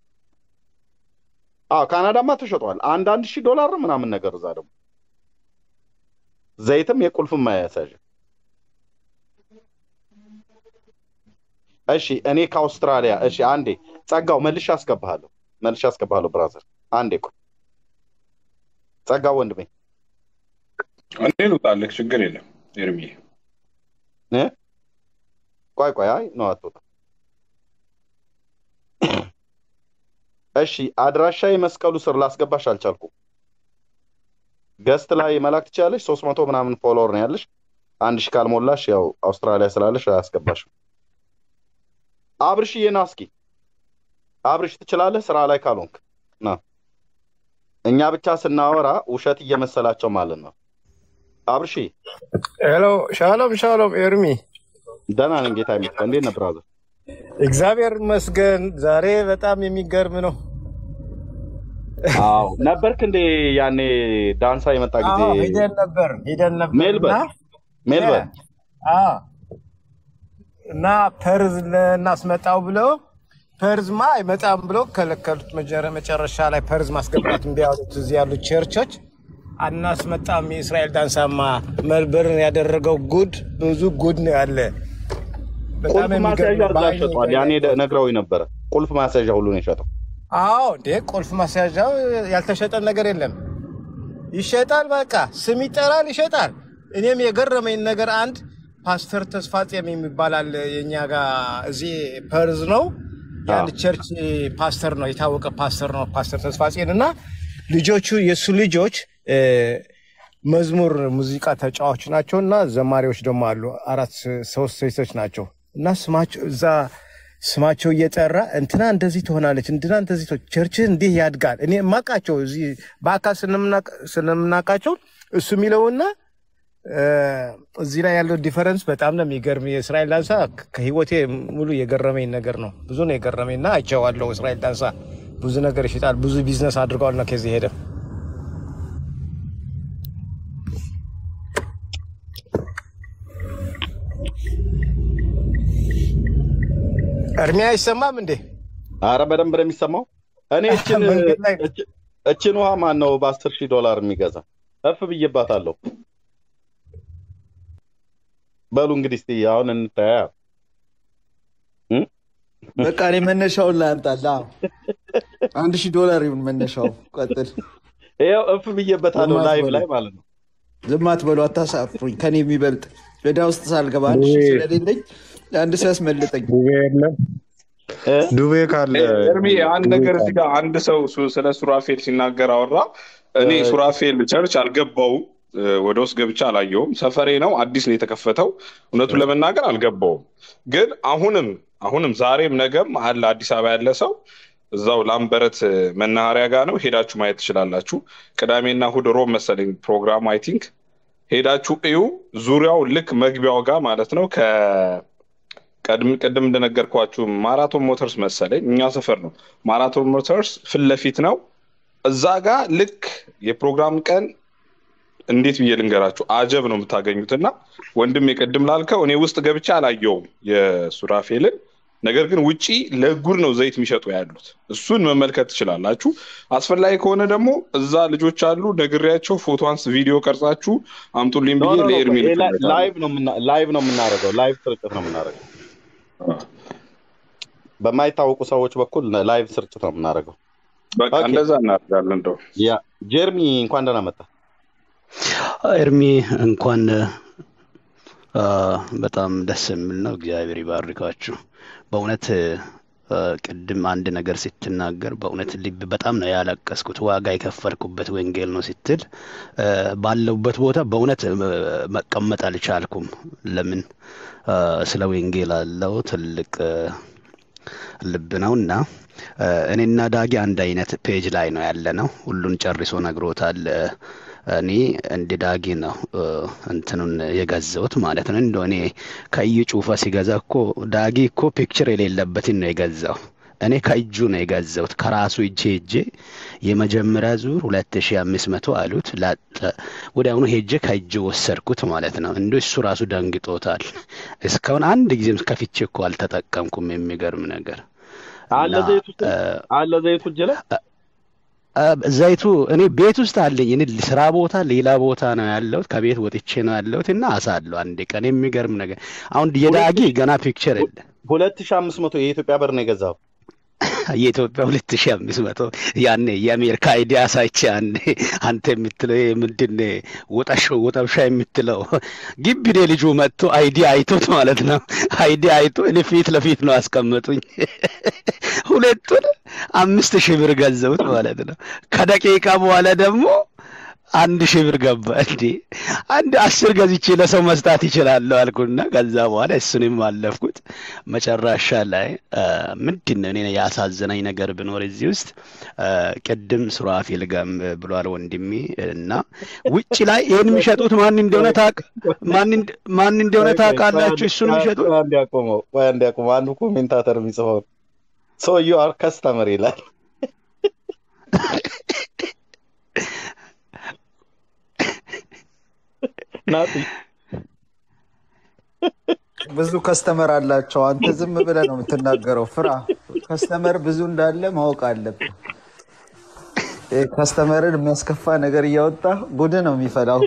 አዎ ካናዳማ ተሸጧል አንዳንድ ሺህ ዶላር ነው ምናምን ነገር እዛ ደግሞ ዘይትም የቁልፍም ማያሳዥ እሺ እኔ ከአውስትራሊያ እሺ አንዴ ጸጋው መልሼ አስገባሃለሁ መልሼ አስገባሃለሁ ብራዘር አንዴ ቆይ ጸጋው ወንድሜ እኔ ልውጣልህ ችግር የለም ኤርሚዬ እ? ቆይ ቆይ አይ ነው አትወጣ እሺ አድራሻ የመስቀሉ ስር ላስገባሽ አልቻልኩም። ገስት ላይ መላክ ትችላለሽ። ሶስት መቶ ምናምን ፎሎወር ነው ያለሽ። አንድ ሺህ ካልሞላሽ ያው አውስትራሊያ ስላለሽ አያስገባሽም። አብርሽዬ ና እስኪ አብርሽ ትችላለህ፣ ስራ ላይ ካልሆንክ ና። እኛ ብቻ ስናወራ ውሸት እየመሰላቸው ማለት ነው። አብርሽ ሄሎ፣ ሻሎም ሻሎም፣ ኤርሚ ደህና ነኝ ጌታ ይመስገን። እንዴት ነህ ብራዘር? እግዚአብሔር ይመስገን። ዛሬ በጣም የሚገርም ነው። አዎ ነበርክ እንዴ ያኔ ዳንሳ የመጣ ጊዜ አዎ፣ ሄደን ነበር ሄደን ነበር እና ሜልበርን ሜልበርን አዎ፣ እና ፐርዝ እናስመጣው ብለው ፐርዝማ አይመጣም ብለው ከለከሉት። መጀረ- መጨረሻ ላይ ፐርዝ ማስገባት እምቢ አሉት። እዚህ ያሉት ቸርቾች አናስመጣም። የእስራኤል ዳንሳማ መልበርን ያደረገው ጉድ ብዙ ጉድ ነው ያለ። በጣም ቁልፍ ማስያዣ የሚገርም እዛ በአይኔ ሸጧል። ያኔ ደ- ነግረውኝ ነበረ። ቁልፍ ማስያዣ ሁሉ ነው የሸጠው። አዎ እንዴ ቁልፍ ማስያዣው ያልተሸጠ ነገር የለም። ይሸጣል። በቃ ስም ይጠራል፣ ይሸጣል። እኔም የገረመኝ ነገር አንድ ፓስተር ተስፋጼም የሚባል አለ የእኛ ጋር እዚህ ፐርዝ ነው። የአንድ ቸርች ፓስተር ነው፣ የታወቀ ፓስተር ነው ፓስተር ተስፋጼን እና ልጆቹ የእሱ ልጆች እ፣ መዝሙር ሙዚቃ ተጫዋች ናቸው እና ዘማሪዎች ደግሞ አሉ። አራት ሶስት ሴቶች ናቸው እና ስማቸው እዛ ስማቸው እየጠራ እንትና እንደዚህ ትሆናለች፣ እንትና እንደዚህ ትሆ- ቸርችህ እንዲህ ያድጋል። እኔ የማውቃቸው እዚህ በአካል ስለምናቅ- ስለምናውቃቸው እሱ የሚለውና እ፣ እዚህ ላይ ያለው ዲፈረንስ በጣም ነው የሚገርም። የእስራኤል ዳንሳ ከህይወቴ ሙሉ የገረመኝ ነገር ነው። ብዙ ነው የገረመኝ እና አይቼዋለሁ። እስራኤል ዳንሳ ብዙ ነገር ይሽጣል፣ ብዙ ቢዝነስ አድርገዋል ነው ከዚህ ሄደ እርሜ አይሰማም እንዴ? አረ በደንብ ነው የሚሰማው። እኔ እችን መንገድ ላይ ነው። እች- እችን ውሃ ማን ነው በአስር ሺህ ዶላር የሚገዛ? እፍ ብዬባታለሁ። በሉ እንግዲህ እስቲ አሁን እንታያ። እ? በቃ እኔ መነሻውን ላምጣልህ። አዎ። አንድ ሺህ ዶላር ይሁን መነሻው። ቀጥል። ይኸው እፍ ብዬበታለሁ ዝም ላይቭ አትበሉ፣ ላይ ማለት ነው። ዝም አትበሉ፣ አታሳፍሩኝ። ከኔ የሚበልጥ ዕዳ ውስጥ ሳልገባ አንድ ሺህ ስለሌለኝ አንድ ሰው ያስመልጠኝ። ዱቤ የለም። እ? ዱቤ ካለ ኤርሚ አንድ ነገር እዚህ ጋር አንድ ሰው ሱ- ስለ ሱራፌል ሲናገር አወራ። እኔ እ፣ ሱራፌል ቸርች አልገባውም፣ እ፣ ወደ ውስጥ ገብቼ አላየውም። ሰፈሬ ነው፣ አዲስ ነው የተከፈተው። እውነቱን ለመናገር አልገባውም። ግን አሁንም አሁንም ዛሬም ነገም አለ አዲስ አበባ ያለ ሰው እዛው ላምበረት እ፣ መናኸሪያ ጋር ነው፣ ሄዳችሁ ማየት ትችላላችሁ። ቅዳሜና እሑድ ሮብ መሰለኝ ፕሮግራሙ አይ ቲንክ ሄዳችሁ እዩ። ዙሪያው ልክ መግቢያው ጋር ማለት ነው ከ ቀድም ቅድም እንደነገርኳችሁ ማራቶን ሞተርስ መሰለኝ እኛ ሰፈር ነው። ማራቶን ሞተርስ ፊት ለፊት ነው። እዛ ጋር ልክ የፕሮግራም ቀን እንዴት ብዬ ልንገራችሁ፣ አጀብ ነው የምታገኙት። እና ወንድም የቅድም ላልከው እኔ ውስጥ ገብቼ አላየውም የሱራፌልን። ነገር ግን ውጪ ለጉድ ነው ዘይት የሚሸጡ ያሉት። እሱን መመልከት ትችላላችሁ። አስፈላጊ ከሆነ ደግሞ እዛ ልጆች አሉ፣ ነግሬያቸው ፎቶ አንስ ቪዲዮ ቀርጻችሁ አምጡልኝ ኖ ብዬ ኖ ኖ ለኤርሚ ይሄ ላይ- ልክለታለሁ። ላይቭ ነው የምና- ላይቭ ነው የምናደርገው። ላይቭ ስርጭት ነው የምናደርገው። በማይታወቁ ሰዎች በኩል ላይቭ ስርጭት ነው የምናደርገው። በቃ ኦኬ እንደዛ እናደርጋለን እንደው ያ ጀርሚ እንኳን ደህና መጣ። ኤርሚ እንኳን አ፣ በጣም ደስ የሚል ነው። እግዚአብሔር ይባርካችሁ። በእውነት አ፣ ቅድም አንድ ነገር ስትናገር በእውነት ልብ በጣም ነው ያለቀስኩት። ዋጋ የከፈልኩበት ወንጌል ነው ስትል አ፣ ባለሁበት ቦታ በእውነት አ፣ መቀመጥ አልቻልኩም። ለምን አ፣ ስለ ወንጌል አለው ትልቅ አ፣ ልብ ነው እና አ፣ እኔና ዳጊ አንድ አይነት ፔጅ ላይ ነው ያለ ነው። ሁሉን ጨርሶ ነግሮታል። አ፣ እኔ እንደ ዳጊ ነው አ፣ እንትኑን የገዛሁት ማለት ነው። እንደ እኔ ከእዩ ጩፋ ሲገዛ እኮ ዳጊ እኮ ፒክቸር የሌለበትን ነው የገዛው። እኔ ከእጁ ነው የገዛሁት ከራሱ እጄ ሄጄ የመጀመሪያ ዙር ሁለት ሺ አምስት መቶ አሉት ላጠ ወዲያውኑ ሄጄ ከእጁ ወሰድኩት ማለት ነው። እንደ እሱ ራሱ ደንግጦታል። እስካሁን አንድ ጊዜም ከፍቼ እኮ አልተጠቀምኩም። የሚገርም ነገር አለ እና ዘይቱ ውስጥ አ፣ አለ ዘይቱ እጅ ላይ አ፣ ዘይቱ እኔ ቤት ውስጥ አለኝ። እኔ ስራ ቦታ ሌላ ቦታ ነው ያለሁት። ከቤት ወጥቼ ነው ያለሁት እና አሳለሁ አንድ ቀን። የሚገርም ነገር አሁን ሁለት የዳጊ ሺህ ገና ፒክቸር የለ ሁለት ሺህ አምስት መቶ የኢትዮጵያ ብር ነው የገዛው። የኢትዮጵያ ሁለት ሺ አምስት መቶ ያኔ የአሜሪካ አይዲያ አሳይቼ ያኔ አንተ የምትለው ይሄ ምንድን ነው ወጠሾ ወጠብሻ የምትለው ግቢኔ ልጁ መጥቶ አይዲ አይቶት ማለት ነው። አይዲ አይቶ እኔ ፊት ለፊት ነው አስቀመጡኝ ሁለቱን አምስት ሺህ ብር ገዘቡት ማለት ነው። ከደቂቃ በኋላ ደግሞ አንድ ሺህ ብር ገባ። እንዴ አንድ አስር ገዝቼ ለሰው መስጣት ይችላለሁ አልኩና ከዛ በኋላ እሱንም አለፍኩት። መጨረሻ ላይ ምንድን ነው እኔ ያሳዘነኝ ነገር ብኖር እዚህ ውስጥ አ፣ ቅድም ሱራፌል ጋም ብሏል ወንድሜ እና ውጭ ላይ ይህን የሚሸጡት ማን እንደሆነ ታውቅ ማን እንደ- ማን እንደሆነ ቆይ ቆይ ቆይ ታውቃላችሁ? አንዴ እሱን ቆይ የሚሸጡት ቆይ አንዴ አቆመው። ቆይ አንዴ አቆመው። አንዱ ኮሜንታተር የሚጽፈው ሶ ዩ አር ከስተመር ይላል። ናቲ ብዙ ከስተመር አላቸው። አንተ ዝም ብለህ ነው የምትናገረው። ፍራ። ከስተመር ብዙ እንዳለ ማወቅ አለብህ። ይህ ከስተመርን የሚያስከፋ ነገር እያወጣ ጉድ ነው የሚፈላው።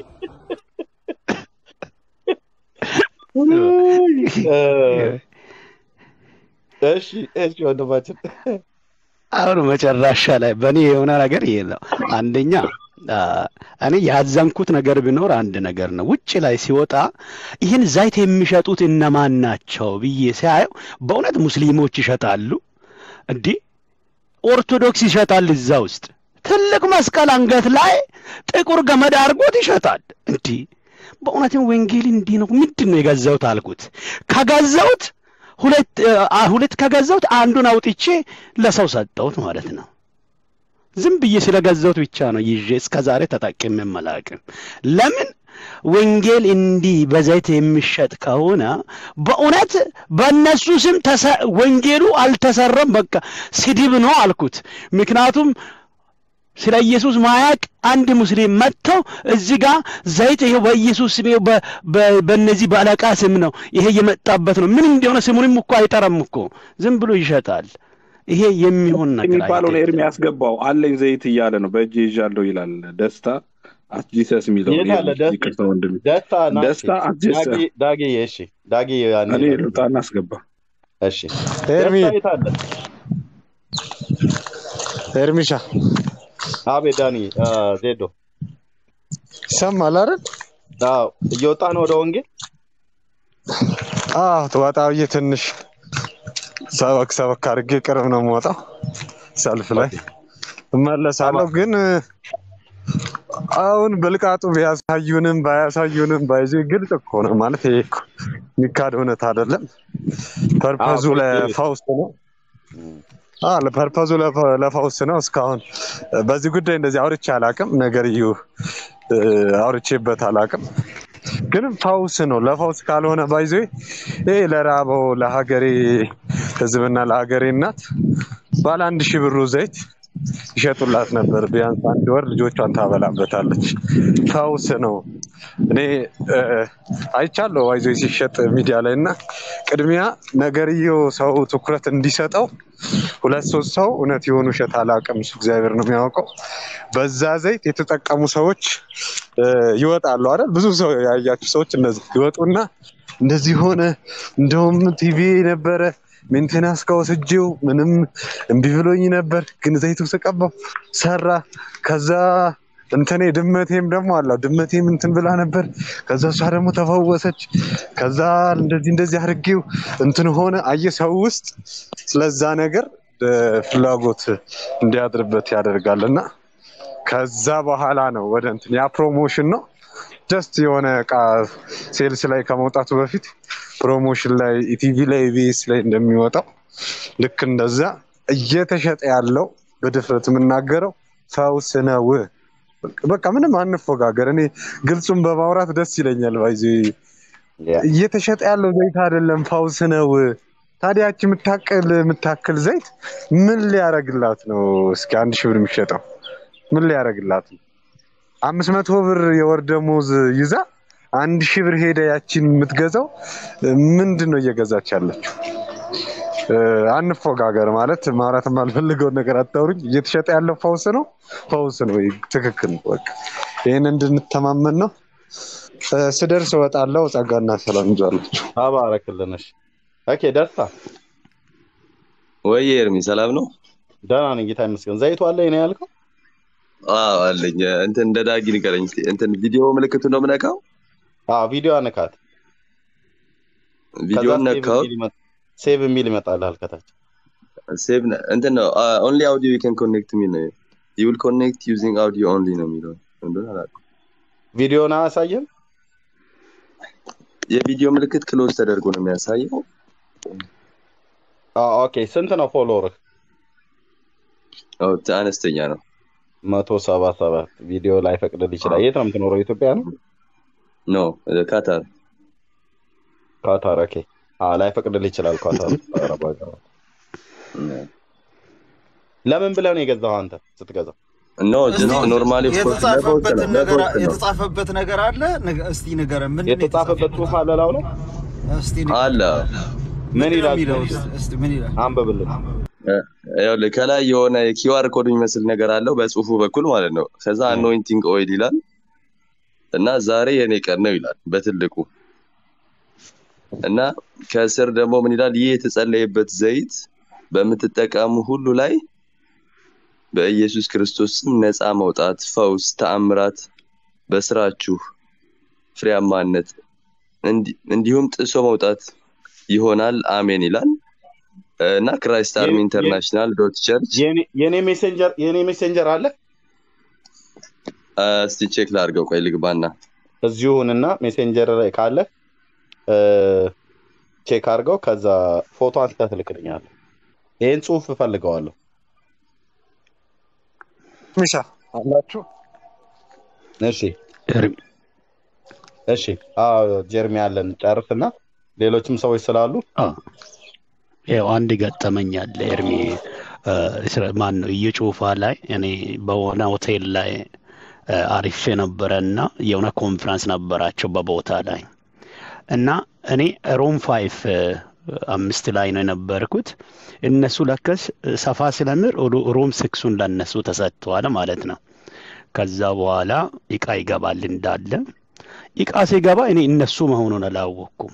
እሺ እሺ ወንድማችን አሁን መጨረሻ ላይ በእኔ የሆነ ነገር ይሄ ነው። አንደኛ አ፣ እኔ ያዘንኩት ነገር ቢኖር አንድ ነገር ነው። ውጭ ላይ ሲወጣ ይህን ዘይት የሚሸጡት እነማን ናቸው ብዬ ሲያየው በእውነት ሙስሊሞች ይሸጣሉ። እንዲህ ኦርቶዶክስ ይሸጣል። እዛ ውስጥ ትልቅ መስቀል አንገት ላይ ጥቁር ገመድ አድርጎት ይሸጣል። እንዲህ በእውነትም ወንጌል እንዲህ ነው። ምንድን ነው የገዛሁት አልኩት። ከገዛሁት ሁለት አ፣ ሁለት ከገዛሁት አንዱን አውጥቼ ለሰው ሰጠሁት ማለት ነው። ዝም ብዬ ስለገዛሁት ብቻ ነው ይዤ እስከ ዛሬ ተጠቅሜ አላውቅም። ለምን ወንጌል እንዲህ በዘይት የሚሸጥ ከሆነ በእውነት በእነሱ ስም ተሰ- ወንጌሉ አልተሰራም፣ በቃ ስድብ ነው አልኩት። ምክንያቱም ስለ ኢየሱስ ማያቅ አንድ ሙስሊም መጥቶ እዚህ ጋር ዘይት ይሄው በኢየሱስ ስም ይኸው በ- በ- በእነዚህ በአለቃ ስም ነው ይሄ የመጣበት ነው። ምን እንደሆነ ስሙንም እኮ አይጠራም እኮ ዝም ብሎ ይሸጣል። ይሄ የሚሆን ነገር የሚባለውን ኤርሚ አይደለም። ያስገባው አለኝ ዘይት እያለ ነው በእጅ ይዣለሁ ይላል። ደስታ አትጂሰስ የሚለውን የት አለ ኤርሚ ደስ ይቅርታ ወንድሜ ደስታ ናቲ ደስታ አትጂሰስ ዳጊ ዳጊ እሺ ዳጊ ያኔ እኔ ልውጣና አስገባ እሺ ኤርሚ ደስታ የት አለ ኤርሚሻ አቤት ዳኒ አ፣ ዜዶ ይሰማል አይደል? አዎ እየወጣ ነው ወደ ወንጌል አዎ ትወጣ ብዬ ትንሽ ሰበክ ሰበክ አድርጌ ቅርብ ነው የምወጣው ሰልፍ ላይ ኦኬ እመለሳለሁ። ግን አሁን ብልቃጡ ቢያሳዩንም ባያሳዩንም ባይዜ ግልጽ እኮ ነው ማለት ይሄ እኮ የሚካድ እውነት አይደለም። አዎ ፐርፐዙ ኦኬ ለፈውስ ነው። አ ለፐርፐዙ ለፈ- ለፈውስ ነው። እስካሁን በዚህ ጉዳይ እንደዚህ አውርቼ አላቅም። ነገርዩ እ፣ አውርቼበት አላቅም። ግን ፈውስ ነው። ለፈውስ ካልሆነ ባይዞ ይሄ ለራበው ለሀገሬ ሕዝብና ለሀገሬ እናት ባለ አንድ ሺህ ብሩ ዘይት ይሸጡላት ነበር። ቢያንስ አንድ ወር ልጆቿን ታበላበታለች። ፈውስ ነው። እኔ እ፣ አይቻለሁ ባይዞ ሲሸጥ ሚዲያ ላይ እና ቅድሚያ ነገርየው ሰው ትኩረት እንዲሰጠው ሁለት ሶስት ሰው እውነት የሆኑ ውሸት አላውቅም፣ እሱ እግዚአብሔር ነው የሚያውቀው። በዛ ዘይት የተጠቀሙ ሰዎች እ፣ ይወጣሉ አይደል? ብዙ ሰው ያያችሁ ሰዎች እነዚህ ይወጡና እንደዚህ ሆነ፣ እንደውም ቲቪ ነበረ ሜንቴናንስ ከወስጄው ምንም እምቢ ብሎኝ ነበር፣ ግን ዘይቱ ስቀባው ሰራ። ከዛ እንትኔ ድመቴም ደግሞ አለው ድመቴም እንትን ብላ ነበር። ከዛ እሷ ደግሞ ተፈወሰች። ከዛ እንደዚህ እንደዚህ አድርጌው እንትን ሆነ። አየ ሰው ውስጥ ስለዛ ነገር እ፣ ፍላጎት እንዲያድርበት ያደርጋል እና ከዛ በኋላ ነው ወደ እንትን ያ ፕሮሞሽን ነው። ጀስት የሆነ እቃ ሴልስ ላይ ከመውጣቱ በፊት ፕሮሞሽን ላይ ኢቲቪ ላይ ኢቢኤስ ላይ እንደሚወጣው ልክ እንደዛ እየተሸጠ ያለው በድፍረት የምናገረው ፈውስ ነው። በቃ ምንም አንፎጋገር። እኔ ግልጹን በማውራት ደስ ይለኛል። ባይዚ ያ እየተሸጠ ያለው ዘይት አይደለም ፈውስ ነው። ታዲያ ያቺ የምታክል የምታክል ዘይት ምን ሊያደርግላት ነው? እስኪ አንድ ሺህ ብር የሚሸጠው ምን ሊያደርግላት ነው? አምስት መቶ ብር የወር ደሞዝ ይዛ አንድ ሺህ ብር ሄደ ያቺን የምትገዛው ምንድን ነው እየገዛች ያለችው? እ፣ አንፎጋገር ማለት ማውራት የማልፈልገውን ነገር አታውሩኝ። እየተሸጠ ያለው ፈውስ ነው፣ ፈውስ ነው። ይህ ትክክል ነው። በቃ ይህን እንድንተማመን ነው። እ፣ ስደርስ እወጣለሁ። ጸጋና ሰላም ይዟላችሁ። ተባረክልን። እሺ ኦኬ ደስታ ወይ ኤርሚ ሰላም ነው? ደህና ነኝ ጌታ ይመስገን። ዘይቱ አለ ነው ያልከው? አዎ አለኝ። እንትን እንደ ዳጊ ንገረኝ እስኪ። እንትን ቪዲዮ ምልክቱን ነው የምነካው? አዎ ቪዲዮ አነካት። ከዛ ቪዲዮን ሴቭ ነካው። የሚል ይመጣ- ሴቭ የሚል ይመጣልሃል ከታች። ሴቭ እንትን ነው ኦንሊ አውዲዮ ዩ ካን ኮኔክት የሚል ነው ዩ ዊል ኮኔክት ዩዚንግ አውዲዮ ኦንሊ ነው የሚለው እንደሆነ አላውቅም። ቪዲዮን አያሳየም? የቪዲዮ ምልክት ክሎዝ ተደርጎ ነው የሚያሳየው። አዎ፣ ኦኬ። ስንት ነው ፎሎወርህ? አዎ፣ አነስተኛ ነው። መቶ ሰባ ሰባት ቪዲዮ ላይ ፈቅድል ይችላል። የት ነው የምትኖረው? ኢትዮጵያ ነው? ኖ ካታር ካታር። ኦኬ። አዎ፣ ላይ ፈቅድል ይችላል። ካታር አረብ ሀገራት። ለምን ብለህ ነው የገዛው አንተ ስትገዛው? ኖ እስቲ ጀስት ኖርማሊ የተጻፈበትን ነገር የተጻፈበት ነገር አለ ንገ- እስቲ ንገረን። ምንድን ነው የተጻፈበት ጽሑፍ አለ ላው ላይ እስቲ ንገረን። አለ ምን ምንድን ነው ይላል? የሚለው? እስቲ ምን ይላል? አንብብልን። ይኸውልህ ከላይ የሆነ የኪዋር ኮድ የሚመስል ነገር አለው በጽሁፉ በኩል ማለት ነው። ከዛ አኖይንቲንግ ኦይል ይላል እና ዛሬ የኔ ቀን ነው ይላል በትልቁ እና ከስር ደግሞ ምን ይላል? ይህ የተጸለየበት ዘይት በምትጠቀሙ ሁሉ ላይ በኢየሱስ ክርስቶስ ስም ነፃ መውጣት፣ ፈውስ፣ ተአምራት በስራችሁ ፍሬያማነት እንዲ- እንዲሁም ጥሶ መውጣት ይሆናል። አሜን ይላል እና ክራይስት አርሚ የኔ- ኢንተርናሽናል ዶት ቸርች የኔ የኔ ሜሴንጀር የኔ ሜሴንጀር አለ እስቲ ቼክ ላድርገው። ቆይ ልግባና እዚሁንና ሜሴንጀር ላይ ካለ ቼክ አድርገው። ከዛ ፎቶ አንስተህ ትልክልኛለህ። ይህን ጽሁፍ እፈልገዋለሁ። ሚሻ አላችሁ? እሺ እሺ። አዎ ጀርሚ ያለን ጨርስና ሌሎችም ሰዎች ስላሉ ያው አንድ ገጠመኝ አለ ኤርሚ ማን ነው እየጩፋ ላይ እኔ በሆነ ሆቴል ላይ እ፣ አሪፌ ነበረ እና የሆነ ኮንፈረንስ ነበራቸው በቦታ ላይ እና እኔ ሮም ፋይፍ እ፣ አምስት ላይ ነው የነበርኩት። እነሱ ለከስ ሰፋ ስለምር ሮ- ሮም ስክሱን ለነሱ ተሰጥተዋል ማለት ነው። ከዛ በኋላ እቃ ይገባል እንዳለ እቃ ሲገባ እኔ እነሱ መሆኑን አላወቅኩም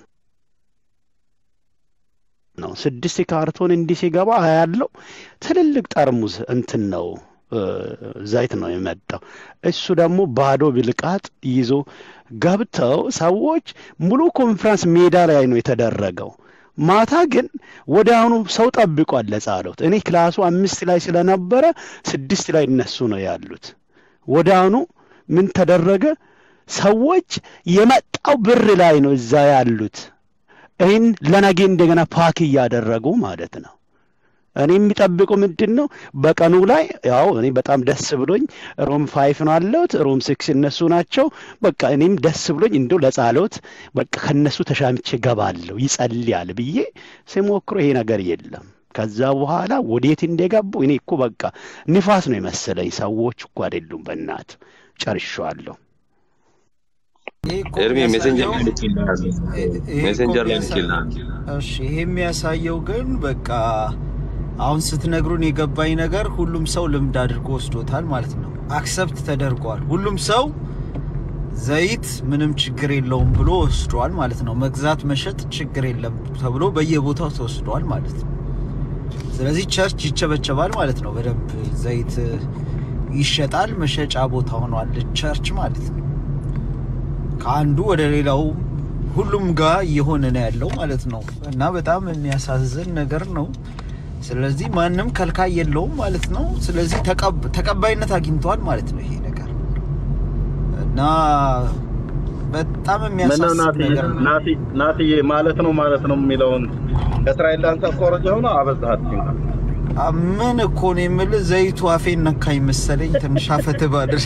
ነው ስድስት ካርቶን እንዲህ ሲገባ ያለው ትልልቅ ጠርሙስ እንትን ነው እ፣ ዘይት ነው የመጣው። እሱ ደግሞ ባዶ ብልቃጥ ይዞ ገብተው ሰዎች ሙሉ ኮንፈረንስ ሜዳ ላይ ነው የተደረገው። ማታ ግን ወደ አሁኑ ሰው ጠብቋል ለጸሎት። እኔ ክላሱ አምስት ላይ ስለነበረ ስድስት ላይ እነሱ ነው ያሉት። ወደ አሁኑ ምን ተደረገ? ሰዎች የመጣው ብር ላይ ነው እዛ ያሉት። ይህን ለነገ እንደገና ፓክ እያደረጉ ማለት ነው። እኔ የሚጠብቀው ምንድን ነው? በቀኑ ላይ ያው እኔ በጣም ደስ ብሎኝ ሮም ፋይፍ ነው አለሁት፣ ሮም ሲክስ እነሱ ናቸው። በቃ እኔም ደስ ብሎኝ እንደው ለጸሎት በቃ ከነሱ ተሻምቼ ገባለሁ ይጸልያል ብዬ ሲሞክሮ ይሄ ነገር የለም። ከዛ በኋላ ወዴት እንደገቡ እኔ እኮ በቃ ንፋስ ነው የመሰለኝ። ሰዎች እኮ አይደሉም። በእናት ጨርሻለሁ። ይሄ እኮ ኤርሚ ሜሴንጀር ላይ የሚያሳየው ልኬልሃለሁ። ይሄ እኮ ሜሴንጀር ላይ የሚያሳ- ልኬልሃለሁ። እሺ ይሄ የሚያሳየው ግን በቃ አሁን ስትነግሩን የገባኝ ነገር ሁሉም ሰው ልምድ አድርጎ ወስዶታል ማለት ነው። አክሰፕት ተደርጓል። ሁሉም ሰው ዘይት ምንም ችግር የለውም ብሎ ወስዷል ማለት ነው። መግዛት መሸጥ ችግር የለም ተብሎ በየቦታው ተወስዷል ማለት ነው። ስለዚህ ቸርች ይቸበቸባል ማለት ነው። በደንብ ዘይት ይሸጣል፣ መሸጫ ቦታ ሆኗል ቸርች ማለት ነው። ከአንዱ ወደ ሌላው ሁሉም ጋር እየሆነ ነው ያለው ማለት ነው። እና በጣም የሚያሳዝን ነገር ነው። ስለዚህ ማንም ከልካይ የለውም ማለት ነው። ስለዚህ ተቀብ- ተቀባይነት አግኝተዋል ማለት ነው ይሄ ነገር እና በጣም ምነው የሚያሳስብ ናትዬ ነገር ነው። ናቲ- ናትዬ ማለት ነው ማለት ነው የሚለውን ከእስራኤል ዳንሳ ኮረጅ ሆነ አበዛሃት አ- ምን እኮ ነው የምልህ፣ ዘይቱ አፌን ነካኝ መሰለኝ። ትንሽ አፈት ባድር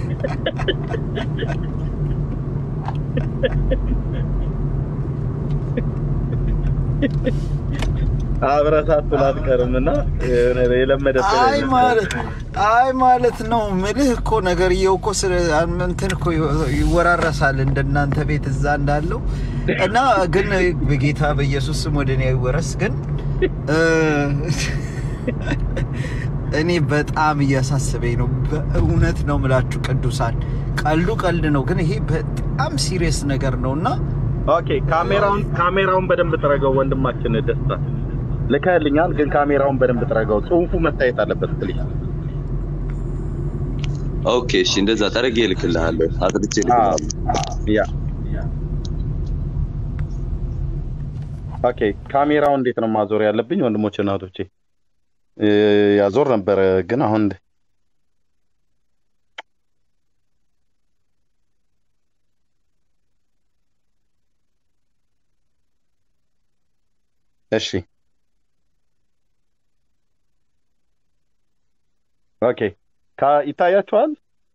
አብረሳት ላትቀርም እና የለመደብህ አይ ማለት አይ ማለት ነው ምልህ እኮ ነገርየው እኮ ስለ እንትን እኮ ይወራረሳል እንደናንተ ቤት እዛ እንዳለው እና ግን በጌታ በኢየሱስ ስም ወደ እኔ አይወረስ። ግን እ፣ እኔ በጣም እያሳሰበኝ ነው። በእውነት ነው ምላችሁ ቅዱሳን፣ ቀልዱ ቀልድ ነው፣ ግን ይሄ በጣም ሲሪየስ ነገር ነው እና ኦኬ ካሜራውን ካሜራውን በደንብ ጥረገው ወንድማችን ደስታ ልከህልኛል ግን ካሜራውን በደንብ ጥረገው ጽሁፉ መታየት አለበት ፕሊዝ ኦኬ እሺ፣ እንደዛ ጠርጌ እልክልሃለሁ፣ አጥርቼ እልክልሃለሁ። ያ ኦኬ ካሜራውን እንዴት ነው ማዞር ያለብኝ ወንድሞች እናቶቼ እ፣ ያዞር ነበረ ግን አሁን እሺ ኦኬ ካ- ይታያችኋል።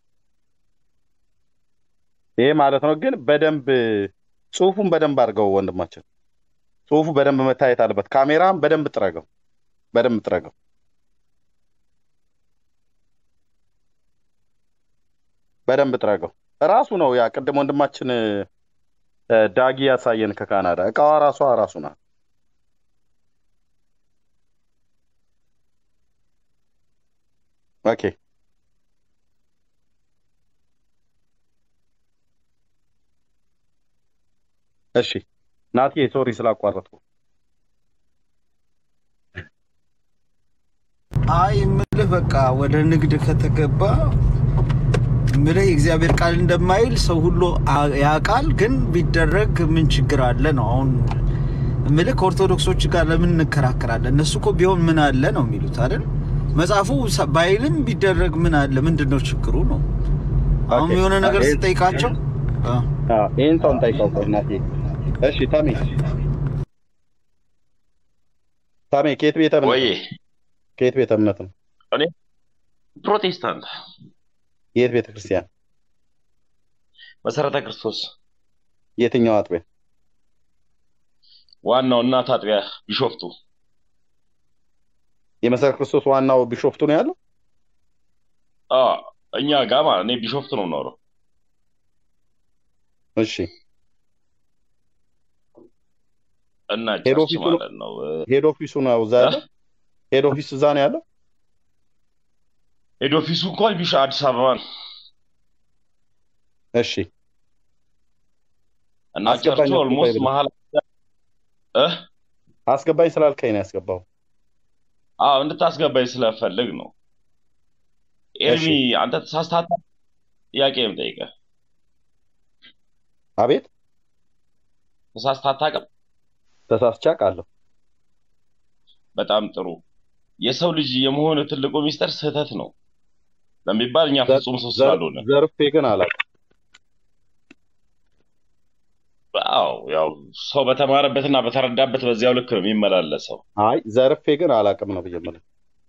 ይሄ ማለት ነው ግን በደንብ ጽሁፉን በደንብ አድርገው ወንድማችን፣ ጽሁፉ በደንብ መታየት አለበት። ካሜራም በደንብ ጥረገው፣ በደንብ ጥረገው። በደንብ ጥረገው። ራሱ ነው ያ ቅድም ወንድማችን እ፣ ዳጊ ያሳየን ከካናዳ እቃዋ ራሷ ራሱ ናት። ኦኬ እሺ ናቲ ሶሪ ስላቋረጥኩ። አይ የምልህ በቃ ወደ ንግድ ከተገባ የምልህ የእግዚአብሔር ቃል እንደማይል ሰው ሁሉ አ- ያውቃል፣ ግን ቢደረግ ምን ችግር አለ ነው። አሁን የምልህ ከኦርቶዶክሶች ጋር ለምን እንከራከራለን? እነሱ እኮ ቢሆን ምን አለ ነው የሚሉት አይደል? መጽሐፉ ሰ- ባይልም ቢደረግ ምን አለ? ምንድን ነው ችግሩ ነው? አሁን ኦኬ የሆነ ነገር ይሄን ስጠይቃቸው አ፣ አዎ፣ ይሄን ሰው እንጠይቀው ቆይ ናቲ። እሺ ታሜ ታሜ ከየት ቤተ እምነት ወይ ነው? ከየት ቤተ እምነት ነው? እኔ ፕሮቴስታንት የት ቤተ ክርስቲያን? መሰረተ ክርስቶስ የትኛው አጥቢያ? ዋናው እናት አጥቢያ ቢሾፍቱ የመሰረተ ክርስቶስ ዋናው ቢሾፍቱ ነው ያለው? አ እኛ ጋር ማለት እኔ ቢሾፍቱ ነው የምኖረው። እሺ እና ሄድ ቸርች ኦፊሱ ነው ማለት ነው እ፣ ሄድ ኦፊሱ ነው እዛ እ? ያለው? ሄድ ኦፊስ እዛ ነው ያለው? ሄድ ኦፊሱ እንኳን ቢሾ አዲስ አበባ ነው እሺ እና አስገባኝ ቸርቹ አስገባኝ ኦልሞስት ብለህ መሀል እ አስገባኝ ስላልከኝ ነው ያስገባው። አዎ እንድታስገባኝ ስለፈልግ ነው። ኤርሚ እሺ አንተ ተሳስታታ ጥያቄ ነው የምጠይቀህ። አቤት ተሳስተህ አታውቅም? ተሳስቼ አውቃለሁ። በጣም ጥሩ። የሰው ልጅ የመሆን ትልቁ ሚስጥር ስህተት ነው ለሚባል እኛ ዘር- ፍጹም ሰው ዘር- ስላልሆነ ዘርፌ ግን አላውቅም። አዎ ያው ሰው በተማረበትና በተረዳበት በዚያው ልክ ነው የሚመላለሰው። አይ ዘርፌ ግን አላውቅም ነው ብዬ የምልህ።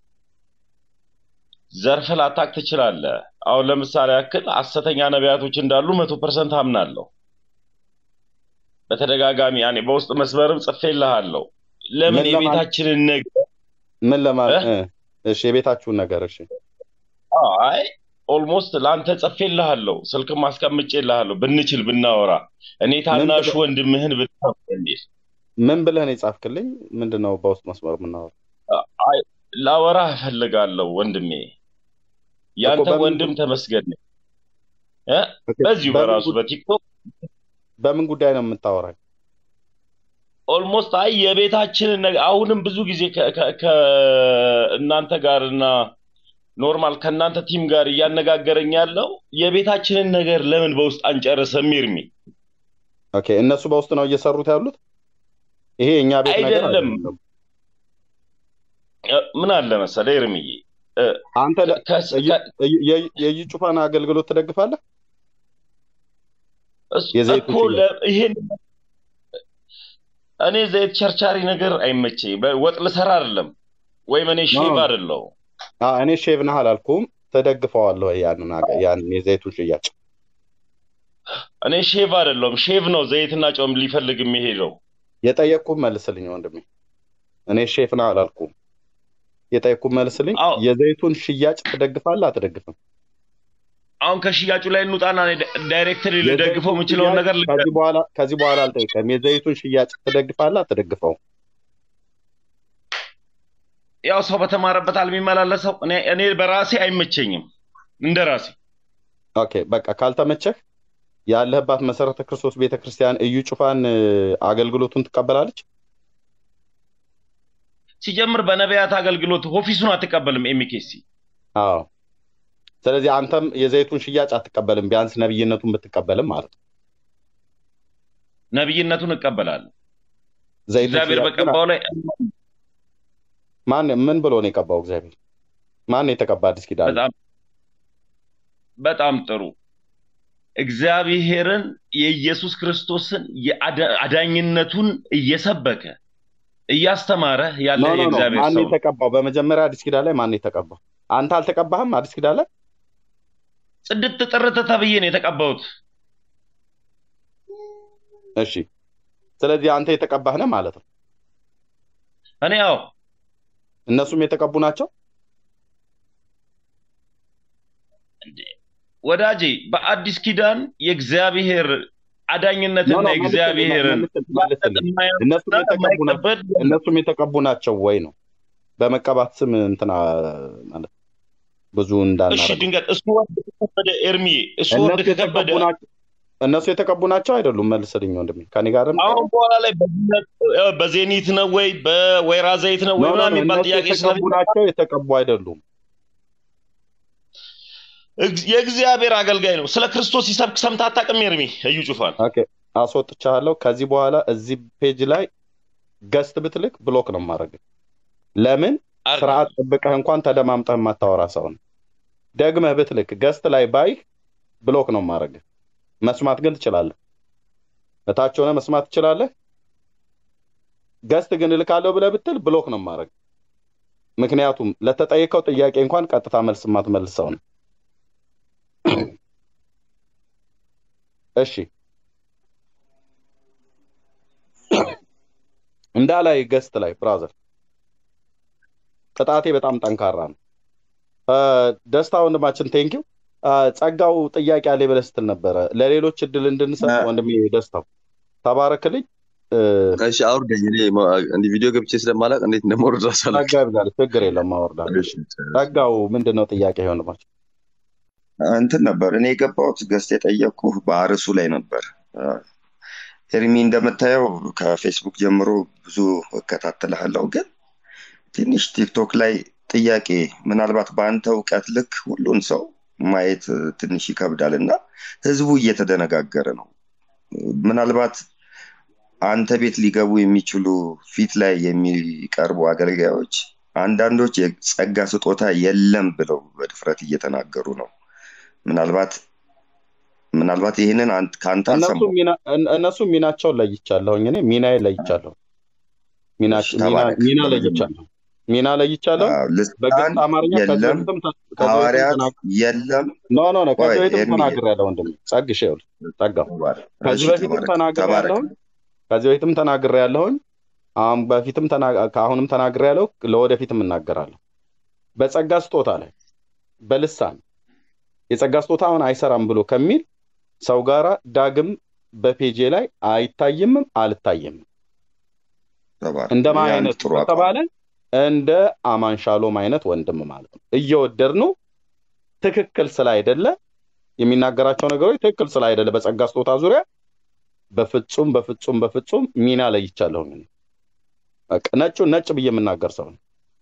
ዘርፍ ላታቅ ትችላለህ። አሁን ለምሳሌ ያክል ሐሰተኛ ነቢያቶች እንዳሉ መቶ ፐርሰንት አምናለሁ። በተደጋጋሚ ያኔ በውስጥ መስመርም ጽፌልሃለሁ። ለምን ምን ለማለት የቤታችንን ነገር ምን ለማለት እ? እ፣ እሺ የቤታችሁን ነገር እሺ አዎ፣ አይ ኦልሞስት ለአንተ ጽፌልሃለሁ፣ ስልክም አስቀምጬልሃለሁ። ብንችል ብናወራ እኔ ምን ታናሹ ብለህ ወንድምህን ብታው የሚል ምን ብለህ ነው የጻፍክልኝ? ምንድን ነው በውስጥ መስመር የምናወራው? አይ ላወራህ እፈልጋለሁ ወንድሜ። እኮ ያንተ በምን ወንድም ተመስገን ነኝ እ? ኦኬ፣ በዚሁ በምን በራሱ ጉ- በቲክቶክ በምን ጉዳይ ነው የምታወራኝ? ኦልሞስት አይ የቤታችንን ነገር አሁንም ብዙ ጊዜ ከ- ከ- ከእናንተ ጋር እና ኖርማል ከእናንተ ቲም ጋር እያነጋገረኝ ያለው የቤታችንን ነገር ለምን በውስጥ አንጨርስም ይርሚ ኦኬ፣ እነሱ በውስጥ ነው እየሰሩት ያሉት። ይሄ የእኛ ቤት ነገር አይደለም አይደለም። እ፣ ምን አለ መሰለህ ይርምዬ እ፣ አንተ ለ- ከስ- እይ- ከ- እይ- የእይ የእይ ጩፋን አገልግሎት ትደግፋለህ? እስ- የዘይቱ እኮ ሽያጭ ለ- ይሄን እኔ ዘይት ቸርቻሪ ነገር አይመቸኝ። ወጥ ልሰራ አይደለም ወይም እኔ ኖ ሼፍ አይደለሁ። አዎ፣ እኔ ሼቭ ነህ አላልኩም። ትደግፈዋለህ ወይ ያንን አገ- ያንን የዘይቱን ሽያጭ? እኔ ሼፍ አይደለሁም። ሼፍ ነው ዘይትና ጨውም ሊፈልግ የሚሄደው። የጠየቅኩህ መልስልኝ ወንድሜ። እኔ ሼፍ ነህ አላልኩም። የጠየቅኩህ መልስልኝ። አዎ የዘይቱን ሽያጭ ትደግፋለህ አትደግፍም? አሁን ከሽያጩ ላይ እንውጣና እኔ ዳ- ዳይሬክትሊ ልደግፈው የዘይቱን የምችለውን ሽያጭ ነገር ልንገር። ከዚህ በኋላ ከዚህ በኋላ አልጠይቀም። የዘይቱን ሽያጭ ትደግፋለህ አትደግፈው? ያው ሰው በተማረበት የሚመላለሰው እኔ እኔ በራሴ አይመቸኝም እንደ ራሴ ኦኬ በቃ ካልተመቸህ ያለህባት መሰረተ ክርስቶስ ቤተክርስቲያን እዩ ጩፋን እ፣ አገልግሎቱን ትቀበላለች? ሲጀምር በነቢያት አገልግሎት ኦፊሱን አትቀበልም ኤሚኬሲ አዎ። ስለዚህ አንተም የዘይቱን ሽያጭ አትቀበልም፣ ቢያንስ ነብይነቱን ብትቀበልም ማለት ነው። ነቢይነቱን እቀበላለሁ። ዘይቱን እግዚአብሔር ሽያጭ ግን በቀባው ላይ ማን ምን ብሎ ነው የቀባው? እግዚአብሔር ማን ነው የተቀባ? አዲስ ኪዳን ላይ? በጣም በጣም ጥሩ። እግዚአብሔርን የኢየሱስ ክርስቶስን የአዳኝነቱን እየሰበከ እያስተማረ ያለ ኖ ኖ ኖ የእግዚአብሔር ማን ሰው ነው ነው። የተቀባው? በመጀመሪያ አዲስ ኪዳን ላይ ማን ነው የተቀባው? አንተ አልተቀባህም? አዲስ ኪዳን ላይ ጽድት ጥርት ተብዬ ነው የተቀባሁት። እሺ። ስለዚህ አንተ የተቀባህ ነህ ማለት ነው። እኔ ያው እነሱም የተቀቡ ናቸው። ወዳጄ በአዲስ ኪዳን የእግዚአብሔር ኖ አዳኝነትና ኖ መልስልኝ፣ የእግዚአብሔር መልስልኝ፣ መልስልኝ። እነሱም የማያምንና የተቀቡ ናቸው። የማይቀበል እነሱም የተቀቡ ናቸው ወይ ነው በመቀባት ስም እንትና ማለት ብዙ እሺ እንዳናረግ ድንገት እሱ ወርድ ከከበደ ኤርሚዬ እሱ ወርድ እነሱ ከከበደ የተቀቡ ናቸው። እነሱ የተቀቡ ናቸው አይደሉም? መልስልኝ ወንድሜ፣ ከኔ ጋር አሁን በኋላ ላይ በዚህነት እ፣ በዜኒት ነው ወይ በወይራ ዘይት ነው ኖ ወይ ኖ ምናምን ኖ የሚባል እነሱ ጥያቄ የተቀቡ ስለሚመጣ ናቸው የተቀቡ አይደሉም? እግ- የእግዚአብሔር አገልጋይ ነው። ስለ ክርስቶስ ሲሰብክ ሰምተህ አታውቅም? ኤርሚ እዩ ጩፋን ኦኬ አስወጥቻለሁ። ከዚህ በኋላ እዚህ ፔጅ ላይ ገስት ብትልክ ብሎክ ነው ማድረግ። ለምን ስርዓት ጠብቀህ እንኳን ተደማምጠህ የማታወራ ሰው ነው። ደግመህ ብትልክ ገስት ላይ ባይህ ብሎክ ነው ማድረግ። መስማት ግን ትችላለህ። እታች ሆነ መስማት ትችላለህ። ገስት ግን እልካለሁ ብለህ ብትል ብሎክ ነው ማድረግ። ምክንያቱም ለተጠየቀው ጥያቄ እንኳን ቀጥታ መልስ የማትመልስ ሰው ነው። እሺ እንዳላይ ገስት ላይ ብራዘር ቅጣቴ በጣም ጠንካራ ነው። አ፣ ደስታ ወንድማችን ቴንኪው። ጸጋው ጥያቄ አለ ብለህ ስትል ነበረ። ለሌሎች እድል እንድንሰጥ ወንድሜ ደስታው ተባረክልኝ። እ፣ እሺ አውርደኝ። እኔ ማ- እንዲህ ቪዲዮ ገብቼ ስለማላውቅ እንዴት እንደማወርድ እራሱ ጸጋ አላውቅም። ይብዛል፣ ችግር የለም አወርዳለሁ። እሺ፣ ጸጋው ምንድን ነው ጥያቄ ወንድማችን? እንትን ነበር እኔ የገባሁት ገስት የጠየቅኩህ በአርሱ ላይ ነበር። አ፣ ኤርሚ እንደምታየው ከፌስቡክ ጀምሮ ብዙ እከታተልሃለሁ፣ ግን ትንሽ ቲክቶክ ላይ ጥያቄ ምናልባት በአንተ እውቀት ልክ ሁሉን ሰው ማየት እ፣ ትንሽ ይከብዳል እና ህዝቡ እየተደነጋገረ ነው። ምናልባት አንተ ቤት ሊገቡ የሚችሉ ፊት ላይ የሚቀርቡ አገልጋዮች አንዳንዶች የጸጋ ስጦታ የለም ብለው በድፍረት እየተናገሩ ነው። ምናልባት ምናልባት ይህንን አንተ- ከአንተ እነሱ አልሰማሁም። ሚና እነ- እነሱ ሚናቸውን ለይቻለሁኝ። እኔ ሚናዬ ለይቻለሁ። ሚና እሺ፣ ሚና ተባረክ። ሚና በመጀመሪያ ለይቻለሁ። ሚና ለይቻለሁ። አዎ፣ በግልጽ ልሳን አማርኛ ከዚህ የለም፣ በፊትም ተ- ከዚህ በፊትም ሐዋርያት ተናግ የለም። ኖ ኖ ኖ ቆይ ከዚህ በፊትም ኤርሚዬ ተናግሬያለሁ ወንድሜ ጸግሽ ይኸውልህ ጸጋው ተባረክ። ከዚህ እሺ፣ በፊትም ተባረክ ተባረክ። ተናግሬያለሁኝ ከዚህ በፊትም ተናግሬያለሁኝ አሁን በፊትም ተና- ከአሁንም ተናግሬያለሁ ለወደፊትም እናገራለሁ በጸጋ ስጦታ ላይ በልሳን የጸጋ ስጦታ አሁን አይሰራም ብሎ ከሚል ሰው ጋራ ዳግም በፔጄ ላይ አይታይምም አልታይምም ተባረክ። እንደማ ይህ አንድ አይነት ጥሩ አቋም ከተባለ እንደ አማን ሻሎም አይነት ወንድም ማለት ነው እየወደድ ነው ትክክል ስላይደለ የሚናገራቸው ነገሮች ትክክል ስላይደለ በጸጋ ስጦታ ዙሪያ በፍጹም በፍጹም በፍጹም ሚና ለይቻለሁኝ እኔ። በቃ ነጩን ነጭ ብዬ የምናገር ሰው ነው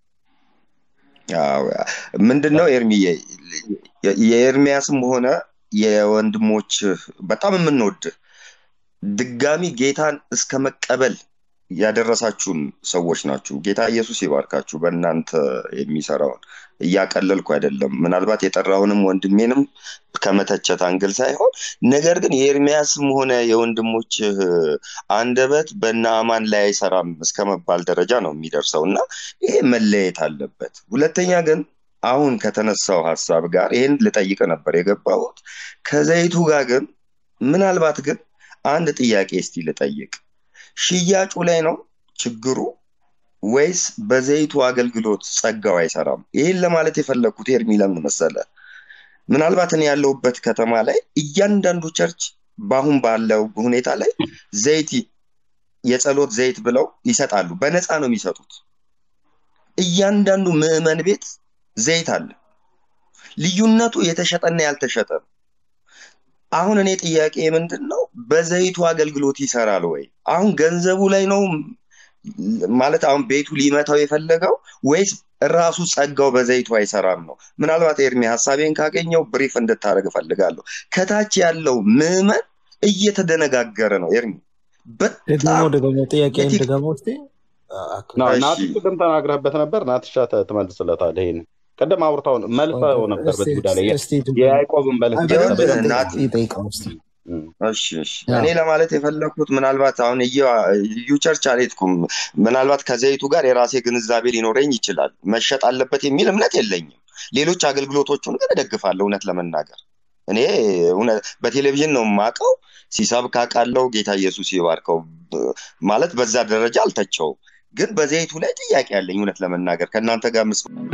አዎ፣ ምንድን ነው ኤርሚዬ የ- የኤርሚያስም ሆነ የወንድሞች በጣም የምንወድ ድጋሚ ጌታን እስከ መቀበል ያደረሳችሁን ሰዎች ናችሁ። ጌታ ኢየሱስ ይባርካችሁ። በእናንተ የሚሰራውን እያቀለልኩ አይደለም። ምናልባት የጠራውንም ወንድሜንም ከመተቸት አንግል ሳይሆን ነገር ግን የኤርሚያስም ሆነ የወንድሞች አንደበት በእነ አማን ላይ አይሰራም እስከ መባል ደረጃ ነው የሚደርሰው እና ይሄ መለየት አለበት። ሁለተኛ ግን አሁን ከተነሳው ሀሳብ ጋር ይህን ልጠይቅ ነበር የገባሁት። ከዘይቱ ጋር ግን ምናልባት ግን አንድ ጥያቄ እስቲ ልጠይቅ። ሽያጩ ላይ ነው ችግሩ ወይስ በዘይቱ አገልግሎት ጸጋው አይሰራም? ይህን ለማለት የፈለግኩት ኤርሚ ለምን መሰለ? ምናልባት እኔ ያለሁበት ከተማ ላይ እያንዳንዱ ቸርች በአሁን ባለው ሁኔታ ላይ ዘይት የጸሎት ዘይት ብለው ይሰጣሉ። በነፃ ነው የሚሰጡት። እያንዳንዱ ምዕመን ቤት ዘይት አለ። ልዩነቱ የተሸጠና ያልተሸጠ ነው። አሁን እኔ ጥያቄ ምንድን ነው፣ በዘይቱ አገልግሎት ይሰራል ወይ? አሁን ገንዘቡ ላይ ነው ማለት አሁን ቤቱ ሊመታው የፈለገው ወይስ ራሱ ጸጋው በዘይቱ አይሰራም ነው? ምናልባት ኤርሚ ሀሳቤን ካገኘው ብሪፍ እንድታደርግ እፈልጋለሁ። ከታች ያለው ምዕመን እየተደነጋገረ ነው። ኤርሚ ደግሞ በጣም ደግሞ ጥያቄን የቲክ ድገመው እስኪ አክል ና- እሺ ናቲ ቅድም ተናግረህበት ነበር። ናትሻ ተ- ትመልስለታለህ። ይሄን ቅድም አውርተው መልሰው ነበር እስቲ በዚህ ጉዳይ ላይ የ- እስቲ ድምፅ የያዕቆብን መልስ ግን በደንብ ይጠይቅ- ናቲ ይጠይቀው እስቲ እም። እሺ እሺ ያ እኔ ለማለት የፈለኩት ምናልባት አሁን እዩ እዩ ቸርች አልሄድኩም። ምናልባት ከዘይቱ ጋር የራሴ ግንዛቤ ሊኖረኝ ይችላል። መሸጥ አለበት የሚል እምነት የለኝም። ሌሎች አገልግሎቶቹን ግን እደግፋለሁ። እውነት ለመናገር እኔ እውነት በቴሌቪዥን ነው የማውቀው፣ ሲሰብክ አውቃለሁ። ጌታ ኢየሱስ ይባርከው ብ- ማለት በዛ ደረጃ አልተቸውም። ግን በዘይቱ ላይ ጥያቄ አለኝ። እውነት ለመናገር ከእናንተ ጋር ምስ